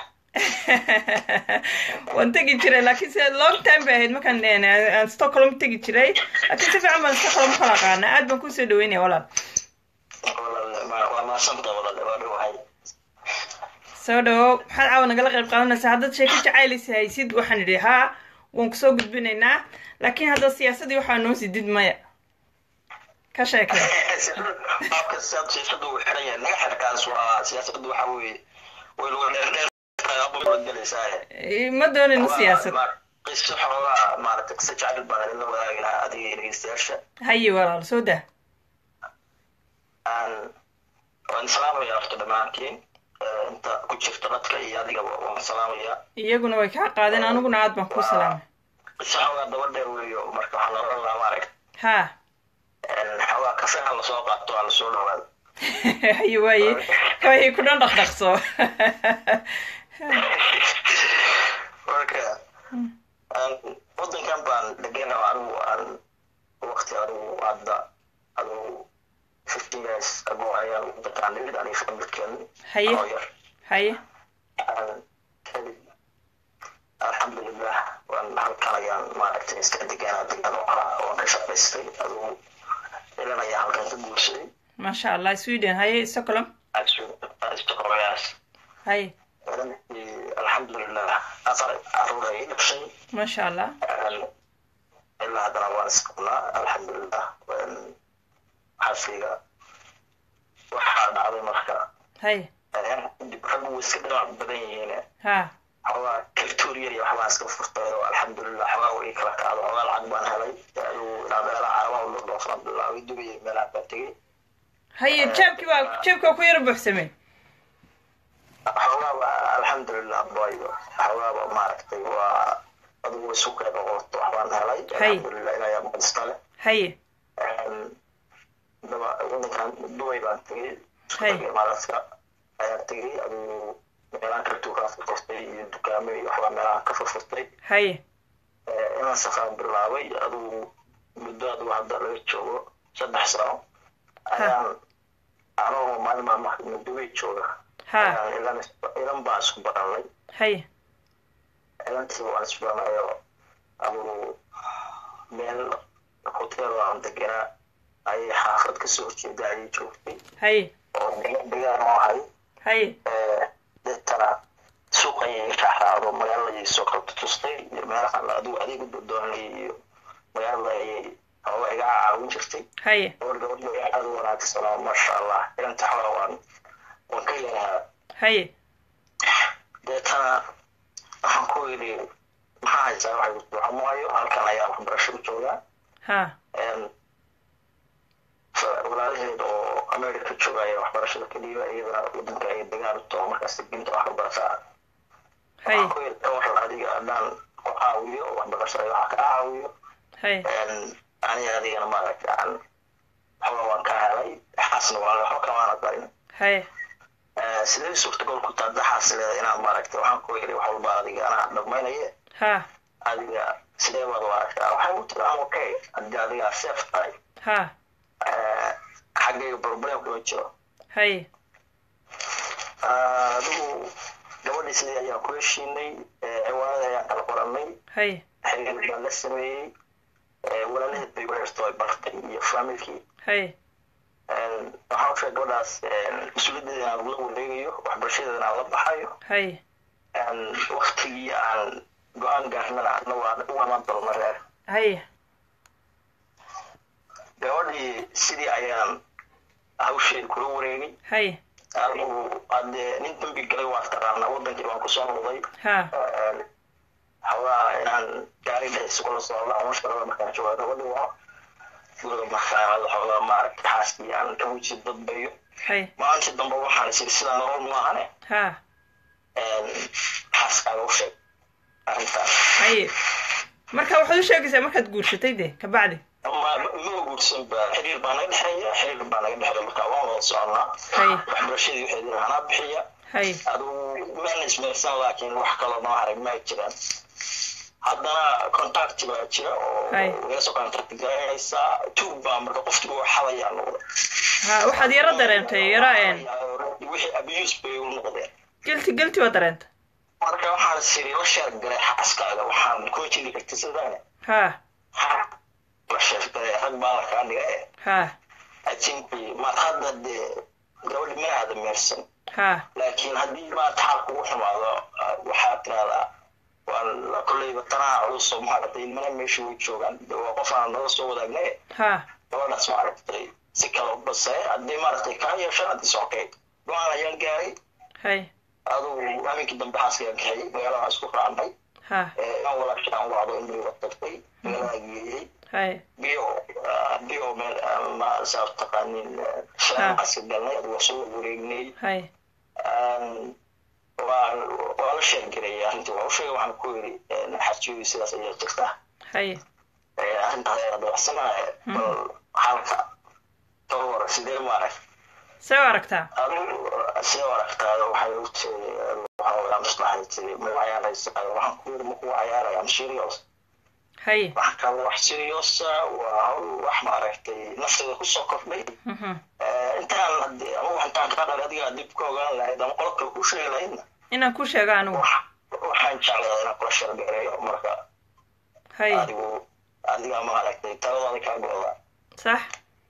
waan tegi jiray laakiin se long time bay ahayd markaan een, aan stockholm tegi jiray laakiin si fiican baan stockholm kala aqaanaa aad baan kusoo dhaweynaya walaal walaale ma- waa maasanta walaale waa dhawahay soo dhawow maxaad caawa nagala qayb qaadanaysaa haddaad sheeko jacaylisa haysid waxaan idhi haa waan kusoo gudbinaynaa laakiin hadda siyaasadii waxaa noo sidid maya ka sheekay qaabka siyaad siyaasadu uu xiran yahay naga xirkaas waa siyaasadu waxa weeye way lagu dheerdheer gelaysaa Eh, ma doonayno siyaasad qiso xoogaa maaragtay qiso jacayl baan idinla wadaagi lahaa adiga iyo dhegeystayaasha haye walaal soo dah aan waan salaamaya horta dhammaantiin Eh, inta ku jirta dadka iyo adigaba waan salaamaya iyaguna way kaa qaadeen aniguna aad baan kuu salaamay qiso xoogaa daba dheer weeyo marka waxaan oran lahaa maaragta haa xoogaa kafe ha lasoo qaato ha lasoo dhawaado haye waaye waaye ku dhan dhaqdhaqso marka aan wadankan baan degana anigu aan waqti anigu hadda anigu fifteen years ago ayaan wadankaan nimid aniga familkeen Haye. oo yar haye aan kadib alxamdulilah waan halkan ayaan maaragtay iska deganaa degan oo ahaa waan ka shaqaystay adigu ilan ayaa halkan ka guursaday maasha allah sweden haye stockholm istoqoyaas haye alxamdulilah afar caruur ayay dhashay maasha allah ilaa haddana waan isqabnaa alxamdulilah xafiga waxaa dhacday marka haye dib raggu way iska dhinac badan yihiin haa xoogaa victoria iyo waxbaan iska furtay oo alxamdulilah xoogaa way kala kacdo xoogaa lacag baan helay adigu ilaa meelaha carabaha u dhordhoofan bilaabay dubay meelaha baan tegey haye jeebkii waa jeebkii waa ku yara buuxsamay xoogaaba alxamdulilah boyo xoogaaba maaragtay waa adigu way isu keen noqoto waxbaan helay Hay. alxamdulilah ilaayaa mahadista leh haye daba wadankan dubay baan tegey Hay. imaaraadka ayaan tegey adigu meelahan kala dukaan furfurtay iyo dukaamo iyo waxbaa meelahan ka furfurtay haye inaan safaan bilaabay adigu muddo adigu hadda laga joogo saddex sano ayaan anoo maalin maalmaha dubay jooga haa ayaan ilan ilan baan isku baranay haye ilantii waan isku baranayo adigu meel hotel aan deganaa ayay xaafad kasoo horjeeda ayay joogtay haye oo degaan degaan oo ahay haye deetana suuq ayay raacraacdo magaalada ayay soo kala tutustay iyo meelahan adigu adeeg u doonay iyo magaalada ayay hoola iga caawin jirtay haye gabadh gabadh aad u wanaagsan oo maasha allah inanta xola waan waan ka yarahaa haye deetana waxaan ku yidhi maxaa haysaa waxay waxamuhayo halkan ayaa waxbarasho u joogaa ha walaalaheed oo america joogaya waxbarashada ka dhiiba iyadana wadanka ay dagaal u taho markaas binta wax ka barataa haye waxaan ku yidhi ka waran adiga haddaan ku caawiyo waxbarashada waxaa ka caawiyo haye aniga adigana maaragta aan xola waan ka helay xaasna waa waxba kamaana darin haye sidee suurtagal ku tahay daxaas leeda inaan maaragta waxaan ku yidhi wax walba adiga anaa dhammaynaye ha adiga sidee baad u aragtaa waxay u tiri am okay haddii adigaa safe tahay ha xaggayga problem kuma jiro haye adigu gabadhii sidii ayaan ku heshiinay ciwaanada ayaan kala qoranay haye xiriir baan la sameeyey walaalaheed bay u xirto ay bartay iyo familkii haye waxaan u sheegay gabadhaas mas-uuliyaddeeda inaan la wareegayo waxbarashadeeda inaan la baxayo haye waktigii aan go-aan gaarnana adna waan u imaan doona reer haye gabadhii sidii ayaan hawsheeda kula wareegay haye adigu hadee nin dambi galay waa taqaanaa wadankii waan kusoo noqday ha xoogaa inaan gaari dhexdiisa kula socda ama shaqada markaan jooga gabadhi waa guriga markaan xoogaa maaragta xaaskii aan ka weji dadbayo haye maalintii dambe waxaan isiri sidaa nolol maahane ha xaaskaaga u sheeg arrintaas haye marka waxaad u sheegaysaa markaad guursatay de kabacdi ma ma guursan ba xiriir baa naga dhexeeya xiriir baa naga dhexeeya marka waan wada soconaa haye waxbarashadii waxeedina anaa bixiya haye adigu maan ismeersan laakiin wax kaloo noo arag ma jiraan haddana contact baa jira oo Hay. iga soo contact garanaysaa tug baa marka qofkii uu xadayaa noqda ha waxaad yaro dareentay yaro een wixii abuse bay u noqdeen gelti gelti waa dareenta marka waxaan siri la sheer garay xaaskaaga waxaan ku jiri karta sidaan ha la sheer garay rag baa la kaa dhiga ee ha ajinkii maad hadda dee gabadhi mana aada meersan ha laakiin haddii maad xaal kugu xumaado ah, waxaa tiraahdaa waan kolleyba tanaa culus oo maaragtay ilmana meesha way joogaan de waa qof aan nala soo wadaagnay ha gabadhaas maaragtay si kale u basay haddii maaragtay kaa yeeshaan haddii sokay go-aan ayaan gaaray haye adugu habeenkii dambe xaaskayaan kaxeeyey magaalada waan isku raacnay ha aan walaasha aan wacdo indhiga tagtay magaalada geeyey haye biyo biyo meel ma saa taqaanin shaaqaska galnay adugu soo wareegnay haye waa waa la sheergarayay arrintii waa u sheegay waxaan ku yidhi xajiyadu sidaas ayaa jirta haye arrintaas ayaa dabacsanaya bal halka ka hor sidee maarag see u aragtaa adigu sidee u aragtaa waxay u tiri waxaa maslaxay tiri ma cayaaraysaa waxaan ku yidhi maku cayaaraya am serious haye wax kale wax seriosa waa hawl wax maaragtay nafteeda kusoo kordhay mhm intaan hadee ama wax intaan kaa dhalay adigaa dib ka ogaan lahayd ama qolo kale ku sheegi lahaydna inaan ku sheego anigu wax- waxaan jecladaa inaan kula sheergareeyo marka haye adigu adigaa maaragtay taladaada kaa go-da sax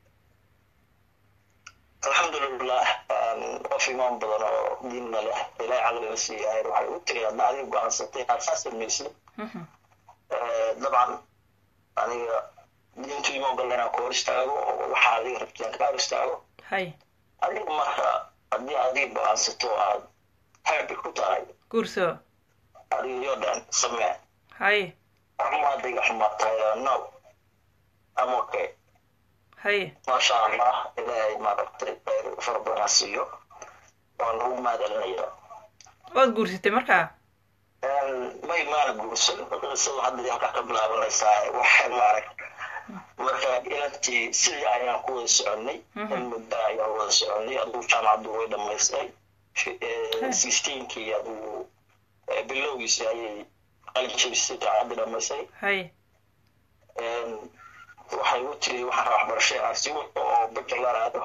alxamdulilah qof imaan badan oo diinna leh ilaahay caqliga siiyahay waxay u tiri hadda adiga go-aansatay inaad saas samaysid mhm dabcan aniga diintu ima ogola inaan ku hor istaago oo waxaa adiga rabtaan kaa hor istaago haye adiga marka haddii adiga go-aansato aad happy ku tahay guurso adiga yoo dhan samee haye ama adiga xumaatahay no am okay haye maasha allah ilaahay maaragtay khayr fara badan ha siiyo waan ugu mahadcelinaya waad guursatay markaa may maana guursan qisada hadda halkaa ka bilaabanaysaa waxay maarag marka inantii sidii ayaan ku wada soconay Mhm. in muddo ayaan wada soconay adigu jaamacaddu way dhamaystay sixteenkii adigu eh, bilowgiisii ayay qalin jabisay jaamacadda dhamaystay haye waxay u tiri waxaan rabaa waxbarasho inaan sii wato oo bachelor aado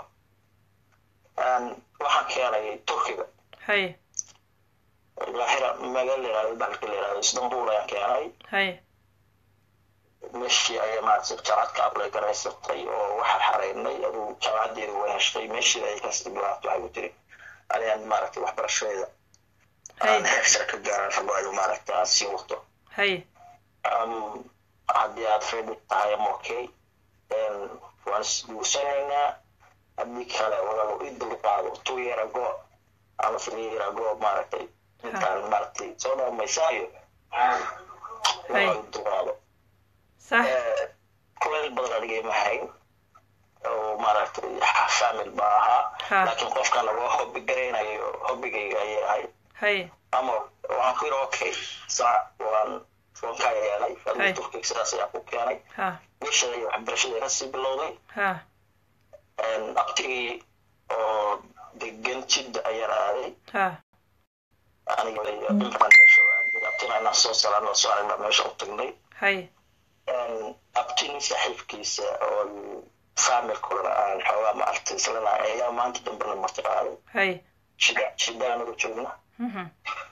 waxaan keenay turkiga haye lahira magaala la yihahdo dalka la yihahdo istanbul ayaan keenay haye meeshii ayay maaragtay jaamacad ka ablay garaysatay oo waxaa xareynay aduu jaamacaddeeda wanaashtay meeshii ay kasii bilaabto waxay u tiri aniyaan maaragtay waxbarashadeeda aan haye heer sare ka gaaran rabo ayu maaragtay aan sii wato haye Um, haddii aad ready tahay ama okay waan isguursanaynaa haddii kale walaalo i dulqaado two year ago ama three year ago maaragtay intaan maaragtay soo dhamaysaayo walaalo i dulqaado sax kuleyl badan anigay ma hayn oo maaragtay famil baa ahaa Ha. laakiin qofkan waa hobbi garaynayo hobbigayga ayay ahayd haye ama waxaan ku yidhi okay saa waan waan kaa yeelay Hay. adigu turkiga sidaas ayaa ku keenay ha meeshada iyo waxbarashada kasii bilowday ha abtigii oo degan jidda ayaan aaday ha aniga iyo intaan meesha aaday abtina inaan soo salaano soo aragnaa meesha u tagnay haye abtini saaxiibkiisa oo familkuna aan xoogaa maaragtay islana ayaa maanta dambena marti qaaday haye jidda jidda anagu joogna mhm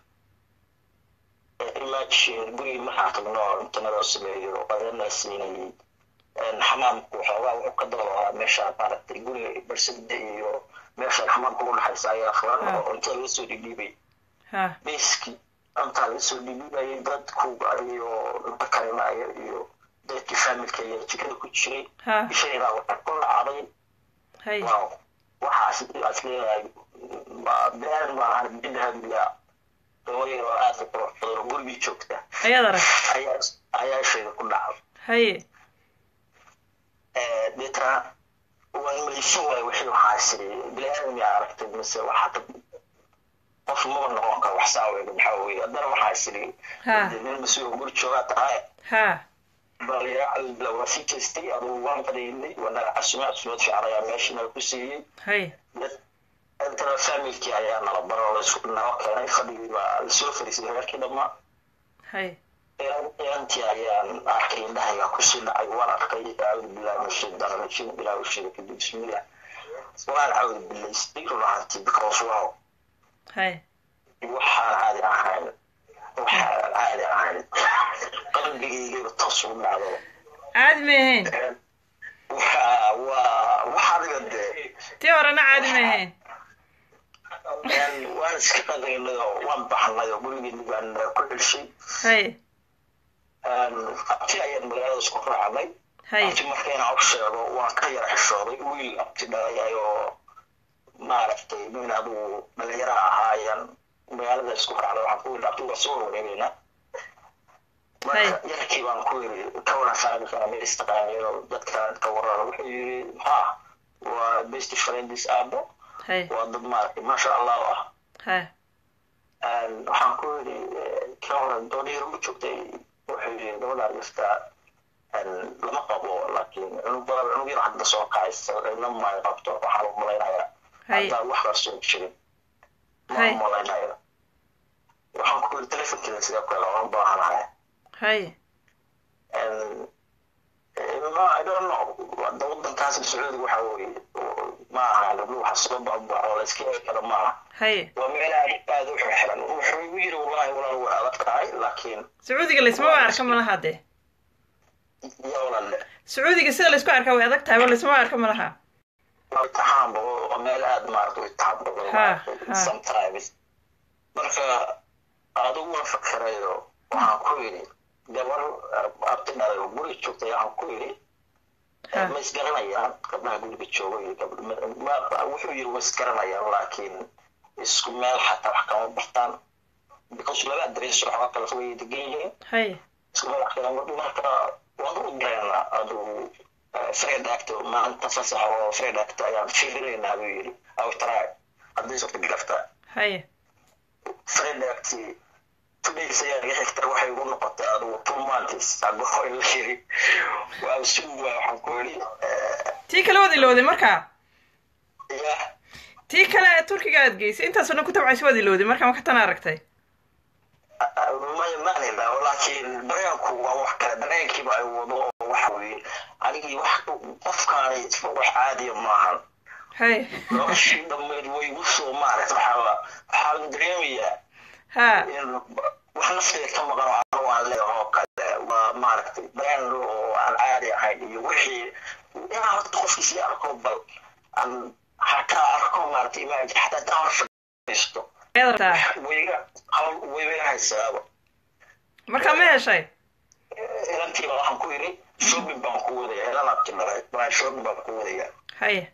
imagine gurigii markaan tagno oo intanadoo sameeyo adana siinayay xamaamku waxoogaa wuxuu ka dabalahaa meesha maaragtay guriga barsada iyo meesha xamaamka u dhexaysa ayaa furan oo cuntada laga soo dhidhiibay ha beski cuntaa laga soo dhidhiibayay dadku iyo cunto karinaayo iyo dadkii familka iyo jikada ku jiray ha ishaydaa waxaa ku dhacday haye waaw waxaas aas leeyahay ma- been maahan bidhabiya hooyay oo aad u qurux badan oo gurigii joogta ayaad arag ayaa ayaa ishayda ku dhacday haye deetana waan maysan waay wixii waxaa isiri bini-aadam yaa aragtay mise waxaa ka qof maba noqon karo wax saaweyga maxaa weye haddana waxaa isiri Ha. nin mas-uul guri joogaa tahay ha bal waa sii jeestay adugu waan qadaynay waa naga casume casumeed fiican ayaa meesha naga ku siiyey haye intana familkii ayaa nala baro laisku nala keenay fadhigii baa lasoo fariisay reerkii dhammaa haye inantii ayaan arkay indhahayga kusii dhacay waan arkay acuudu billahi min shaytaan rajiim ilaah u sheegay kadib bismillah waan acuudu billaystay run ahaantii because wow haye waxaan caadi ahayn waxaan caadi ahayn qalbigaygayba toos ugu dhacdo caadi may ahayn waa waa waxa adiga dee tii horena caadi may ahayn waan iska qadaynay oo waan baxnay oo gurigeeni baan ku celshay haye abti ayaan magaalada isku raacnay haye abti markayna u sheego waan ka yara xishooday wiil abti dhalay oo maaragtay nin adigu dhalinyara ahaayaan magaalada isku raacnay waxaan ku yidhi abti waa soo wareegaynaa marka yarkii baan ku yidhi ka waran faamilka ma istaqaaniyo dadkan ka waran wuxuu yidhi ha waa best friends aabo haye waa dad maaragtay maasha allah ah haye waxaan ku yidhi ka waran dooniyar u joogtay wuxuu yidhi gabadhaan jirta lama qabo laakiin cunug badan cunug yar hadda soo kacaysa ina may qabto waxaan u malaynayaa haye haddaan wax qarsoon jirin ma Hay. u malaynaya waxaan ku yidhi telefonkeeda sidee ku hela waan baahanahay haye ma i don't know hadda wadankaas sacuudiga waxa weeye ma aha gabdho waxa soo baxbaxo la iska heli karo maaha haye waa meel aad aad u xirxiran wuxuu igu yidhi wallahi walaal way adag tahay laakiin sacuudiga laysmaba arka malaha dee yaa walaale sacuudiga sida laysku arkaa way adag tahay ba laysmaba arka malaha imtixaan waa meel aad maarata u imtixaan badan Ha, maaragtay, ha. sometimes marka adiguna fakerayo waxaan ku yidhi gabar abti dhalay oo guriga joogtay waxaan ku yidhi Ha. ma isgaranayaan gabdhaha guriga jooga iyo gabdh ma- ma- wuxuu yidhi waa isgaranayaan laakiin isku meel xataa wax kama bartaan because laba adrees waxba kala fogay degan yihiin haye isku meel wax kala marka waan u dareennaa adigu fred acto maanta fasax oo fred acto ayaan fiirinaynaa buu yidhi awtaraay haddii suurta galaftaa haye fred acti tudays ayaa iga xigta waxay ugu noqotay adigu two months ago in la yiri waa sugu waa waxaan ku yidhi tii kale waad ilowday markaa ya tii kale turkiga aad geysay intaasoo dhan ku tabcaysa waad ilowday markaa ma ka tan aragtay maya maanila laakiin dareenku waa wax kale dareenkiiba ay wado oo waxa weeye anigii wax qofkaani wax caadiya maahan haye noloshii dhammeyd way igu soo maaragta waxaa waxaa la dareemayaa ha in wax nafteeda ka maqan oo anigu aan leeyahay oo kale waa maaragtay dareen oo aan caadi ahayn iyo wixii inaan horta qofkiisii arko bal aan hataa arko maaragtay imaaji xataa intaan hor fadhiisto ayaad rabtaa wayga hawl wayga haysaaba markaa ma heshay inantiiba waxaan ku yidhi shopping baan ku wadaya ilan abti dhalay maa shopping baan ku wadaya haye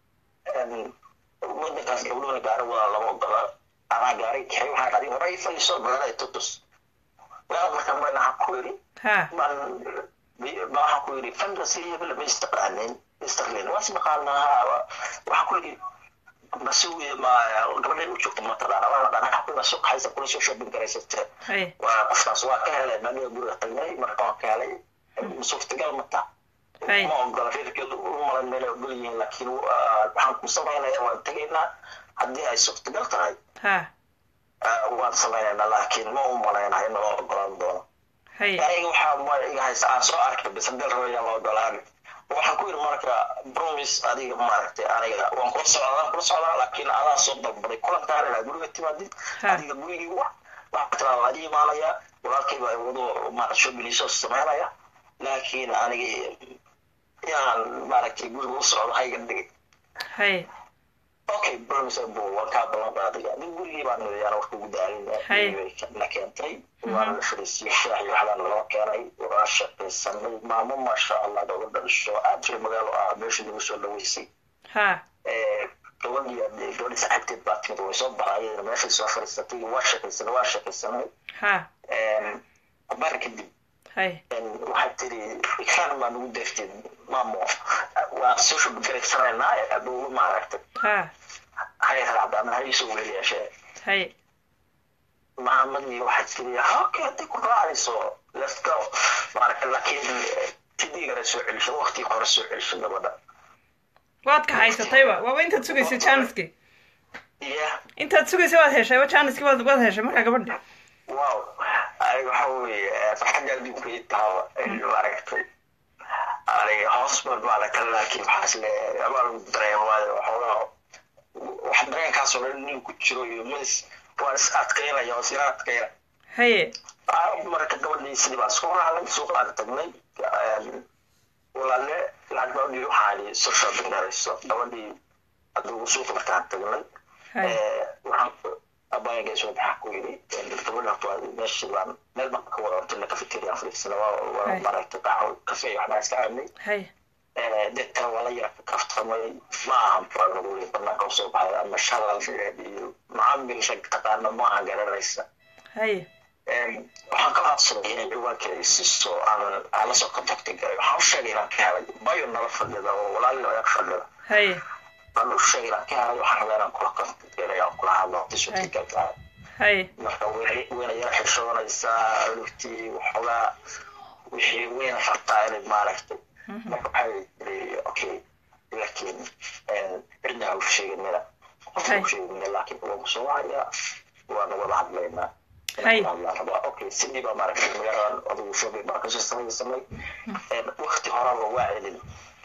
wadankaas gabdhoona gaari wadaa lama ogola anaa gaari kaxay waxaan dhadi hore i fadhiiso magaalada tutus magaalada markaan baan waxaan ku yidhi ha baan baan waxaan ku yidhi fantasy hebel ma istaqaanin istarlin waa ismaqaanaa waxaan ku yidhi masuugi ma gabadhay u joogta mataqaana waa la dhanaa ku masuuq haysa kula soo shopping garaysate haye waa qofkaas waa ka helay maaniga guriga tagnay marka waan ka helay suurtagal mata Hay. ma ogola reerkeedu u malan meelay ogol yihiin laakiin waa- waxaan ku samaynaya waan tegaynaa haddii ay suurtagal tahay ha ah, waan samaynaynaa laakiin ma u malaynahay in loo ogolaan doono haye aniga waxaa ma iga haysa aan soo arkay bas hadii rabo yaa la ogolaan waxaan ku yidhi marka promise adiga maaragtay aniga waan kula socdaa waan kula socdaa laakiin adaa soo dalbaday kulankaan inaad guriga timaadid Ha. adiga gurigii wax waxaa tiraa waa ii imaanaya walaalkay baa wado maaragtay shoppingiisoo samaynaya laakiin aniga inaan maaragtay guriga u socdo hayga dhigay haye okay promise bo waan kaa ballan qaaday adiga gurigii baan nidayaan warka ugu Hay. daalin na keentay waan la fadhiisiyey shaah iyo waxbaan naloo keenay waa shaqaysanay maamo maasha allah gabadha dhisho aad jira magaalo ah meesha nagu soo dhaweysay ha gabadhii ade- gabadhii saaxiibteed baa timid way soo baxayeen meeshay soo fadhiisatay waa shaqaysanay waa shaqaysanay ha bar kadib haye waxaad tiri ikaan baa nagu deeftay maamo waan soo shubgaraysanaynaa adugu maaragtay ha hay raacdaan hay soo weliyaashee haye mahamadii waxaad tiri okay haddii ku raacayso let's go maaragta laakiin tidigana soo celisho waqtigii hore soo celisho gabadha waad ka haysatayba waaba intaad sugaysa jaaniskii iya intaad sugaysa waad heshayba jaaniskii waad waad heshay markaa gabadha wow aniga waxa weeye farxadda adduunka ii taaba maaragtay aniga hoos baan maaragta laakiin waxaas le amaa lagu dareema waayo waxoogaa wax dareenkaasoo dhan nin ku jiro iyo mis waan is adkaynaya oo isila adkayna haye marka gabadhii sidii baan isku raacnay suuqaan tagnay walaale lacag baa udhiiri waxaan idhi soo shopping garayso gabadhii adugu suuqa markaan tagnay haye waxaan abaayagay soo baxaa ku yidhi gabadha horta waa meeshii baan meel baan ka wada hortay cafeteria fadhiisana waa waa Hay. maaragtay qaxwo kafee waxbaan iska cabnay haye deetana waa la yara ka kaftamay ma ahan baa lagu yiri banaanka usoo baxay ama shalal iyo macaamil rag taqaana ma aha garanaysa haye waxaan ka codsaday inay ciwaankeeda i siiso aan aan lasoo contacti garay waxaan u sheegay inaan ka helay bayo nala fadhida oo walaalina ag fadhida haye waan u sheegay inaan ka helay waxaan rabaa inaan kula contact garay aan kula hadlo hadii suurtagal tahay haye marka weyna weyna yara xishoonaysaa lugtii waxoogaa wixii weyna rabtaa inay maaragtay marka waxay tiri okay laakiin cidna ha u sheegin mina qofna ha u sheegin mina laakiin waan kusoo wacayaa waana wada hadlaynaa Hay. rabaa okay sidii baa maaragtay magaaladan adigu shopping baan kasoo samaysanay waqti horaba waa celin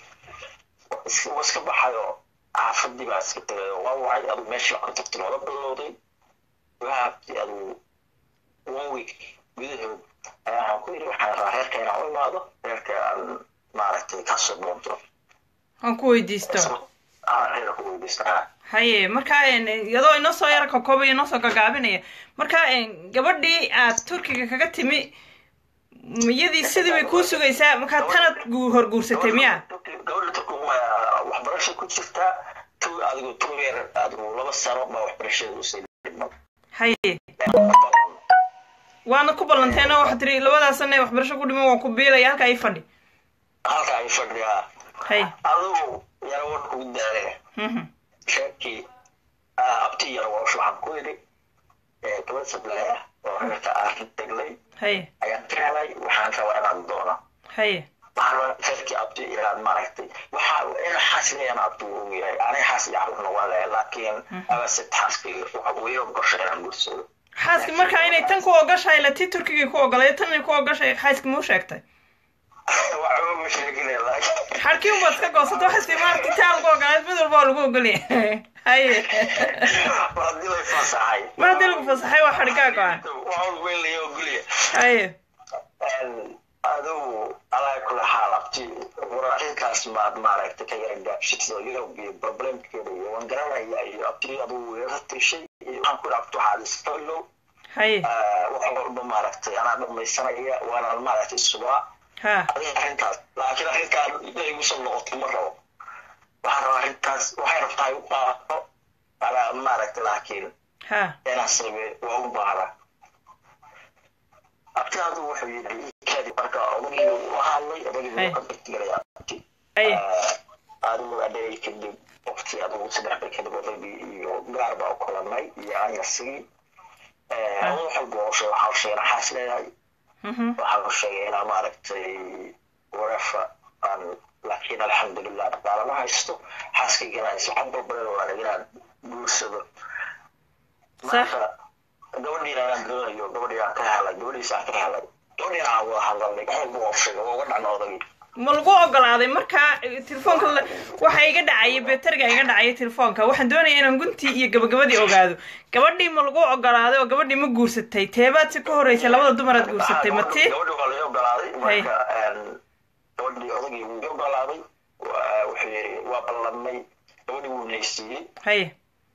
waa iska baxayo xaafadii baa iska tagay oo waa wacay adigu meeshii baa contacti looga bilowday waabti adigu one week gudahood ayaa waxaan ku yidhi waxaan rabaa reerka inaan u imaado reerka aan maaragtay kasoo doonto aan ku weydiisto aan reerka ku weydiistaa haye marka iyadoo inoo soo yara kokoobaya inoo soo gagaabinaya marka gabadhii aad turkiga kaga timi iyadii sidii bay kuu sugaysaa markaa tanad gu horguursatay miya gabadha turkuma waxbarasha ku jirtaa tu adigu tugeer adigu laba sano baa waxbarashada usii dhiman haye waana ku ballanteen oo waxaa tiri labadaas sana ee waxbarasho ku dhiman waan ku biilaya halkaa ii fadhi halka ay fadhiyaa haye adigu yara warka ugu daalaya mhm sheekii abti yar waa waxaan ku yidhi gabadh sablaay ah oo reerka aan tagnay haye ayaan ka helay waxaan rabaa inaan doono haye waxaan rabaa reerkii abti inaan maaragtay waxaa in xaasinayaan abti uu yahay aniga xaas iyo carruurna waa leeyahay laakiin abase xaaskii waxa uu iga gorshay inaan gursado xaaski markaa inay tan ku ogashahay la tii turkigii ku ogolay tan inay ku ogashay xaaski muu sheegtay waxba ma sheegine laakiin xarkii unbaad iska goosato xaaski maaragti taa lagu ogolay mid walba waa lagu ogolyahay haye mar haddii lay fasaxay mar haddii lagu fasaxay waa xadhigaa go-an waxaa weyn laga ogolya haye adigu alaa kula xaal abti wararkaas maad maaragtay ka yara gaabshiso yurub iyo problemkeeda iyo waan garanaya iyo abti adigu yara tishay iyo waxaan ku abti waxaad istolow haye wax walba maaragtay anaa dhamaysanaya waana maaragtay subaa ha adiga arrintaas laakiin arrintaan inay igu soo noqoto ma rabo waxaan rabaa arrintaas waxay rabtaa igu qaato alaa maaragtay laakiin ha inaan sameeyo waa u baahda abtigaadu wuxuu yidhi kadib marka odagii u hadlay odagii Hey. wuu ka begtigalayaa aye adigu adhey kadib waqti adigu saddex bil kadib odagii iyo gaar baa u kulanay iyo anyasigii wax walba oo sheeg waxaa u sheegay naxaas leeyahay mhm waxaa u sheegay inaa maaragtay warefa aan laakiin alxamdulilah dhaqaalama haysto xaaskaygana aysan wax balbaleen waana inaan guursado marka gabadhiina inaan doonayo gabadhii aan ka helay gabadhiisa aan ka helay gabadhiina aan wada hadalnay wax walba oo sheegay waa uga dhacna odagii ma lagu ogolaaday markaa telefoonka la- waxa iga dhacaya beteriga iga dhacaya telefoonka waxaan doonaya inaan guntii iyo gabagabadii ogaado gabadhii ma lagu ogolaaday oo gabadhii ma guursatay teebaad si ka horeysay labada dumaraad guursatay ma tii gabadhii waa laga ogolaaday marka gabadhii odagii wuu iga ogolaaday waa- wuxuu yidhi waa ballanay gabadhii wuu naysiiyey haye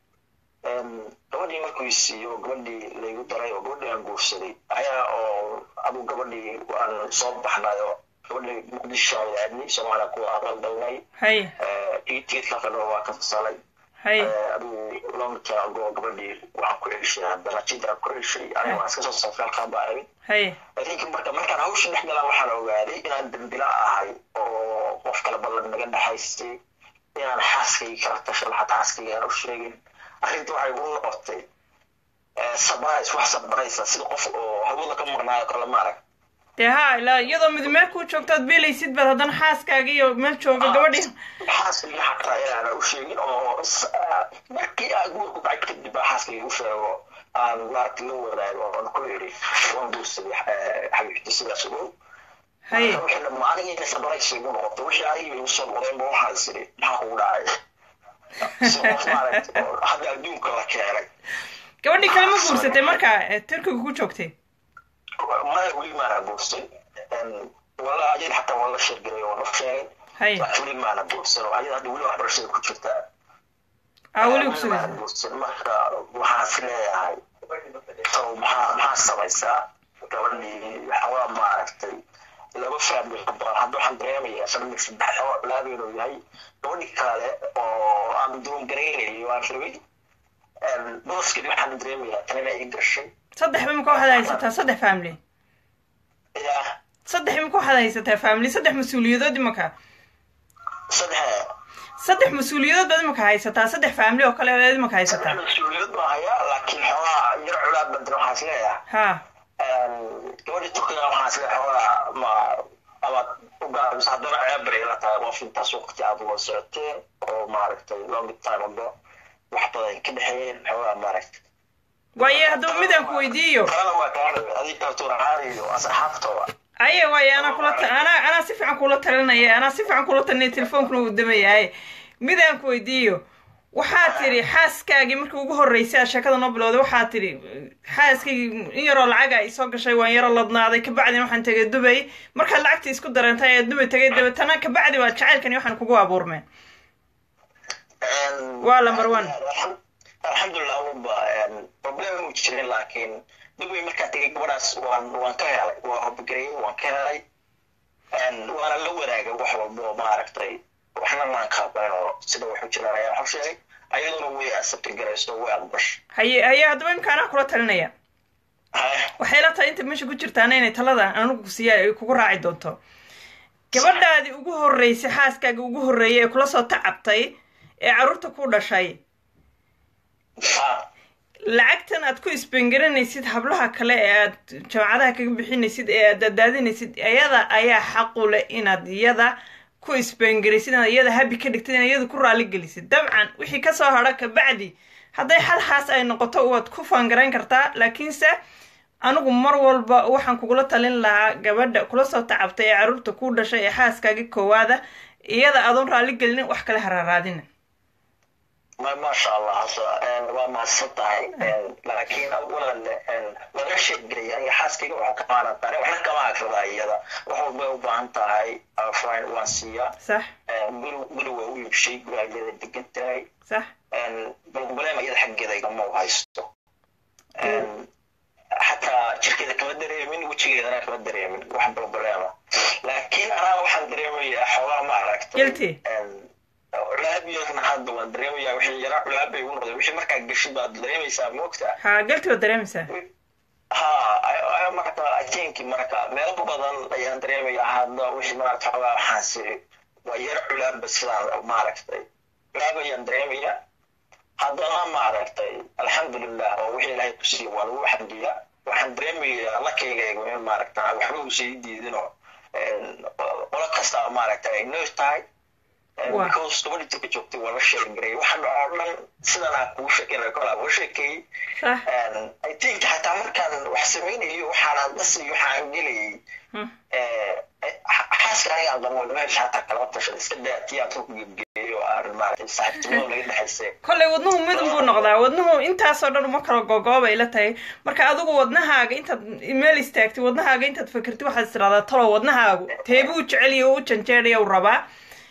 gabadhii markuu isiiyo gabadhii laygu daray oo gabadhii aan guursaday ayaa oo adigu gabadhii aan soo baxnay oo gabadhii muqdisho aan aadnay soomaaliya kuwa aqal dalnay haye tigidka kale waa ka fasalay haye adigu long time ago gabadhii waxaan ku celshay haddana jid aan ku celshay aniga waan iska soo safray halkaan baa ahayd haye laakiin marka markaan hawsha dhex galaan waxaan ogaaday inaan dambila ahay oo qof kale ballan naga dhexaystay inaan xaaskayga kala tashan xataa xaaskayga aan u sheegin arrinta waxay igu noqotay sabrais wax sabraysa sida qof oo hawada ka maqnaayo kale maarag dee ha ilaa iyadoo mid meel kuu joogto aad beelaysid baad haddana xaaskaaga iyo meel jooga gabadhii xaaskayga xataa inaana u sheegin oo s- markii aan guurku dhacay kadib baa xaaskayga u sheego aan maaragta la wadaago oon ku idhi waan guursaday eh, xabiibti sidaas ogow haye aniga sabraysa igu noqotay wixii aniga igu soo noqdeen ba waxaan isiri maxaa kugu dhacay si qof maaragta oo hadda adduunka la keenay gabadhii kale ma guursatay markaa ee turkiga ku joogtay maya weli maana guursan wala ayad xataa waa la sheergelay oo la sheegay haye laakiin weli maana guursan oo ayad hadda weli waxbarashada ku jirtaa aa weli maana kusugaysa guursan marka waxaan is leeyahay oo maxaa maxaa samaysaa gabadhii waxawaa maaragtay laba faamil badan hadda waxaan dareemayaa famil saddex oo laabeenu yahay gabadhii kale oo aan doon garaynayay waan rabay booskani waxaan dareemayaa tan inay i gashay saddex imika waxaad haysataa saddex family yaa saddex imika waxaad haysataa family saddex mas-uuliyadood imika saddex saddex mas-uuliyadood baad imika haysataa saddex family oo kale baad imika haysataa mas-uuliyad baa hayaa laakiin xoogaa yar culaad badan waxaan is leeyahay ha gabadhii turkiga waxaan is leeyahay xoogaa ma ama u gaabisa haddana ceebbay ila tahay qof intaas waqti aad wada socoteen oo maaragtay long time ago wax badan ka dhexeeyeen xoogaa maaragtay waaye haddaba midaan ku weydiiyo kalena waa kaa rabay adiga kaltuur ahaan iyo asxaabtooda aye waaye anaa kula ta- anaa anaa si fiican kula talinaya anaa si fiican kula talinaya telefoonkuna uu damayahay midaan ku weydiiyo waxaa tidhi xaaskaagii markii ugu horreysay aad sheekada noo bilowday waxaa tidhi xaaskaygii in yaroo lacaga ay soo gashay waan yaro ladnaaday kabacdina waxaan tegay dubay markaad lacagtii isku dareentay ee dubay tegay dabeetana kabacdi waa jacaylkani waxaan kugu abuurmeen Waa number one. alxamdulilah waba problem mu jirin laakiin dubay markaa tegay gabadhaas waan waan ka helay waa hobgareeyey waan ka helay waana la wadaagay wax walba oo maaragtay waxna maan kaabayn oo sida waxu jiraan ayaa waxu sheegay ayaduna way asabti garayso way aqbashay haye haye haddaba imka anaa kula talinaya waxay la tahay inta meesha ku jirtaana inay talada anugu siiya ay kugu raaci doonto gabadhaadii ugu horreysay xaaskaaga ugu horreeyay ee kula soo tacabtay ee carruurta ku dhashay lacagtan aad ku isbengaranaysid hablaha kale ee aad jaamacadaha kaga bixinaysid ee aad daadaadinaysid iyada ayaa xaqu leh inaad iyada ku isbengaraysid inaad iyada habi ka dhigtid inaad iyada ku raali gelisid dabcan wixii kasoo hadha kabacdi hadday xal xaas ay noqoto waad ku faangarayn kartaa laakiinse anigu mar walba waxaan kugula talin lahaa gabadha kula soo tacabtay ee carruurta ku dhashay ee xaaskaagi koowaada iyada adoon raali gelinin wax kale haraaraadina ma maasha allah hasa waa mahadsan tahay laakiin awalan laga sheegelaya aniga xaaskayga waxaa ka maarantaa waxna kama akrada iyada wax walbay u baahan tahay fine waan siiyaa sax guri guri waa u iibshay guri ayada degan tahay sax balbalema iyada xaggeeda igama u haysto xataa jirkeeda kama dareemin wejigeedana kama dareemin wax balbalema laakiin anaa waxaan dareemayaa xoogaa ma aragtay Guilty. culaabiyana hadda waan dareemayaa wixii yara culaab bay ugu noqday wixii markaa gashay baad dareemaysaa moogta ha galti waad dareemaysaa ha ayaa marka ajenki marka meelo badan ayaan dareemayaa hadda wixii maaragta xoogaa waxaasi waa yara culaabba sidaan maaragtay culaab ayaan dareemayaa haddana maaragtay alxamdulilah oo wixii ilaahay ku siiya waa lagu xamdiyaa waxaan dareemayaa lakayga in maaragta waxba uusan ii diidinoo qolo kasta maaragta ay noos tahay Waa. because gabadhi jirka joogtay waa la sheegaray waxaan oo dhan sidan aan kugu sheekeynay kolaa uga sheekeeyey sax I think xataa markaan wax samaynayo waxaan dhasiyo waxaan gelayay Hmm. xaaska aniga aan qabo meesha xataa kalama tashan iska daa tii aan ku gebgeeyo aan maaragtay saaxiibtinimo naga dhexaysay kolley wadnuhu midun buu noqdaa wadnuhu intaasoo dhan uma kala gogoobay la tahay marka adigu wadnahaaga intaad meel istaagtid wadnahaaga intaad fakertid waxaad is tiraahdaa talo wadnahaagu teebuu jeceliyo u janjeeraya u rabaa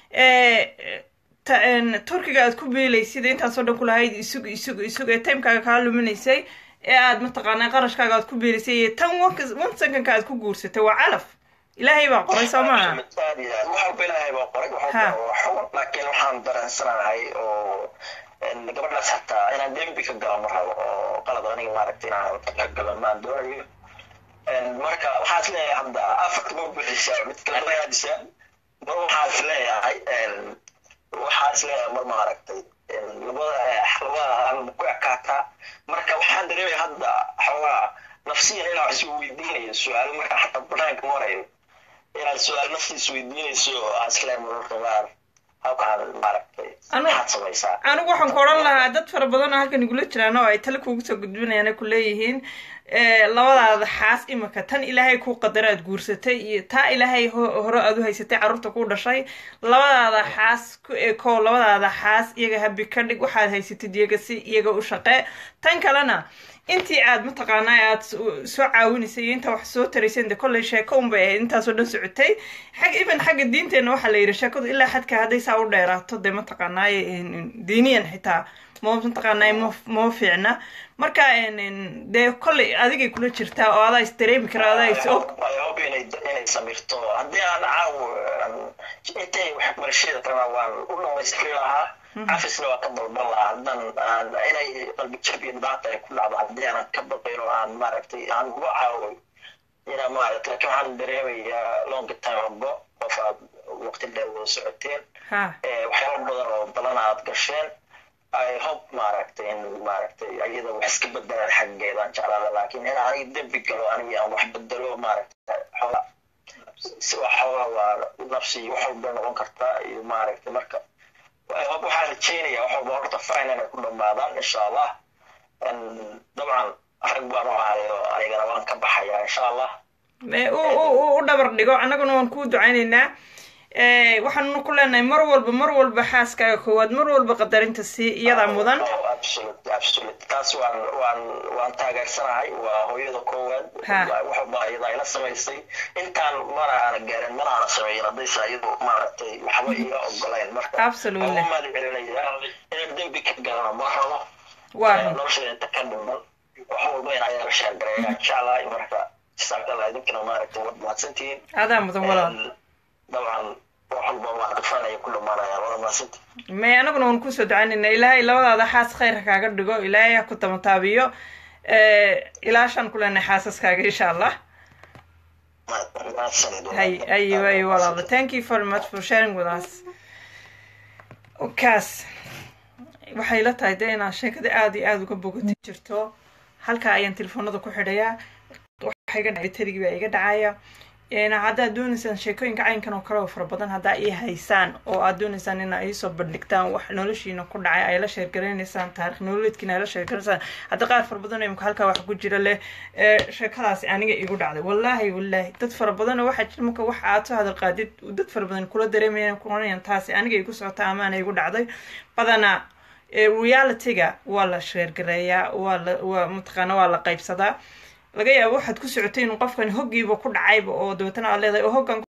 Eh, ta- en, turkiga aad ku biilaysid intaasoo dhan kulahayd isug isug isug ee timekaaga kaa luminaysay ee aad mataqaanaa qarashkaaga aad ku biilaysay iyo tan one one secondka aad ku guursatay waa calaf ilaahay baa qoray soo maaha aad iyo aad wax walba ilaahay baa qoray wax Ha. walba waa xukun laakiin waxaan dareensanahay oo en, gabadhaas xataa inaan dembi ka galo ma rabo oo qalad aniga maaragtay inaan ka galo maan doonayo En, marka waxaa is leeyahay hadda afarta ma buuxisaa mid kale ma raadisaa mar waxaa is leeyahay en, waxaa is leeyahay mar maaragtay en, labada labada aan ku ekaataa marka waxaan dareemaya hadda xoogaa nafsiyan inaan wax is weydiinayo su-aalo markaa xataa banaanka marayo inaad su-aal naftiis weydiinayso asle mararka qaar halkaan maaragtay Anu- maxaad samaysaa anigu waxaan ku odhan lahaa dad fara badan oo halkan igula jiraan oo ay tale kuugu soo gudbinayaan ay ku leeyihiin eh, labadaada xaas imika tan ilaahay kuu qadara aad guursatay iyo taa ilaahay ho- hore aad u haysatay carruurta kuu dhashay labadaada xaas ku ekoo labadaada xaas iyaga habi ka dhig waxaad haysatid iyaga si iyaga u shaqee tan kalena intii aad mataqaanaa aad s- soo caawinaysay iyo intaa wax soo tarayseen de kolley sheeko unbay ahayd intaasoo dhan socotay xag even xagga diinteenna waxaa la yidhi sheekadu ilaa xadka hadday saa u dheeraato dee mataqaanaa diiniyan xitaa ma mataqaanaa ma ma fiicna marka en- en, dee kolley adigay kula jirtaa oo adaa is dareemi kara adaa is og I hope inay inay samirto haddii aan caaw intay waxbarashada rabaa waan u dhamaystiri lahaa cafisna waa ka dalban lahaa haddan aan inay qalbi jab iyo dhibaata ay ku dhacdo haddii aanan ka baqayn oo aan maaragtay aan uga caawoy inaa maaragtay laakiin waxaan dareemayaa long time ago qof aad waqti dheer wada socoteen ha Eh, waxyaalo badan oo badan aad gasheen i hope maaragtay in maaragtay ayada wax iska bedelaan xaggeedaan jeclaada laakiin in aniga dembi galo aniga aan wax bedelo maaragtay xooga si wax xooga waa nafsi wax walba noqon kartaa iyo maaragtay marka I hope waxaan rajeynaya wax walba horta fine inay ku dhamaadaan insha allah En, dabcan rag baan u ahayo anigana waan ka baxayaa insha allah Eh, u u u- u dhabar dhigo annaguna waan kuu ducaynaynaa Eh, waxaanu ku leenahay mar walba mar walba xaaskaaga koowaad mar walba qadarinta sii iyadaa mudan Oh, absolute absolute taas waan waan waan taageersanahay waa hooyada koowaad Ha. wax walba iyada ayla samaysay intaan mana aana gaarin mana aana sameeyin haddayse iyadu maaragtay waxba iga ogolayn marka Absolutely. waan u mahad celinaya inaan dembi ka galana ma rabo waa Eh, run nolosheeda inta ka dhiman wax walba in ayaa la sheergareeya jeclahay marka jazakallah idinkana maaragtay waad mahadsantihiin adaa mudan walaal dabcan wax walba waa qafanaya ku dhamaanaya waad mahadsantihiin may anaguna waan kusoo ducaynayna ilaahay labadaada xaas khayrka kaaga dhigo ilaahay ha ku tamataabiyo Eh, ilaashaan ku leenahay xaasaskaaga insha allah mahadsanid hay ayo ayo walaalo thank you very much for sharing with us kaas waxay la tahay dee inaan sheekada aada iyo aada uga bogatay jirto halkaa ayaan telefoonada ku xidhayaa waxa iga dhacay tarigi baa iga dhacaya Een, haddaad doonaysaan sheekooyinka caynkan oo kale oo fara badan haddaa ii haysaan oo aad doonaysaan inaa iisoo bandhigtaan wax noloshiina ku dhacay ay la sheergaraynaysaan taarikh nololeedkiina ay la sheergaraysaan hadda qaar fara badan oo imika halkaa wax ku jira leh ee, sheekadaasi aniga igu dhacday wallaahi wallaahi dad fara badan oo waxaa jira marka wax aad soo hadal qaadid dad fara badan kula dareemayaan kuranayaan taasi aniga igu socota amaana igu dhacday badanaa ee, realityga waa la sheergareeyaa waa la waa mataqaana waa la qaybsadaa laga yaabo waxaad ku socotay inuu qofkan hoggiiba ku dhacayba oo dabeetana aad leedahay oo hoggan